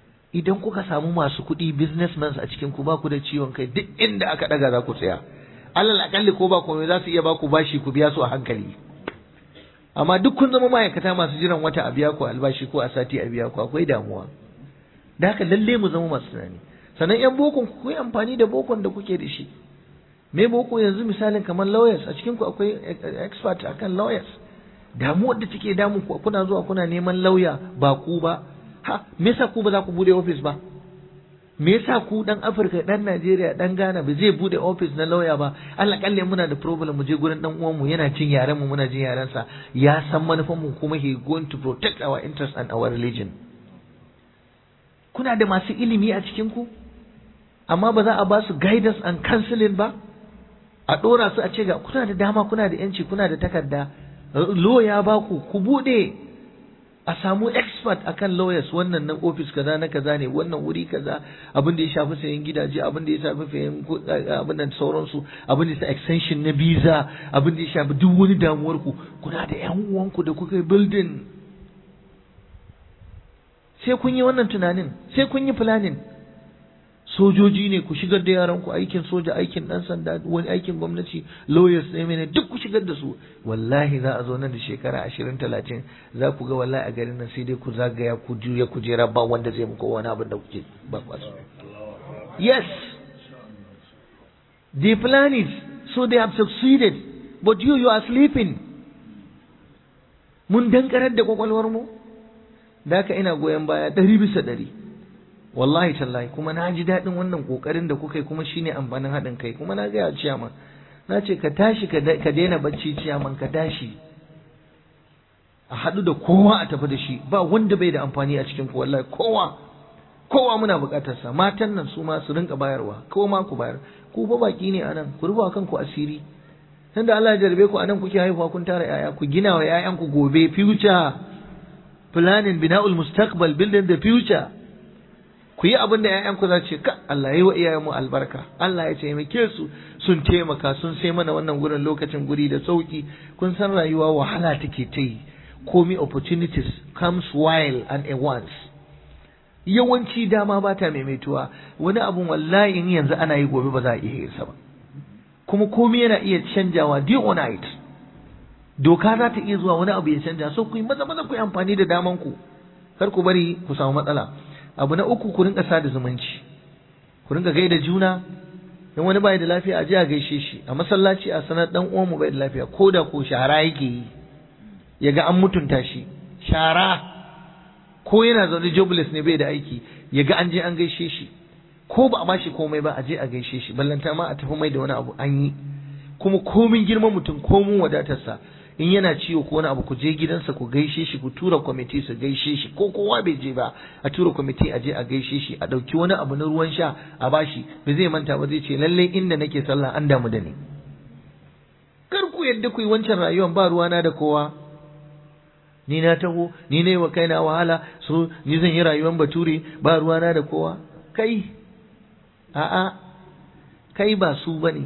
D: idan kuka samu masu kuɗi businessmen a cikin ku ba ku da ciwon kai duk inda aka daga za ku tsaya alal akalli ko ba komai za su iya ba ku bashi ku biya su a hankali amma duk kun zama ma'aikata masu jiran wata a biya ku albashi ko a sati a biya ku akwai damuwa da haka lalle mu zama masu tunani sannan yan bokon ku yi amfani da bokon da kuke da shi me boko yanzu misalin kamar lawyers a cikin ku akwai expert akan lawyers damuwar da take damu ku kuna zuwa kuna neman lauya ba ku ba ha me yasa ku ba za ku bude office ba me yasa ku dan Afirka dan Najeriya dan Ghana ba zai bude office na lauya ba Allah kalle muna da problem mu je gurin dan uwan mu yana jin yaren mu muna jin yaren sa ya san manufan mu kuma he going to protect our interest and our religion kuna da masu ilimi a cikin ku amma ba za a ba su guidance and counseling ba a dora su a ce ga kuna da dama kuna da yanci kuna da takarda lawyer ba ku ku bude a samu expert akan lawyers wannan nan office kaza na kaza ne wannan wuri kaza abin da ya shafi sayan gidaje abin da ya shafi sayan abin da sauransu abin da ya shafi extension na visa abin da ya shafi duk wani damuwar ku kuna da yan uwanku da kuka yi building sai kun yi wannan tunanin sai kun yi planning sojoji ne ku shigar da yaran ku aikin soja aikin dan sanda wani aikin gwamnati lawyers ne mene duk ku shigar da su wallahi za a zo nan da shekara ashirin talatin za ku ga wallahi a garin nan sai dai ku zagaya ku juya kujera ba wanda zai muku wani abin da kuke ba kwasu yes the plan is so they have succeeded but you you are sleeping mun dankarar da kwakwalwar mu da haka ina goyon baya ɗari bisa ɗari wallahi tallahi kuma na ji daɗin wannan ƙoƙarin da kuka yi kuma shine amfanin haɗin kai kuma na gaya ciyaman na ce ka tashi ka daina bacci ciyaman ka tashi a haɗu da kowa a tafi da shi ba wanda bai da amfani a cikin ku wallahi kowa kowa muna buƙatar sa matan nan su ma su rinka bayarwa kowa ma ku bayar ku fa baki ne anan ku rufa kanku asiri tunda Allah ya jarbe ku anan kuke haihuwa kun tara yaya ku gina wa yayanku gobe future planning bina'ul mustaqbal building the future ku yi abin da ‘ya'yanku za ce ka Allah yi wa iyayenmu albarka Allah ya taimake su sun taimaka sun sai mana wannan gurin lokacin guri da sauki kun san rayuwa wahala take ta yi komi opportunities comes while and a once yawanci dama ba ta maimaituwa wani abun wallahi in yanzu ana yi gobe ba za a iya yin sa ba kuma komi yana iya canjawa day or night doka za ta iya zuwa wani abu ya canja so ku yi maza maza ku yi amfani da daman ku kar ku bari ku samu matsala abu na uku ku rinka sada zumunci ku rinka gaida juna in wani bai da lafiya a je a gaishe shi a masallaci a sanar dan uwan mu bai da lafiya ko da ko shara yake yi ya ga an mutunta shi shara ko yana zaune jobless ne bai da aiki ya ga an je an gaishe shi ko ba a bashi komai ba a je a gaishe shi ballanta ma a tafi mai da wani abu an yi kuma komin girman mutum komin wadatarsa in yana ciwo ko wani abu ku je gidansa ku gaishe shi ku tura kwamiti su gaishe shi ko kowa bai je ba a tura kwamiti a je a gaishe shi a ɗauki wani abu na ruwan sha a bashi ba zai manta ba zai ce lallai inda nake sallah an damu da ni kar ku yadda ku yi wancan rayuwar ba ruwana da kowa ni na taho ni ne wa kaina wahala so ni zan yi rayuwar bature ba ruwana da kowa kai a'a kai ba su bane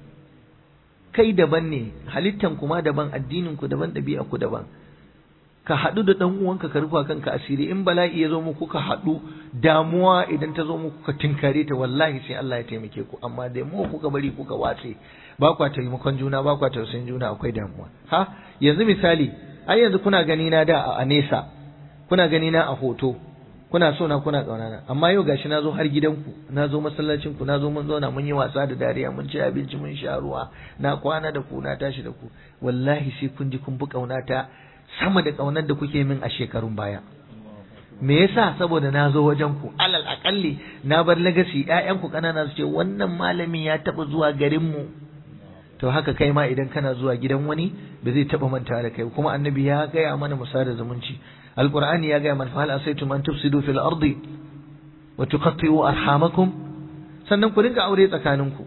D: kai daban ne halittan kuma daban addinin ku daban ɗabi'a ku daban ka haɗu da ɗan uwanka ka rufa kanka asiri in bala'i ya zo muku ka haɗu damuwa idan ta zo muku ka tinkare ta wallahi sai Allah ya taimake ku amma da mu kuka bari kuka watse ba kwa taimakon juna ba kwa tausayin juna akwai damuwa ha yanzu misali ai yanzu kuna gani na da a nesa kuna gani na a hoto kuna so na kuna ƙauna na amma yau gashi na zo har gidanku na zo masallacin ku na zo mun zauna mun yi wasa da dariya mun ci abinci mun sha ruwa na kwana da ku na tashi da ku wallahi sai kun ji kun bi ƙauna ta sama da ƙaunar da kuke min a shekarun baya me yasa saboda na zo wajen ku alal akalli na bar legacy ƴaƴan ku kanana su ce wannan malamin ya taɓa zuwa garin mu to haka kai ma idan kana zuwa gidan wani ba zai taɓa manta da kai kuma annabi ya gaya mana musa da zumunci alqur'ani ya gaya mana fa hal asaitum an tufsidu fil ardi wa tuqatti'u arhamakum sannan ku dinga aure tsakaninku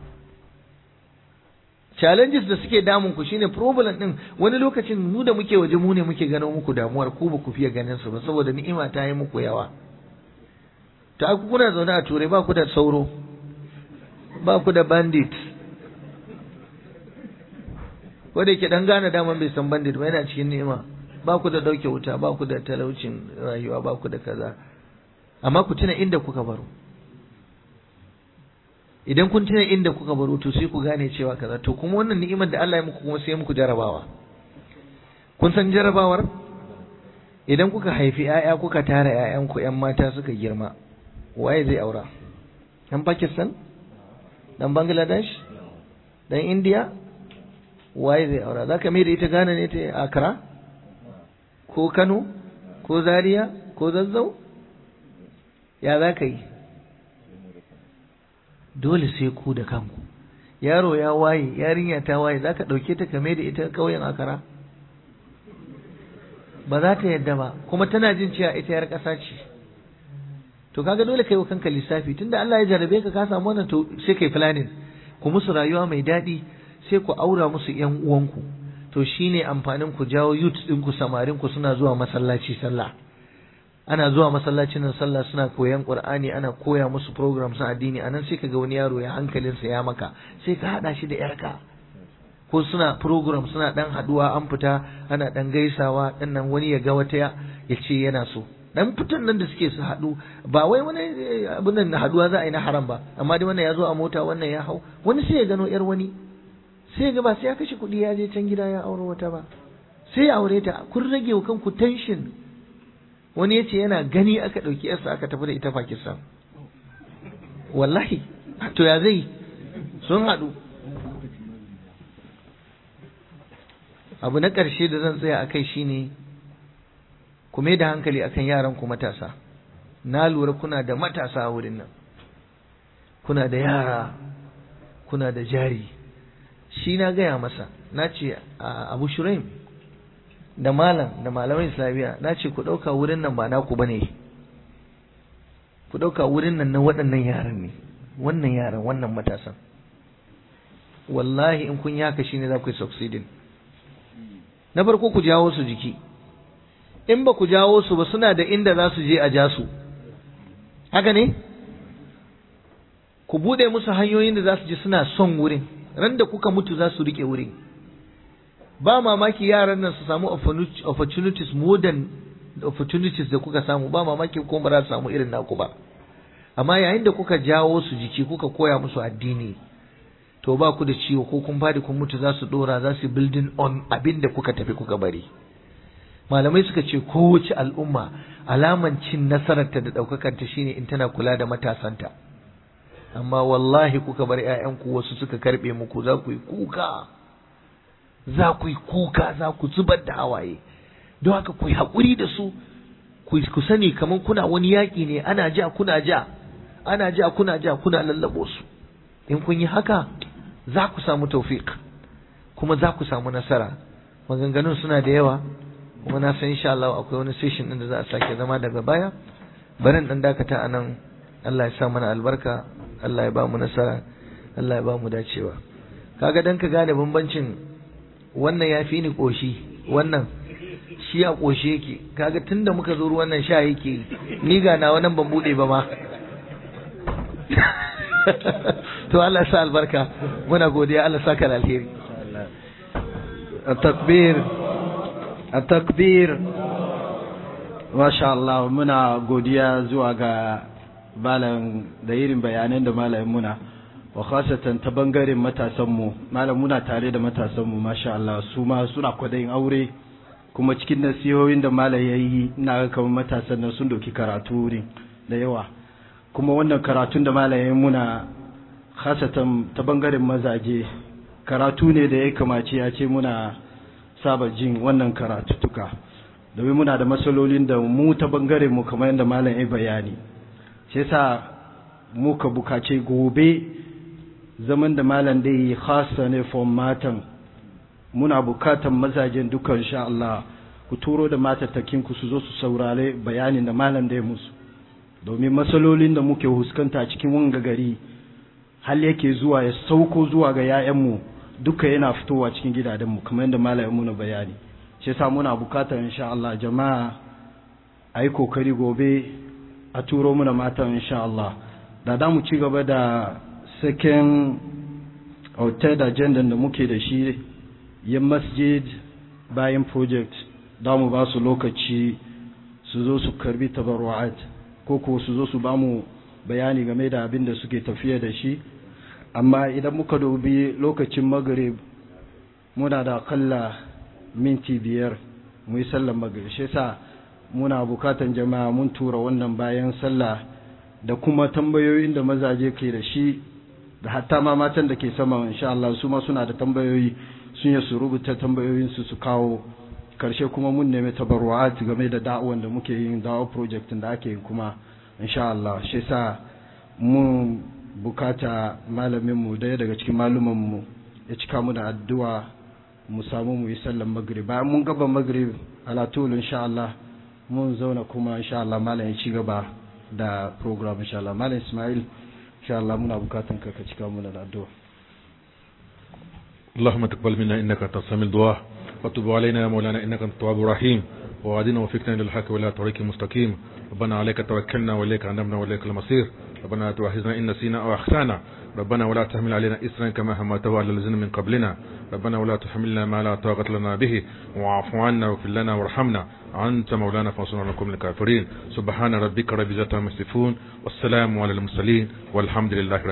D: challenges da suke damun ku shine problem din wani lokacin mu da muke waje mu ne muke gano muku damuwar ku ba ku fiye ganin su ba saboda ni'ima ta yi muku yawa ta ku kuna zaune a turai ba ku da sauro ba ku da bandit wanda yake dan gane daman bai san bandit ba yana cikin ni'ima ba ku da dauke wuta ba ku da talaucin rayuwa ba ku da kaza amma ku tuna inda kuka baro idan kun tuna inda kuka baro to sai ku gane cewa kaza to kuma wannan ni'imar da Allah ya muku kuma sai muku jarabawa kun san jarabawar idan kuka haifi 'ya'ya kuka tara 'ya'yanku 'yan mata suka girma waye zai aura dan Pakistan dan Bangladesh dan India waye zai aura zaka mai da ita Ghana ne ta Accra ko Kano ko Zaria ko Zazzau ya za ka yi dole sai ku da kanku yaro ya waye yarinya ta waye za ka ɗauke ta kame da ita ƙauyen akara ba za ta yadda ba kuma tana jin cewa ita yar ƙasa ce to kaga dole kai wa kanka lissafi tunda Allah ya jarabe ka ka samu wannan to sai kai planning ku musu rayuwa mai daɗi sai ku aura musu ƴan uwanku to shine amfanin ku jawo youth ɗinku samarin ku suna zuwa masallaci sallah ana zuwa masallacin nan sallah suna koyan qur'ani ana koya musu programs na addini anan sai kaga wani yaro ya hankalinsa ya maka sai ka hada shi da yarka ko suna program suna dan haduwa an fita ana dan gaisawa dan nan wani ya ga wata ya ce yana so dan fitan nan da suke su hadu ba wai wani abin nan haduwa za a yi na haram ba amma dai wannan ya zo a mota wannan ya hau wani sai ya gano yar wani sai ya ga ba sai ya kashe kuɗi ya je can gida ya aure wata ba sai ya aure ta kun rage wa kanku tension wani ya ce yana gani aka ɗauki yarsa aka tafi da ita Pakistan wallahi to ya zai sun haɗu abu na ƙarshe da zan tsaya a kai shine ku mai da hankali akan yaran ku matasa na lura kuna da matasa a wurin nan kuna da yara kuna da jari shi na gaya masa na ce abu shuraim da malam da malaman islamiyya na ce ku ɗauka wurin nan ba naku bane ku ɗauka wurin nan na waɗannan yaran ne wannan yaran wannan matasan wallahi in kun yi haka shine za ku yi succeeding na farko ku jawo su jiki in ba ku jawo su ba suna da inda za su je a ja su haka ne ku buɗe musu hanyoyin da za su je suna son wurin ran da kuka mutu za su riƙe wurin ba mamaki yaran nan su samu opportunities more than opportunities da kuka samu ba mamaki ko ba za su samu irin naku ba amma yayin da kuka jawo su jiki kuka koya musu addini to ba ku da ciwo ko kun fadi kun mutu za su dora za su building on abin da kuka tafi kuka bari malamai suka ce kowace al'umma alaman cin nasararta da ɗaukakarta shine in tana kula da matasanta amma wallahi kuka bar 'ya'yanku wasu suka karɓe muku za ku yi kuka za ku yi kuka za ku zubar da hawaye don haka ku yi haƙuri da su ku sani kamar kuna wani yaƙi ne ana ja kuna ja ana ja kuna ja kuna lallabo su in kun yi haka za ku samu taufiq kuma za ku samu nasara maganganun suna da yawa kuma na san insha Allah akwai wani session din da za a sake zama daga baya barin dan dakata anan Allah ya sa mana albarka Allah ya ba mu nasara Allah ya ba mu dacewa kaga dan ka gane bambancin wannan ya fi ni ƙoshi wannan shi a ƙoshi yake kaga tunda muka zo ruwan nan sha yake ni ga na wannan ban bude ba ma to Allah sa albarka muna godiya Allah saka da alheri
A: takbir takbir masha Allah muna godiya zuwa ga malam da irin bayanan da malamin muna wa khasatan ta bangaren matasanmu malam muna tare da matasanmu masha Allah su ma suna kwadayin aure kuma cikin nasihohin da malam ya yi ina ga kamar matasan nan sun doki karatu wurin da yawa kuma wannan karatun da malam ya yi muna khasatan ta bangaren mazaje karatu ne da ya kamace ya ce muna saba jin wannan karatutuka domin muna da matsalolin da mu ta bangaren mu kamar yadda malam ya bayani sai sa muka bukace gobe zaman da malam da yi khasa ne for matan muna bukatan mazajen duka insha Allah ku turo da matattakin ku su zo su saurare bayanin da malam da ya musu domin matsalolin da muke huskanta cikin wanga gari hal yake zuwa ya sauko zuwa ga 'ya'yanmu duka yana fitowa cikin gidajenmu kamar yadda malam ya muna bayani shi yasa muna bukatar insha Allah jama'a a yi kokari gobe a turo muna matan insha Allah da da mu ci gaba da second or third agenda da muke da shi yin masjid bayan project da mu ba su lokaci su zo su karbi tabarwa'at ko ko su zo su ba mu bayani game da abin da suke tafiya da shi amma idan muka dubi lokacin magrib muna da akalla minti biyar mu yi sallar magrib shi yasa muna bukatan jama'a mun tura wannan bayan sallah da kuma tambayoyin da mazaje ke da shi da hatta ma matan da ke sama insha Allah su ma suna da tambayoyi sun yi su rubuta tambayoyin su su kawo karshe kuma mun nemi tabarru'at game da da'awan da muke yin da'awa project da ake yin kuma insha Allah shi yasa mun bukata malamin mu daya daga cikin maluman mu ya cika mu da addu'a mu samu mu yi sallar magrib bayan mun gaba magrib ala tul insha Allah mun zauna kuma insha Allah malam ya ci gaba da program insha Allah malam Ismail insha Allah muna bukatan ka ka cika mu da addu'a
E: اللهم تقبل منا انك انت السميع الدعاء وتب علينا يا مولانا انك انت التواب الرحيم ووعدنا وفقنا للحق ولا طريق مستقيم ربنا عليك توكلنا واليك انبنا واليك المصير ربنا لا تؤاخذنا ان نسينا او اخطانا ربنا ولا تحمل علينا اسرا كما حملته على الذين من قبلنا ربنا ولا تحملنا ما لا طاقه لنا به واعف عنا واغفر لنا وارحمنا انت مولانا فانصرنا على القوم الكافرين سبحان ربك رب العزه عما يصفون والسلام على المرسلين والحمد لله رب